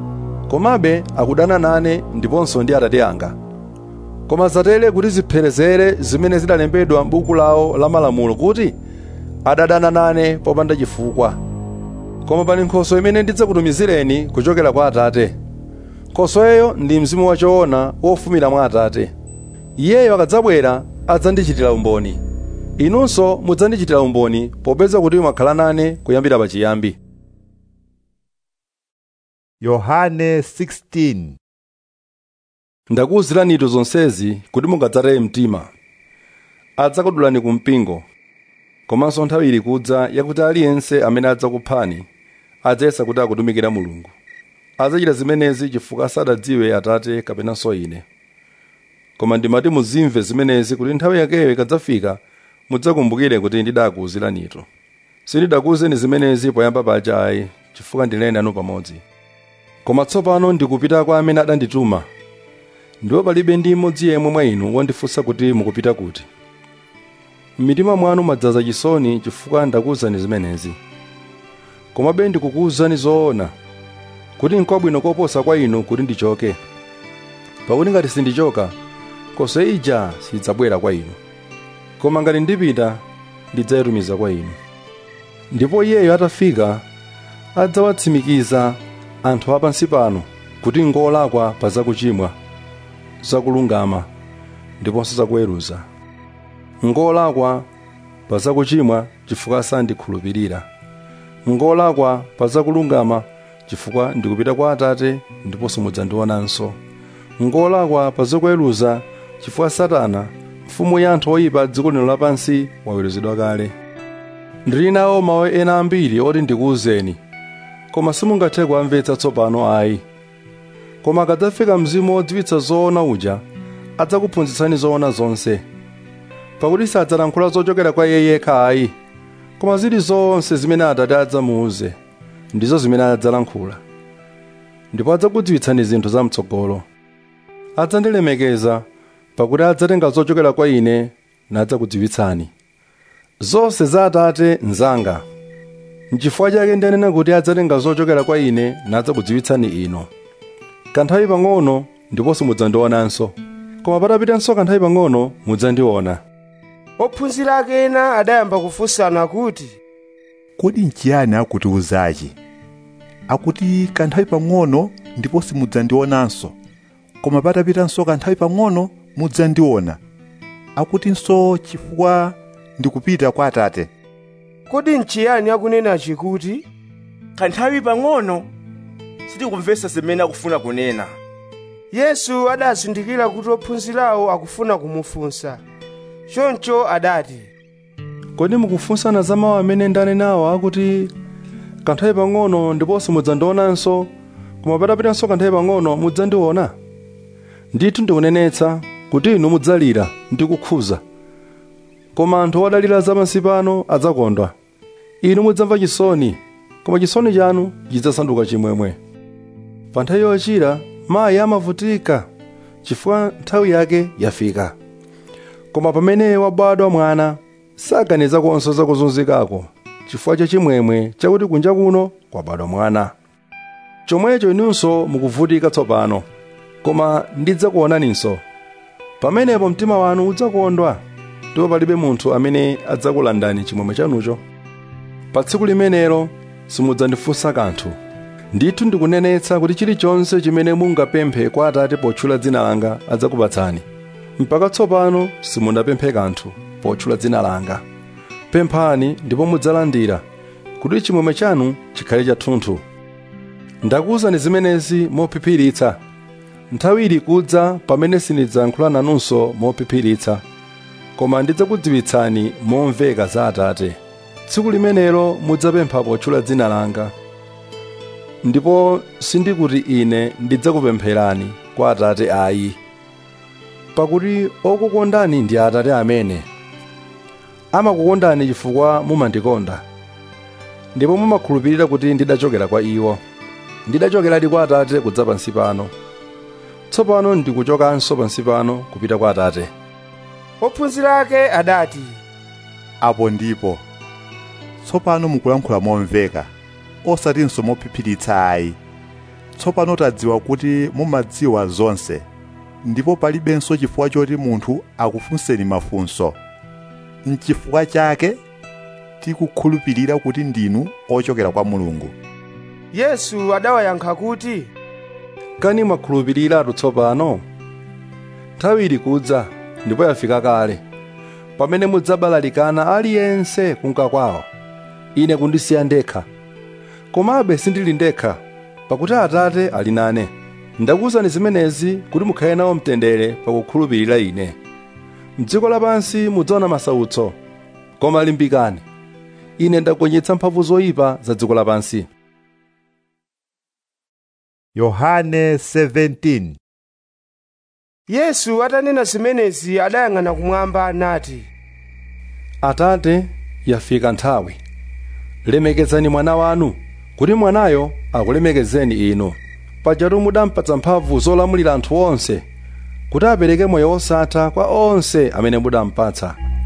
komabe akudana nane ndiponso ndi atate anga koma zatere kuti zipherezere zimene zidalembedwa m'buku lawo la malamulo kuti adadana nane popanda chifukwa koma pali nkhoswe imene ndidzakutumizireni kuchokera kwa atate nkhosweyo ndi mzimu wachoona wofumira mwa atate iyeyo akadzabwera adzandichitira umboni inunso mudzandichitira umboni popeza kuti mwakhala nane kuyambira pachiyambi yohane 16 ndakuwuziranitu zonsezi kuti mungadzataye mtima adzakudulani ku mpingo komanso nthawi ili kudza yakuti aliyense amene adzakuphani adzayesa kuti akutumikira mulungu adzachita zimenezi chifukwa sadadziwe atate kapenanso ine koma ndimati muzimve zimenezi kuti nthawi yakeyo ikadzafika mudzakumbukire kuti ndidakuwuziranitu sindidakuwuzeni zimenezi poyamba paja ayi chifukwa ndinali nanu pamodzi koma tsopano ndikupita kwa amene adandituma ndipo palibe ndi mmodzi yemwe mwa inu wondifunsa kuti mukupita kuti m'mitima mwanu madzaza chisoni chifukwa ndakuwuzani zimenezi komabe ndikukuwuzani zoona kuti n'kwabwino koposa kwa inu kuti ndichoke pakuti ngati sindichoka nkhosa ija sidzabwera kwa inu koma ngati ndipita ndidzayitumiza kwa inu ndipo iyeyo atafika adzawatsimikiza anthu apansi pano kuti ngolakwa pa zakuchimwa zakulungama ndiponso zakuweruza ngolakwa pa zakuchimwa chifukwa sandikhulupirira ngolakwa pa zakulungama chifukwa ndikupita kwa atate ndiponso mudzandionanso ngolakwa pa zakuweruza chifukwa satana mfumu ya anthu oyipa dziko lino lapansi waweruzidwa kale ndili nawo mawu ena ambiri oti ndikuwuzeni koma simungathe kuamvetsa tsopano ayi koma akadzafika mzimu wodziwitsa zoona uja adzakuphunzitsani zoona zonse pakuti sadzalankhula zochokera kwa iye yekha ayi koma zili zonse zimene atate adzamuuze ndizo zimene adzalankhula ndipo adzakudziwitsani zinthu zamtsogolo adzandilemekeza pakuti adzatenga zochokera kwa ine nadzakudziwitsani zonse za atate nzanga n'chifukwa chake ndanena kuti adzatenga zochokera kwa ine nadzakudziwitsani inu kanthawi pang'ono ndiponso mudzandionanso koma patapitanso kanthawi pang'ono mudzandiona ophunzira ake ena adayamba kufunsana kuti kodi nchiyani akutiwuzachi akuti kanthawi pang'ono ndipo simudzandionanso koma patapitanso kanthawi pang'ono mudzandiona akutinso chifukwa ndikupita kwa atate kodi nchiyani akunenachi kuti kanthawi pang'ono sitikumvetsa zimene akufuna kunena yesu adazindikira kuti ophunzirawo akufuna kumufunsa choncho adati kodi mukufunsana za mawu amene ndanenawo akuti kanthawi pang'ono ndiponso mudzandionanso koma patapitanso kanthawi pang'ono mudzandiona ndithu ndikunenetsa kuti inu mudzalira ndi kukhuza koma anthu odalira zapansi pano adzakondwa inu mudzamva chisoni koma chisoni chanu chidzasanduka chimwemwe pa nthawi yochira mayi amavutika chifukwa nthawi yake yafika koma pamene wabadwa mwana saganiza konso zakuzunzikako chifukwa cha chimwemwe chakuti kunja kuno kwabadwa mwana chomwecho inunso mukuvutika tsopano koma ndidzakuonaninso pamenepo mtima wanu udzakondwa ndipo palibe munthu amene adzakulandani chimwemwe chanucho pa tsiku limenelo simudzandifunsa kanthu ndithu ndikunenetsa kuti chilichonse chimene mungapemphe kwa atate potchula dzina langa adzakupatsani mpaka tsopano simunapemphe kanthu potchula dzina langa pemphani ndipo mudzalandira kuti chimwemwe chanu chikhale chathunthu ndakuwuzani zimenezi mophiphiritsa nthawi ili kudza pamene sindidzayankhula nanunso mophiphiritsa koma ndidzakudziwitsani momveka za atate tsiku limenelo mudzapempha potchula dzina langa ndipo sindikuti ine ndidzakupempherani kwa atate ayi pakuti okukondani ndi atate amene amakukondani chifukwa mumandikonda ndipo mumakhulupirira kuti ndidachokera kwa iwo ndidachokeradi kwa atate kudza pansi pano tsopano ndikuchokanso pansi pano kupita kwa atate ophunzira ake adati apo ndipo tsopano mukulankhula momveka osatinso mophiphiritsa ayi tsopano tadziwa kuti mumadziwa zonse ndipo palibenso chifukwa choti munthu akufunseni mafunso mchifukwa chake tikukhulupirira kuti ndinu ochokera kwa mulungu yesu adawayankha kuti kani mwakhulupiriratu tsopano nthawi ili kudza ndipo yafika kale pamene mudzabalalikana aliyense kunka kwawo ine kundisiya ndekha komabe sindili ndekha pakuti atate ali nane ndakuwuzani zimenezi kuti mukhale nawo mtendere pakukhulupirira ine mdziko lapansi mudzaona masautso koma limbikani ine ndagonjetsa mphamvu zoyipa za dziko lapansi yohane 17 yesu atanena zimenezi adayang'ana kumwamba nati atate yafika nthawi lemekezani mwana wanu kuti mwanayo akulemekezeni inu pajatu mudampatsa mphamvu zolamulira anthu onse kuti apereke moyo wosatha kwa onse amene mudampatsa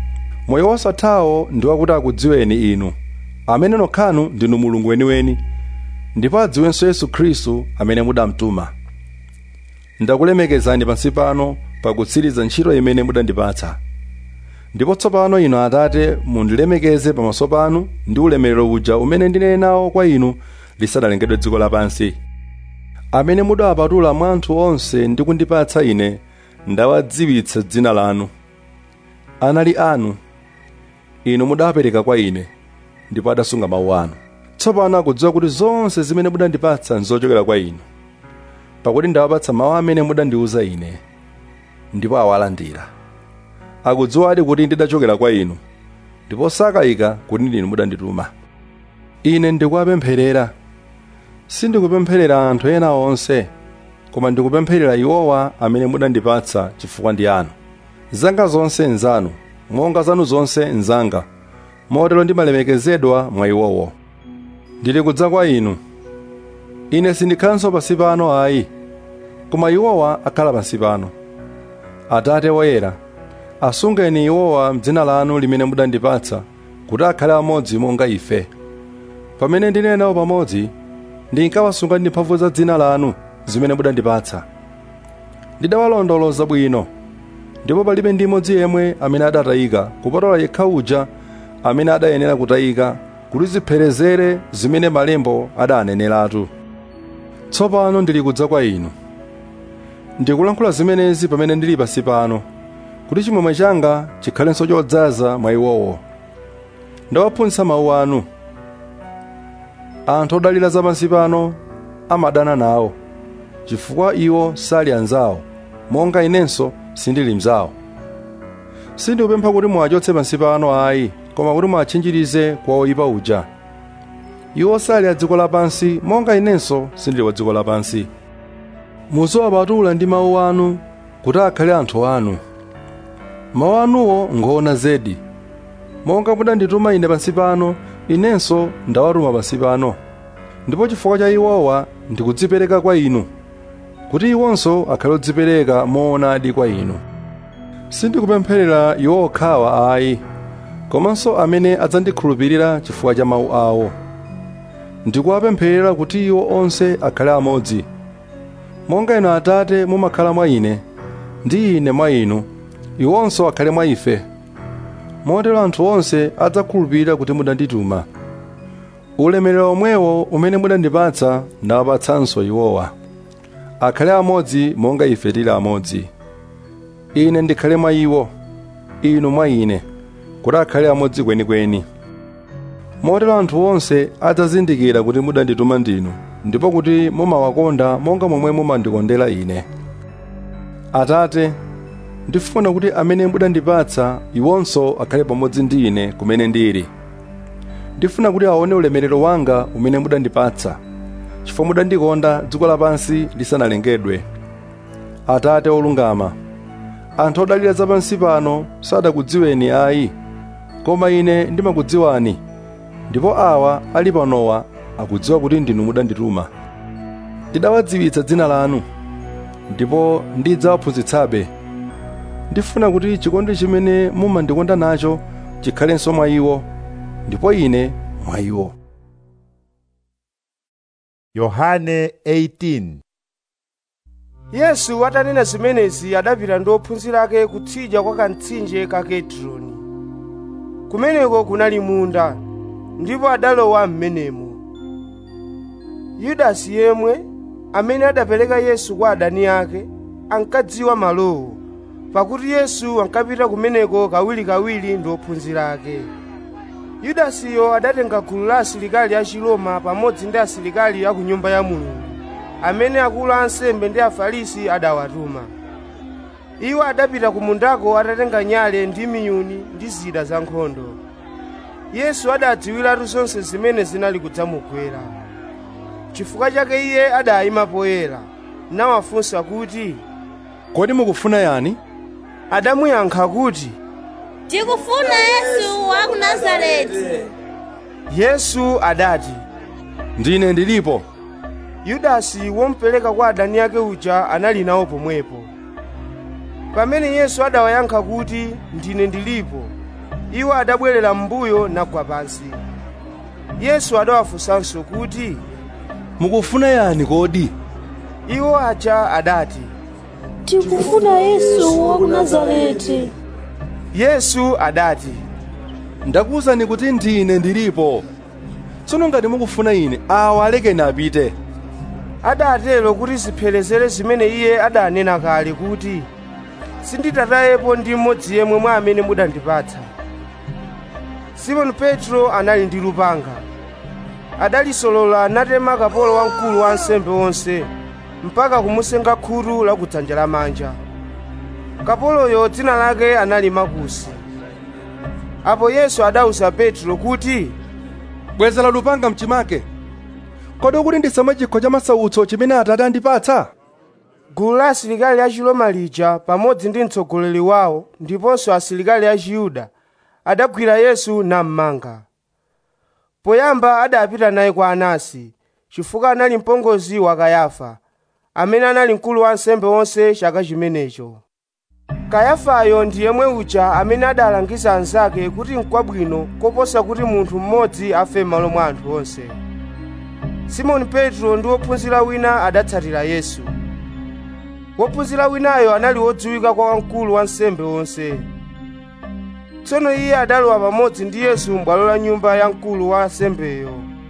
moyo wosathawo ndi wakuti akudziweni inu amene nokhanu ndinu mulungu weniweni ndipo adziwenso yesu khristu amene mudamtuma ndakulemekezani pansi pano pakutsiriza ntchito imene mudandipatsa ndipo tsopano inu atate mundilemekeze pamaso panu ndi ulemerero uja umene ndinene nawo kwa inu lisadalengedwe dziko lapansi amene mudawapatula mwa anthu onse ndi kundipatsa ine ndawadziwitsa dzina lanu anali anu inu mudawapereka kwa ine ndipo adasunga mawu anu tsopano akudziwa kuti zonse zimene mudandipatsa nzochokera kwa inu pakuti ndawapatsa mawu amene mudandiwuza ine ndipo awalandira akudziwadi kuti ndidachokera kwa inu ndipo sakayika kuti ndinu mudandituma ine ndikuwapempherera sindikupempherera anthu ena onse koma ndikupempherera iwowa amene mudandipatsa chifukwa ndi anu zanga zonse nzanu monga zanu zonse nzanga motero ndimalemekezedwa mwa iwowo ndili kudza kwa inu ine sindikhalanso pansi pano ayi koma iwowa akhala pansi pano atate woyera asungeni iwowa mdzina lanu limene mudandipatsa kuti akhale amodzi monga ife pamene ndinali nawo pamodzi ndinkawasunga ndi mphamvu za dzina lanu zimene mudandipatsa ndidawalondoloza bwino ndipo palibe ndi imodzi yemwe amene adatayika kupatola yekha uja amene adayenera kutayika kuti zipherezere zimene malembo adaneneratu tsopano ndili kudza kwa inu ndikulankhula zimenezi pamene ndili pansi pano kuti chimwemwe changa chikhalenso chodzaza mwa iwowo ndawaphunzitsa mawu anu anthu odalira zapansi pano amadana nawo chifukwa iwo sali anzawo monga inenso sindili mzawo sindikupempha kuti muwachotse pansi pano ayi koma kuti muwatchinjirize kwa oyipa uja iwo sali a dziko lapansi monga inenso sindili wa dziko lapansi muziwapatula ndi mawu anu kuti akhale anthu anu mawu anuwo ngoona zedi monga mudandituma ine pansi pano inenso ndawatuma pansi pano ndipo chifukwa cha iwowa ndikudzipereka kwa inu kuti iwonso akhale odzipereka moonadi kwa inu sindikupempherera iwo okhawa ayi komanso amene adzandikhulupirira chifukwa cha mawu awo ndikuwapempherera kuti iwo onse akhale amodzi monga inu atate mumakhala mwa ine ndi ine mwa inu iwonso akhale mwa ife motero anthu onse adzakhulupirira kuti mudandituma ulemerero omwewo umene mudandipatsa ndawapatsanso iwowa akhale amodzi monga ife tili amodzi ine ndikhale mwa iwo inu mwa ine kuti akhale amodzi kwenikweni motero anthu onse adzazindikira kuti mudandituma ndinu ndipo kuti mumawakonda monga momwe mumandikondera ine atate ndifuna kuti amene mudandipatsa iwonso akhale pamodzi ndi ine kumene ndili ndifuna kuti aone ulemerero wanga umene mudandipatsa chifukwa mudandikonda dziko lapansi lisanalengedwe atate olungama anthu odalira zapansi pano sadakudziweni ayi koma ine ndimakudziwani ndipo awa ali panowa akudziwa kuti ndinu mudandituma ndidawadziwitsa dzina lanu ndipo ndidzawaphunzitsabe ndifuna kuti chikondi chimene mumandikonda nacho chikhalenso mwa iwo ndipo ine mwa iwo yohane 18 yesu atanena zimenezi adapita ndi ophunzira ake kutsidya kwa kamtsinje ka kedroni kumeneko kunali munda ndipo adalowa m'menemo yudasi yemwe amene adapereka yesu kwa adani ake ankadziwa malowo pakuti yesu ankapita kumeneko kawirikawiri ndi ophunzira ake yudasiyo adatenga gulu la asilikali a chiloma pamodzi ndi asilikali a ku nyumba ya mulungu amene akulu a ansembe ndi afarisi adawatuma iwo adapita ku mundako atatenga nyale ndi miyuni ndi zida za nkhondo yesu adadziwiratu zonse zimene zinali kudzamugwera chifukwa chake iye adayima poyera nawafunsa kuti kodi mukufuna yani adamuyankha kuti tikufuna yesu wa ku nazareti yesu adati ndine ndilipo yudasi womupereka kwa adani ake uja anali nawo pomwepo pamene yesu adawayankha kuti ndine ndilipo iwo adabwerera m'mbuyo nagwa pansi yesu adawafunsanso kuti mukufuna yani kodi iwo aja adati tikufuna yesu wa ku nazareti yesu adati ndakuwuzani kuti ndine ndilipo tsono ngati mukufuna ine awa alekeni apite adatero kuti ziphelezere zimene iye adanena kale kuti sinditatayepo ndi mmodzi yemwe mwa amene mudandipatsa simoni petro anali ndi lupanga adalisolola natema kapolo wamkulu wa ansembe onse mpaka kumusenga khutu la kudzanja lamanja kapoloyo dzina lake anali makusi apo yesu adawuza petro kuti bwezera lupanga mchimake kodi ukuti ndisamwe chikho cha masautso chimene atate andipatsa gulu la asilikali a chiloma lija pamodzi ndi mtsogoleri wawo ndiponso asilikali a chiyuda adagwira yesu nammanga poyamba adapita naye kwa anasi chifukwa anali mpongozi wa kayafa amene anali mkulu wa ansembe onse chaka chimenecho kayafayo ndi yemwe uja amene adalangiza anzake kuti n'kwabwino koposa kuti munthu mmodzi afe m'malo mwa anthu onse simoni petro ndi wophunzira wina adatsatira yesu wophunzira winayo anali wodziwika kwa wamkulu wa ansembe onse tsono iye adalowa pamodzi ndi yesu m'bwalo la nyumba ya mkulu wa ansembeyo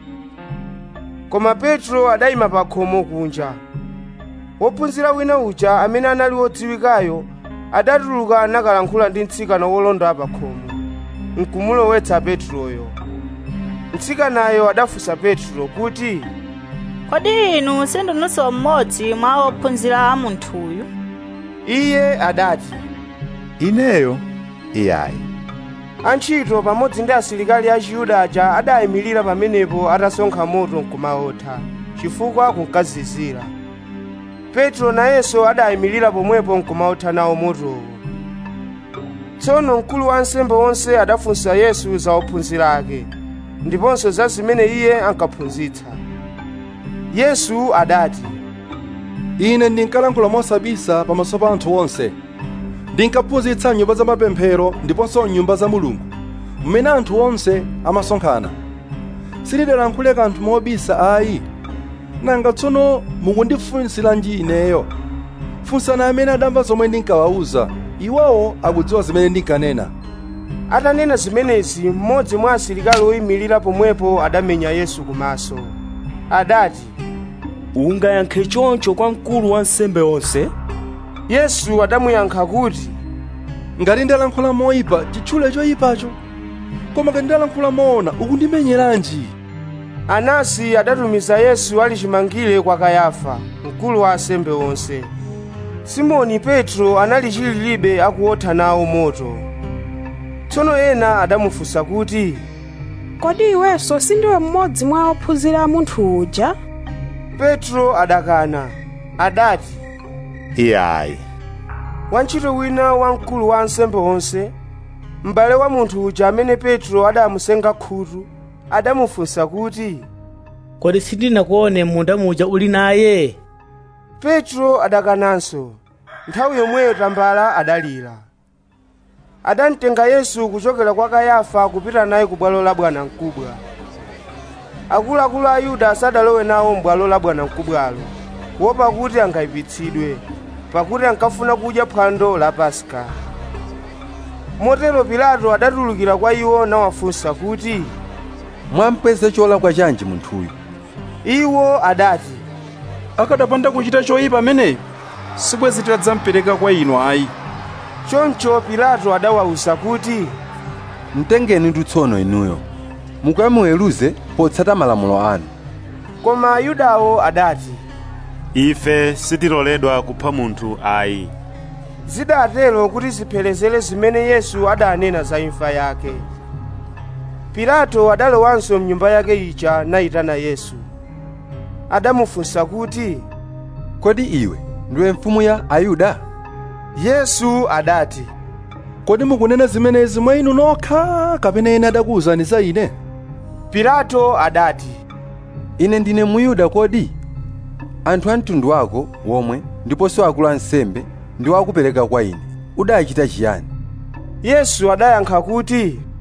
koma petro adayima pa khomo kunja wophunzira wina uja amene anali wodziwikayo adatuluka nakalankhula ndi mtsikana wolonda pa khomo nkumulowetsa petroyo mtsikanayo adafunsa petro kuti kodi inu sindinunso mmodzi mwa ophunzira a munthuyu iye adati ineyo iyayi antchito pamodzi ndi asilikali a chiyuda aja adayimirira pamenepo atasonkha moto nkumawotha chifukwa kunkazizira petro nayenso adayimirira pomwepo nkumawotha nawo motowo tsono mkulu wa ansembe onse adafunsa yesu za ophunzira ake ndiponso za zimene iye ankaphunzitsa yesu adati ine ndinkalankhula mosabisa pamaso pa anthu onse ndinkaphunzitsa nyumba za mapemphero ndiponso nyumba za mulungu mmene anthu onse amasonkhana sindidalankhule kanthu mobisa ayi nanga tsono mukundifunsiranji ineyo funsani amene adamva zomwe ndinkawawuza iwowo akudziwa zimene ndinkanena atanena zimenezi mmodzi mwa asilikali oyimirira pomwepo adamenya yesu kumaso adati ungayankhe choncho kwa mkulu wa ansembe onse yesu adamuyankha kuti ngati ndalankhula moyipa chitchule choyipacho koma ngati ndalankhula moona ukundimenyeranji anasi adatumiza yesu ali chimangire kwa kayafa mkulu wa ansembe onse simoni petro anali chililibe akuwotha nawo moto tsono ena adamufunsa kuti kodi iwenso sindiwe mmodzi mwa ophunzira a munthu uja petro adakana adati iyayi wantchito wina wamkulu wa ansembe onse m'bale wa munthu uja amene petro adamusenga khutu adamufunsa kuti kodi sindinakuone munda muja uli naye petro adakananso nthawi yomweyo tambala adalira adamtenga yesu kuchokera kwa kayafa kupita naye ku bwalo la bwanamkubwa akuluakulu a yuda sadalowe nawo m'bwalo la bwanamkubwalo kuopa kuti angayipitsidwe pakuti ankafuna kudya phwando la paska motero pilato adatulukira kwa iwo nawafunsa kuti mwampeze cholakwa chanji munthuyu iwo adati akadapanda kuchita choyipa ameneyo sibwezi tidadzampereka kwa inu ayi choncho pilato adawawuza kuti mtengeni ndi tsono inuyo mukamuweruze potsata malamulo anu koma ayudawo adati ife sitiloledwa kupha munthu ayi zidatero kuti ziphelezere zimene yesu adanena za imfa yake pilato adalowanso mnyumba yake ija nayitana yesu adamufunsa kuti kodi iwe ndiwe mfumu ya ayuda yesu adati kodi mukunena zimenezi mwa inu nokha kapena ena adakuwuzani za ine pilato adati ine ndine muyuda kodi anthu a mtundu wako womwe ndiponso akulu ansembe ndiwo akupereka kwa ine udachita chiyani yesu adayankha kuti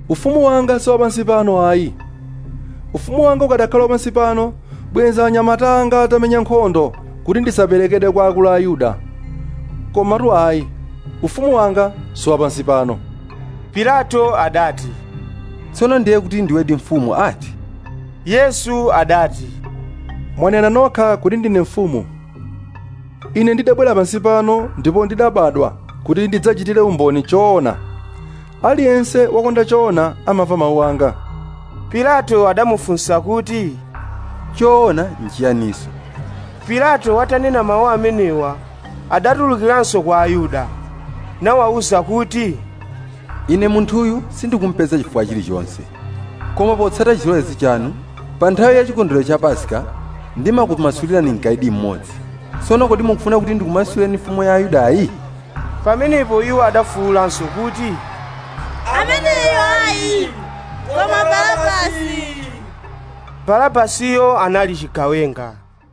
ufumu wanga si wapansi pano ayi ufumu wanga ukadakhala wapansi pano bwenza anyamata anga atamenya nkhondo kuti ndisaperekedwe kwa akulu a ayuda komatu ayi ufumu wanga si wapansi pano pilato adati tsono ndiye kuti ndiwedi mfumu ati yesu adati mwanena nokha kuti ndine mfumu ine ndidabwera pansi pano ndipo ndidabadwa kuti ndidzachitire umboni choona aliyense wakonda choona amamva mawu anga pilato adamufunsa kuti choona nchiyaniso pilato watanena mawu amenewa adatulukiranso kwa ayuda nawawuza kuti ine munthuyu sindikumpeza chifukwa chilichonse koma potsata chilolezi chanu pa nthawi ya chikondwerero cha paska ndimakumasulirani mkaidi mmodzi tsono kodi mukufuna kuti ndikumasulireni mfumu ya ayudayi pamenepo iwo adafuwulanso kuti ameneyo ayi koma barabasi barabasiyo anali chigawenga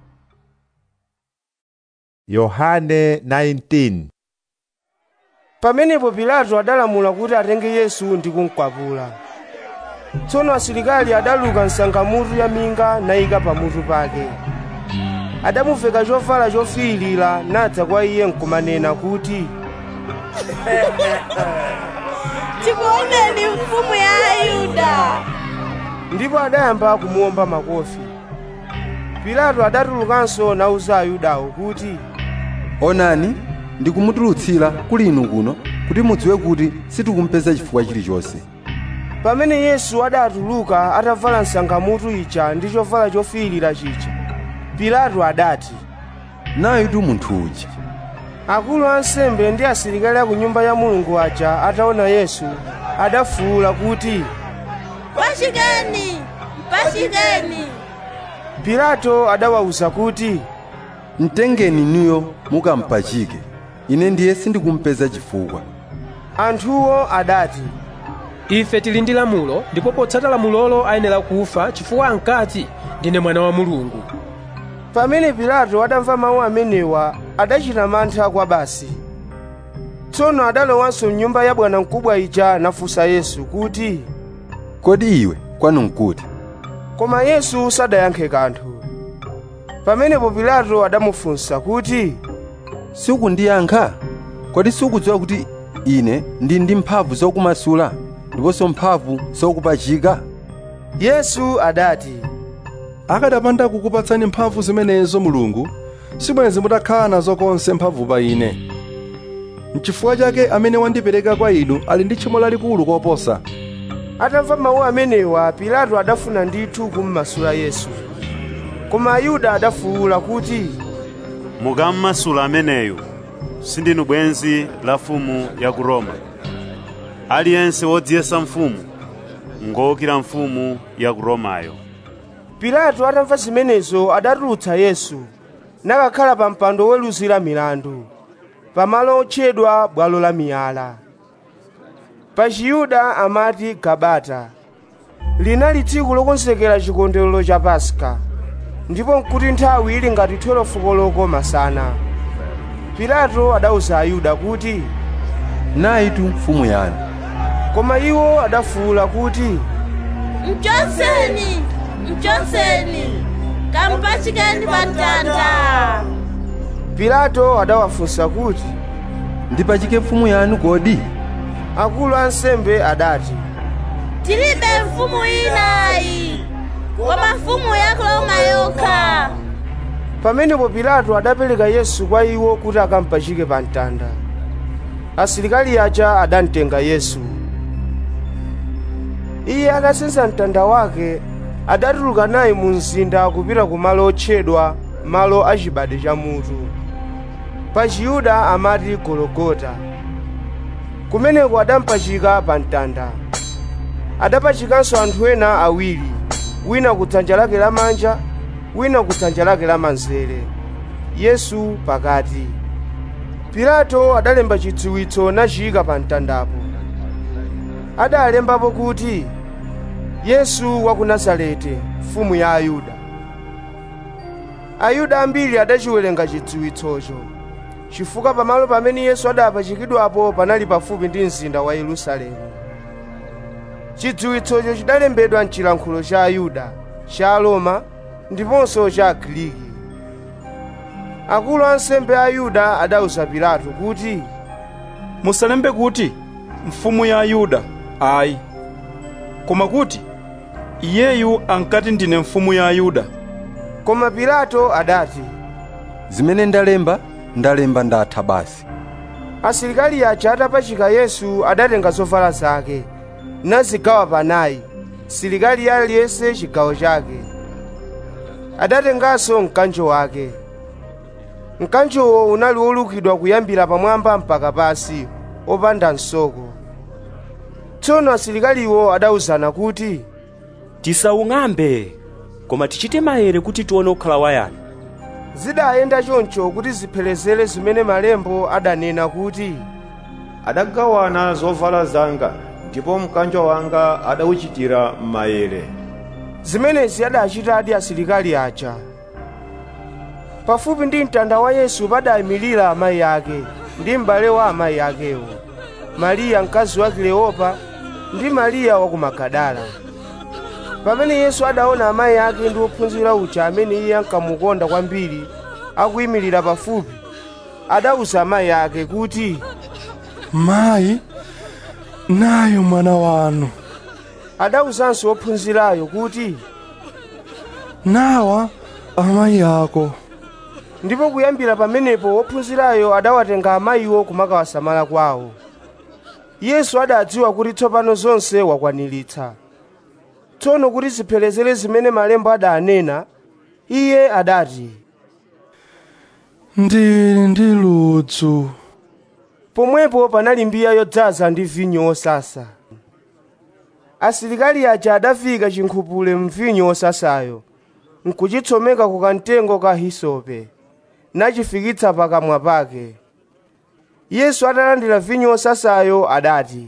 yohane 19 pamenepo pilato adalamula kuti atenge yesu ndi kumkwapula tsono asilikali adaluka msangamutu ya minga nayika pamutu pake adamuveka chovala chofiirira nadza kwa iye nkumanena kuti tikuoneni mfumu ya ayuda ndipo adayamba kumuwomba makofi pilato adatulukanso nawuza ayudawo kuti onani ndikumutulutsira kuli inu kuno kuti mudziwe kuti sitikumpeza chifukwa chilichonse pamene yesu adatuluka atavala msangamutu ija ndi chovala chofiirira chija pilato adati nayitu munthu uja akulu a ansembe ndi asilikali a ku nyumba ya mulungu aja ataona yesu adafuwula kuti mpachikeni mpachikeni pilato adawawuza kuti mtengeni inuyo mukampachike ine ndiye sindikumpeza chifukwa anthuwo adati ife tili ndi lamulo ndipo potsata lamulolo ayenera kufa chifukwa ankati ndine mwana wa mulungu pamene pilato adamva mawu amenewa adachita mantha kwa basi tsono adalowanso mnyumba ya bwanamkubwa ija nafunsa yesu kuti kodi iwe kwanu nkuti koma yesu sadayankhe kanthu pamenepo pilato adamufunsa kuti sukundiyankha kodi sukudziwa kuti ine ndi ndi mphamvu zokumasula ndiponso mphamvu zokupachika yesu adati akadapanda kukupatsani mphamvu zimenezo mulungu sibwenzi mutakhala nazo konse mphamvu pa ine n'chifukwa chake amene wandipereka kwa inu ali ndi tchimo lalikulu koposa atamva mawu amenewa pilato adafuna ndithu kummasula yesu koma ayuda adafuwula kuti mukammasula ameneyu sindinu bwenzi la mfumu ya ku roma aliyense wodziyesa mfumu ngowukira mfumu ya ku romayo pilato atamva zimenezo adatulutsa yesu nakakhala pa mpando woluzira milandu pamalo otchedwa bwalo la miyala pa chiyuda amati gabata linali tsiku lokonzekera chikondwerero cha paska ndipo nkuti nthawi ili ngati 12 koloko masana pilato adawuza ayuda kuti nayitu mfumu yanu koma iwo adafuwula kuti mchonseni mchonseni kampachikeni pa mtanda pilato adawafunsa kuti ndipachike mfumu yanu kodi akulu a ansembe adati tilibe mfumu inayi koma mfumu ya roma yokha pamenepo pilato adapereka yesu kwa iwo kuti akampachike pa mtanda asilikali aja adamtenga yesu iye atasenza mtanda wake adatuluka naye mu mzinda kupita ku malo otchedwa malo achibade cha mutu pa chiyuda amati gologota kumeneko adampachika pa mtanda adapachikanso anthu ena awiri wina ku dzanja lake lamanja wina ku dzanja lake lamanzere yesu pakati pilato adalemba chidziwitso nachiyika pa mtandapo adalembapo kuti yesu wa ku nazareti mfumu ya ayuda ayuda ambiri adachiwerenga chidziwitsocho chifukwa pamalo pamene yesu adapachikidwapo panali pafupi ndi mzinda wa yerusalemu chidziwitsocho chidalembedwa mchilankhulo cha ayuda cha aroma ndiponso cha agiriki akulu ansembe a ayuda adawuza pilato kuti musalembe kuti mfumu ya ayuda ayi koma kuti iyeyu ankati ndine mfumu ya ayuda koma pilato adati zimene ndalemba ndalemba ndatha basi asilikali aja atapachika yesu adatenga zovala zake nazigawa panayi silikali aliyense chigawo chake adatenganso mkanjo wake mkanjowo unali wolukidwa kuyambira pamwamba mpaka pasi opanda msoko tsono asilikaliwo adawuzana kuti tisawung'ambe koma tichite maere kuti tione kukhala wayani zidayenda choncho kuti ziphelezere zimene malembo adanena kuti adagawana zovala zanga ndipo mkanjo wanga adawuchitira maere zimenezi adachitadi asilikali aja pafupi ndi mtanda wa yesu padayimirira amayi ake ndi m'bale wa amayi akewo mariya mkazi wa kileopa ndi mariya wa ku magadala pamene yesu adaona amayi ake ndi ophunzira uja amene iye ankamukonda kwambiri akuyimirira pafupi adawuza amayi ake kuti mayi nayo mwana wanu adawuzanso ophunzirayo kuti nawa amayi ako ndipo kuyambira pamenepo ophunzirayo adawatenga amayiwo kumakawasamala kwawo yesu adadziwa kuti tsopano zonse wakwaniritsa tsono kuti ziphelezere zimene malembo adanena iye adati ndili ndi ludzu pomwepo panali mbiya yodzaza ndi vinyo wosasa asilikali aja adafika chinkhupule mvinyo wosasayo nkuchitsomeka ku kamtengo ka hisope nachifikitsa pakamwa pake yesu atalandira vinyo wosasayo adati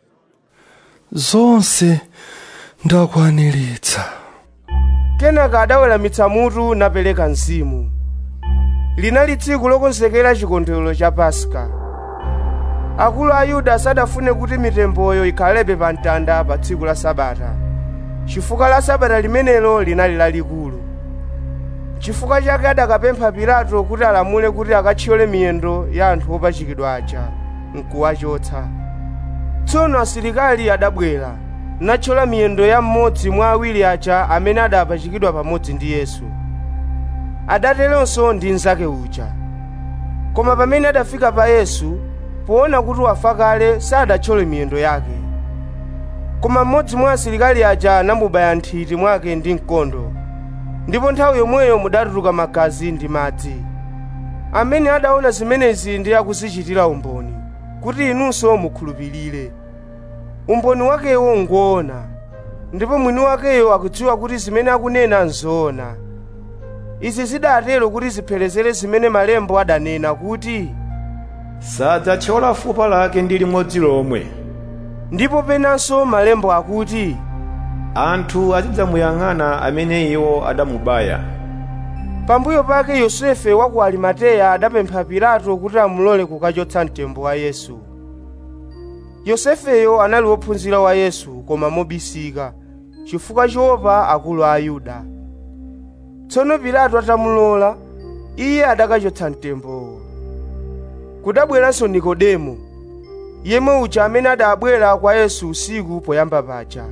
zonse ndakwaniritsa kenaka adaweramitsa mutu napereka mzimu linali tsiku lokonzekera chikondwerero cha paska akulu a yuda sadafune kuti mitemboyo ikhalebe pa mtanda pa tsiku la sabata chifukwa la sabata limenelo linali lalikulu chifukwa chake adakapempha pilato kuti alamule kuti akathyole miyendo ya anthu opachikidwa aja nkuwachotsa tsono asilikali adabwera nathyola miyendo ya mmodzi mwa awiri aja amene adapachikidwa pamodzi ndi yesu adateronso ndi mnzake uja koma pamene adafika pa yesu poona kuti wafa kale sadathyole miyendo yake koma mmodzi mwa asilikali aja anamubaya nthiti mwake ndi mkondo ndipo nthawi yomweyo mudatuluka magazi ndi madzi amene adaona zimenezi ndi akuzichitira umboni kuti inunso mukhulupirire umboni wakewo ngoona ndipo mwini wakeyo akudziwa kuti zimene akunena nzoona izi zidatero kuti ziphelezere zimene malembo adanena kuti sadzathyola fupa lake ndi limodzi lomwe ndipo penanso malembo akuti anthu azidzamuyang'ana amene iwo adamubaya pambuyo pake yosefe wa ku arimateya adapempha pilato kuti amulole kukachotsa mtembo wa yesu yosefeyo anali wophunzira wa yesu koma mobisika chifukwa choopa akulu a ayuda tsono pilato atamulola iye adakachotsa mtembowo kudabweranso nikodemo yemwe uja amene adabwera kwa yesu usiku poyamba paja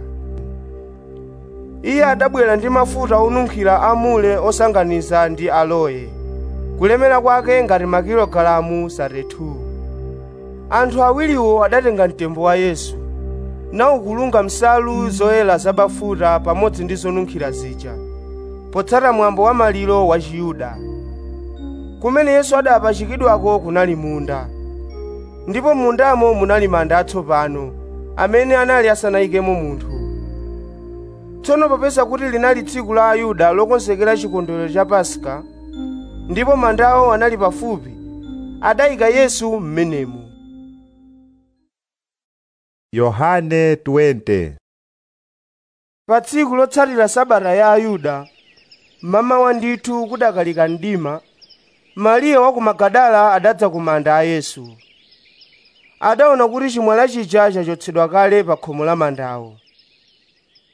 iye adabwera ndi mafuta onunkhira amule osanganiza ndi aloe kulemera kwake ngati makilogalamu 32 anthu awiriwo adatenga mtembo wa yesu nawukulunga msalu zoyera zabafuta pamodzi ndi zonunkhira zija potsata mwambo wa maliro wa chiyuda kumene yesu adapachikidwako kunali munda ndipo mundamo munali manda atsopano amene anali asanayikemo munthu tsono popeza kuti linali tsiku la ayuda lokonzekera chikondwerero cha paska ndipo mandawo anali pafupi adayika yesu m'menemo yohane 20 pa tsiku lotsatira sabata ya ayuda mamawa ndithu kudakalika mdima mariya wa ku magadala adadza ku manda a yesu adaona kuti chimwala chija chachotsedwa kale pa khomo la mandawo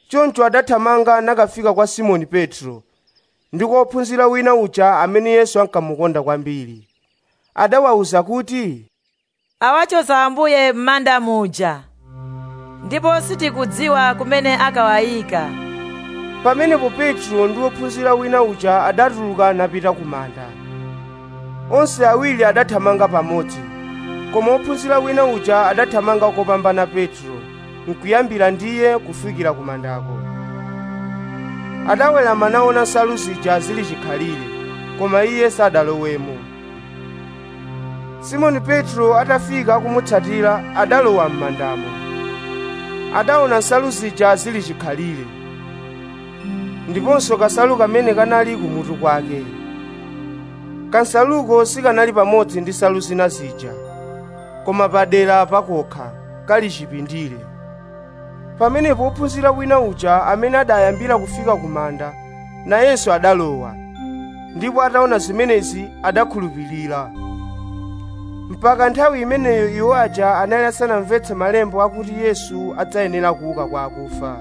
choncho adathamanga nakafika kwa simoni petro ndi kwa ophunzira wina uja amene yesu ankamukonda kwambiri adawawuza kuti awachotsa ambuye m'manda muja ndipo sitikudziwa kumene akawayika pamenepo petro ndi ophunzira wina uja adatuluka napita ku manda onse awiri adathamanga pamodzi koma ophunzira wina uja adathamanga kopambana petro nkuyambira ndiye kufikira ku mandako adawerama naona nsalu zija zili chikhalire koma iye sadalowemo simoni petro atafika kumutsatira adalowa m'mandamo adaona nsalu zija zili chikhalire ndiponso kansalu kamene kanali kumutu kwake kansaluko sikanali pamodzi ndi nsalu zina zija koma padera pakokha kali chipindire pamenepo ophunzira wina uja amene adayambira kufika ku manda nayenso adalowa ndipo ataona zimenezi adakhulupirira mpaka nthawi imeneyo iwo aja anali asanamvetse malembo akuti yesu adzayenera kuuka kwa akufa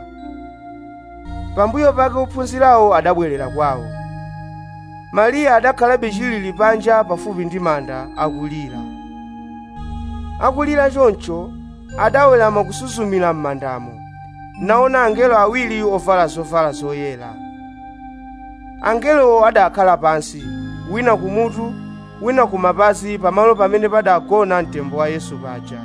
pambuyo pake ophunzirawo adabwerera kwawo mariya adakhalabe chilili panja pafupi ndi manda akulira akulira choncho adawerama kusuzumira m'mandamo naona angelo awiri ovala zovala zoyera angelowo adakhala pansi wina kumutu wina kumapazi pamalo pamene padagona mtembo wa yesu paja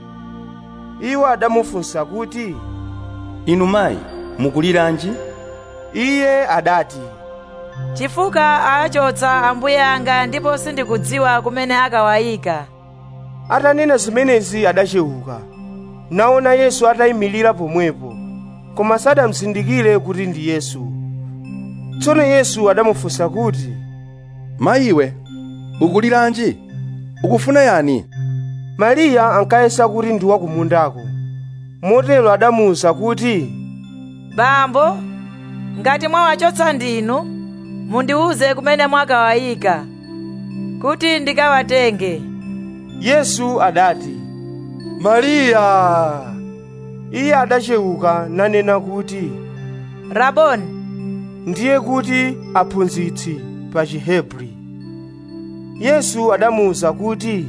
iwo adamufunsa kuti inu mayi mukuliranji iye adati chifukwa achotsa ambuye anga ndipo sindikudziwa kumene akawayika atanena zimenezi adachewuka naona yesu atayimirira pomwepo koma sadamzindikire kuti ndi yesu tsono yesu adamufunsa kuti mayiwe ukuliranji ukufuna yani mariya ankayesa kuti ndi wakumundako motero adamuwuza kuti bambo ngati mwawachotsa ndinu mundiwuze kumene mwakawayika kuti ndikawatenge yesu adati mariya iye adachewuka nanena kuti raboni ndiye kuti aphunzitsi pa chihebri yesu adamuwuza kuti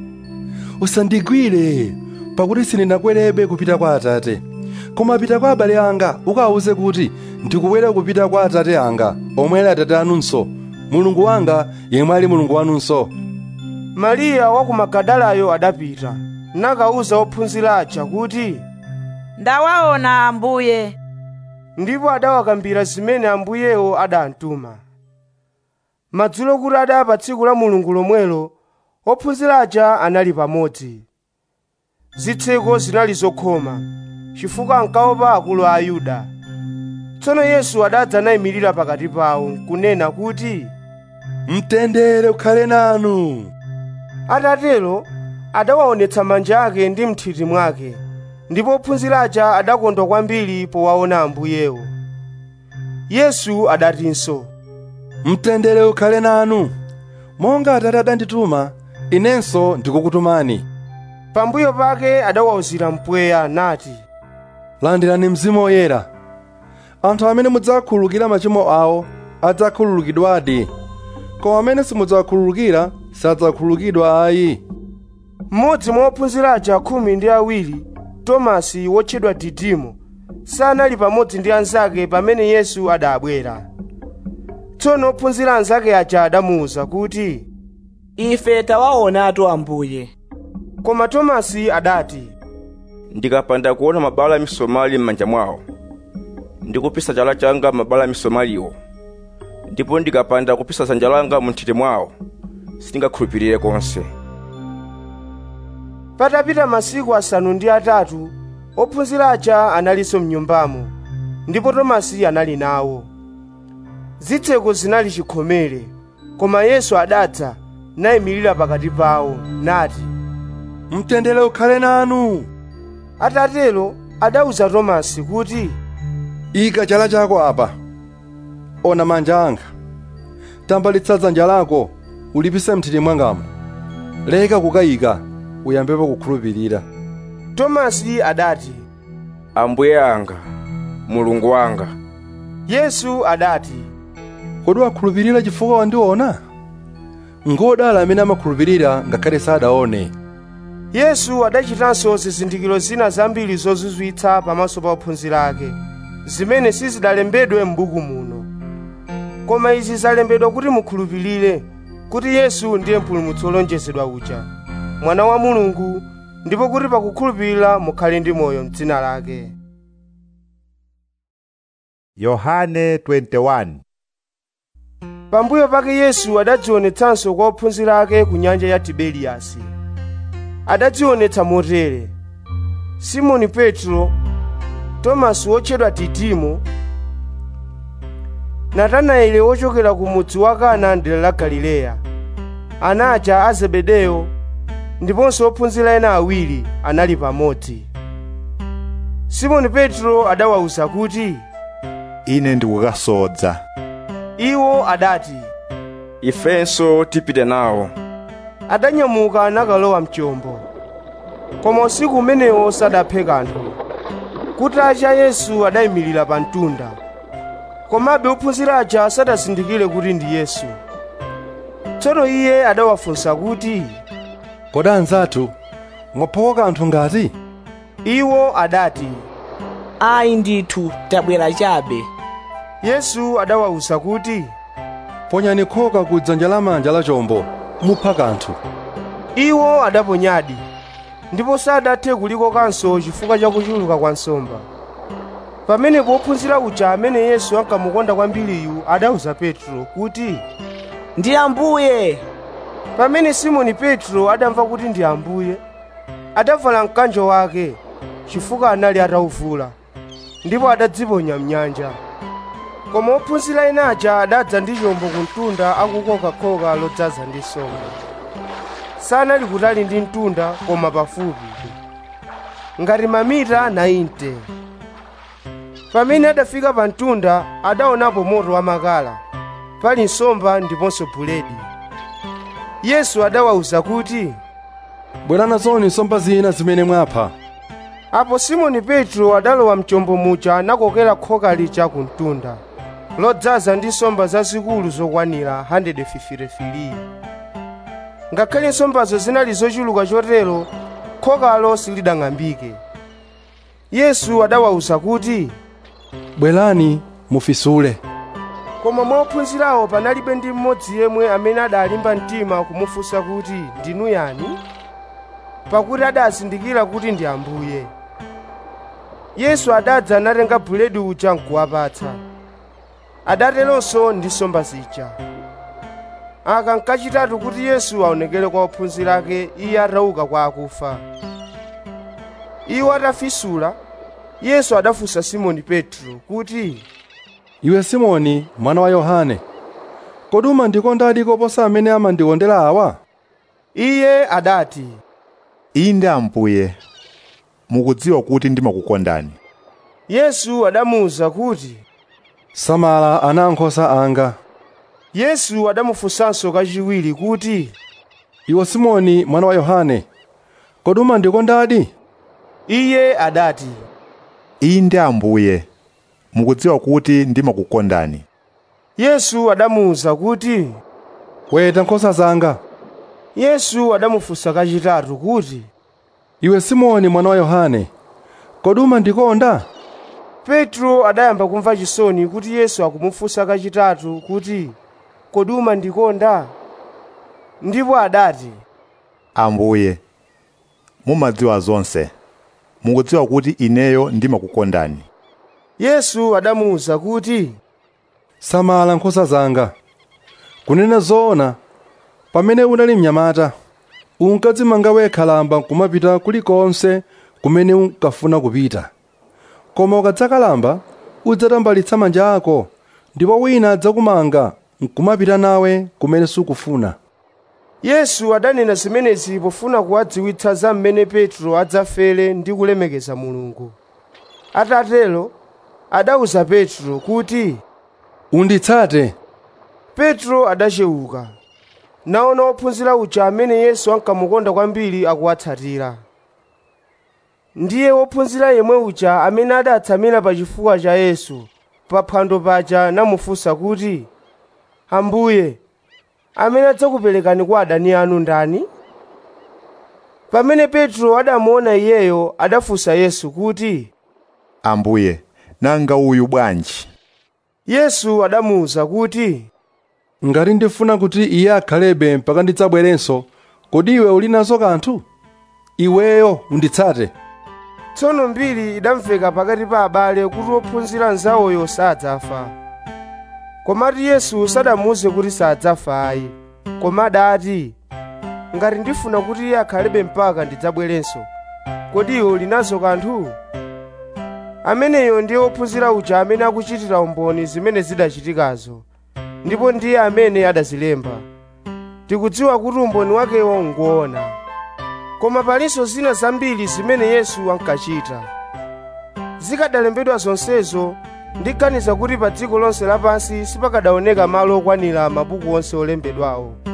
usandigwire pakuti sindinakwerebe kupita kwa atate koma pita kwa abale anga ukawuze kuti ndikubwera kupita kwa atate anga omwe ali atate anunso mulungu wanga yemwe ali mulungu wanunso mariya wa ku magadalayo adapita nakawuza ophunzira aja kuti ndawaona ambuye ndipo adawakambira zimene ambuyewo adamtuma madzulo kuti adaya pa tsiku la mulungu lomwelo ophunzira aja anali pamodzi zitseko zinali zokhoma chifukwa ankaopa akulu a ayuda tsono yesu adadza nayimirira pakati pawo nkunena kuti mtendere ukhale nanu atatero adawaonetsa manja ake ndi mthiti mwake ndipo ophunzira aja adakondwa kwambiri powaona ambuyewo yesu adatinso mtendere ukhale nanu monga atate adandituma inenso ndikukutumani pambuyo pake adawawuzira mpweya nati landirani mzimu woyera anthu amene mudzakhululukira machimo awo adzakhululukidwadi koma amene simudzakhululukira sadzakhululukidwa ayi mmodzi mwa ophunzira aja khumi ndi awiri tomasi wotchedwa didimo sanali pamodzi ndi anzake pamene yesu adabwera tsono ophunzira anzake aja adamuwuza kuti ife tawaonatu ambuye koma tomasi adati ndikapanda kuona mabala a misomali m'manja mwawo ndikupisa chala changa mabala a misomaliwo ndipo ndikapanda kupisa dzanja langa mu nthiti mwawo sindingakhulupirire konse patapita masiku asanu ndi atatu ophunzira aja analinso mnyumbamo ndipo tomasi anali nawo zitseko zinali chikhomere koma yesu adadza nayimirira pakati pawo nati mtendere ukhale nanu atatero adawuza tomasi kuti ika chala chako apa ona manja anga tambalitsa dzanja lako ulipise mthiti mwangamo leka kukayika uyambepo kukhulupirira tomasi adati ambuye anga mulungu wanga yesu adati kodi wakhulupirira chifukwa wandiona ngodala amene amakhulupirira ngakhale sadaone yesu adachitanso zizindikiro zina zambiri zozizwitsa pamaso pa ophunzira ake zimene sizidalembedwe m'buku muno koma izi zalembedwa kuti mukhulupirire kuti yesu ndiye mpulumutsi wolonjezedwa uja mwana wa mulungu ndipo kuti pakukhulupirira mukhale ndi moyo m'dzina lake yohane 21 pambuyo pake yesu adadzionetsanso kwa ophunzira ake ku nyanja ya tiberiyasi adadzionetsa motere simoni petro tomasi wotchedwa didimo natanaeli wochokera ku mudzi wa kana dera la galileya ana aja a zebedeyo ndiponso ophunzira ena awiri anali pamodzi simoni petro adawawuza kuti ine ndikukasodza iwo adati ifenso tipite nawo adanyamuka nakalowa mchombo koma usiku umenewo sadaphe kanthu kutacha yesu adayimirira pa mtunda komabe ophunzira aja sadazindikire kuti ndi yesu tsono iye adawafunsa kuti kodi anzathu mwaphoka kanthu ngati iwo adati ayi ndithu tabwera chabe yesu adawawuza kuti ponyani khoka ku dzanja lamanja la chombo mupha kanthu iwo adaponyadi ndipo sadathe kulikokanso chifukwa cha kuchuluka kwa nsomba pamenepo ophunzira uja amene yesu ankamukonda kwambiriyu adawuza petro kuti ndi ambuye pamene simoni petro adamva kuti ndi ambuye adavala mkanjo wake chifukwa anali atawuvula ndipo adadziponya mnyanja koma ophunzira ena aja adadza ndi chombo ku mtunda akukoka khoka lodzaza ndi nsomba sanali kutali ndi mtunda koma pafupi ngati mamita 90 pamene adafika pa mtunda adaonapo moto wamakala pali nsomba ndiponso buledi yesu adawawuza kuti bwera nazoni nsomba zina zimene mwapha apo simoni petro adalowa mchombo muja nakokera khoka lija ku mtunda lodzaza ndi nsomba zazikulu zokwanira 153 ngakhale nsombazo zinali zochuluka chotero khokalo silidang'ambike yesu adawawuza kuti bwerani mufisule koma mwa ophunzirawo panalibe ndi mmodzi yemwe amene adalimba mtima kumufunsa kuti ndinu yani pakuti adazindikira kuti ndi ambuye yesu adadza natenga buledi uja nkuwapatsa adateronso ndi nsomba zija aka nkachitatu kuti yesu aonekere kwa ophunzira ake iye atauka kwa akufa iwo atafisula yesu adafunsa simoni petro kuti iwe simoni mwana wa yohane kodi umandikondadi koposa amene amandikondera awa iye adati inde ambuye mukudziwa kuti ndimakukondani yesu adamuwuza kuti samala ana ankhosa anga yesu adamufunsanso kachiwiri kuti iwe simoni mwana wa yohane kodi umandikondadi iye adati inde ambuye mukudziwa kuti ndimakukondani yesu adamuwuza kuti weta nkhosa zanga yesu adamufunsa kachitatu kuti iwe simoni mwana wa yohane kodi umandikonda petro adayamba kumva chisoni kuti yesu akumufunsa kachitatu kuti kodi umandikonda ndipo adati ambuye mumadziwa zonse mukudziwa kuti ineyo ndimakukondani yesu adamuwuza kuti samala nkhosa zanga kunena zoona pamene unali mnyamata unkadzimanga wekha lamba kumapita kulikonse kumene unkafuna kupita koma ukadzakalamba udzatambalitsa manja ako ndipo wina adzakumanga nkumapita nawe kumene sukufuna yesu adanena zimenezi pofuna kuwadziwitsa za mmene petro adzafere ndi kulemekeza mulungu atatero adawuza petro kuti unditsate petro adachewuka naona ophunzira uja amene yesu ankamukonda kwambiri akuwatsatira ndiye wophunzira yemwe uja amene adatsamira pa chifuwa cha yesu pa phwando paja namufunsa kuti ambuye amene adzakuperekani kwa adani anu ndani pamene petro adamuona iyeyo adafunsa yesu kuti ambuye nanga uyu bwanji yesu adamuwuza kuti ngati ndifuna kuti iye akhalebe mpaka ndidzabwerenso kodi iwe uli nazo kanthu iweyo unditsate tsono mbiri idamveka pakati pa abale kuti wophunzira nzawoyo sadzafa komatu yesu sadamuwuze kuti sadzafa ayi koma adati ngati ndifuna kuti iye akhalebe mpaka ndidzabwerenso kodi iwe uli nazo kanthu ameneyo ndiye wophunzira uja amene akuchitira umboni zimene zidachitikazo ndipo ndiye amene adazilemba tikudziwa kuti umboni wakewo ngoona koma palinso zina zambiri zimene yesu ankachita zikadalembedwa zonsezo ndiganiza kuti pa dziko lonse lapansi sipakadaoneka malo okwanira mabuku onse olembedwawo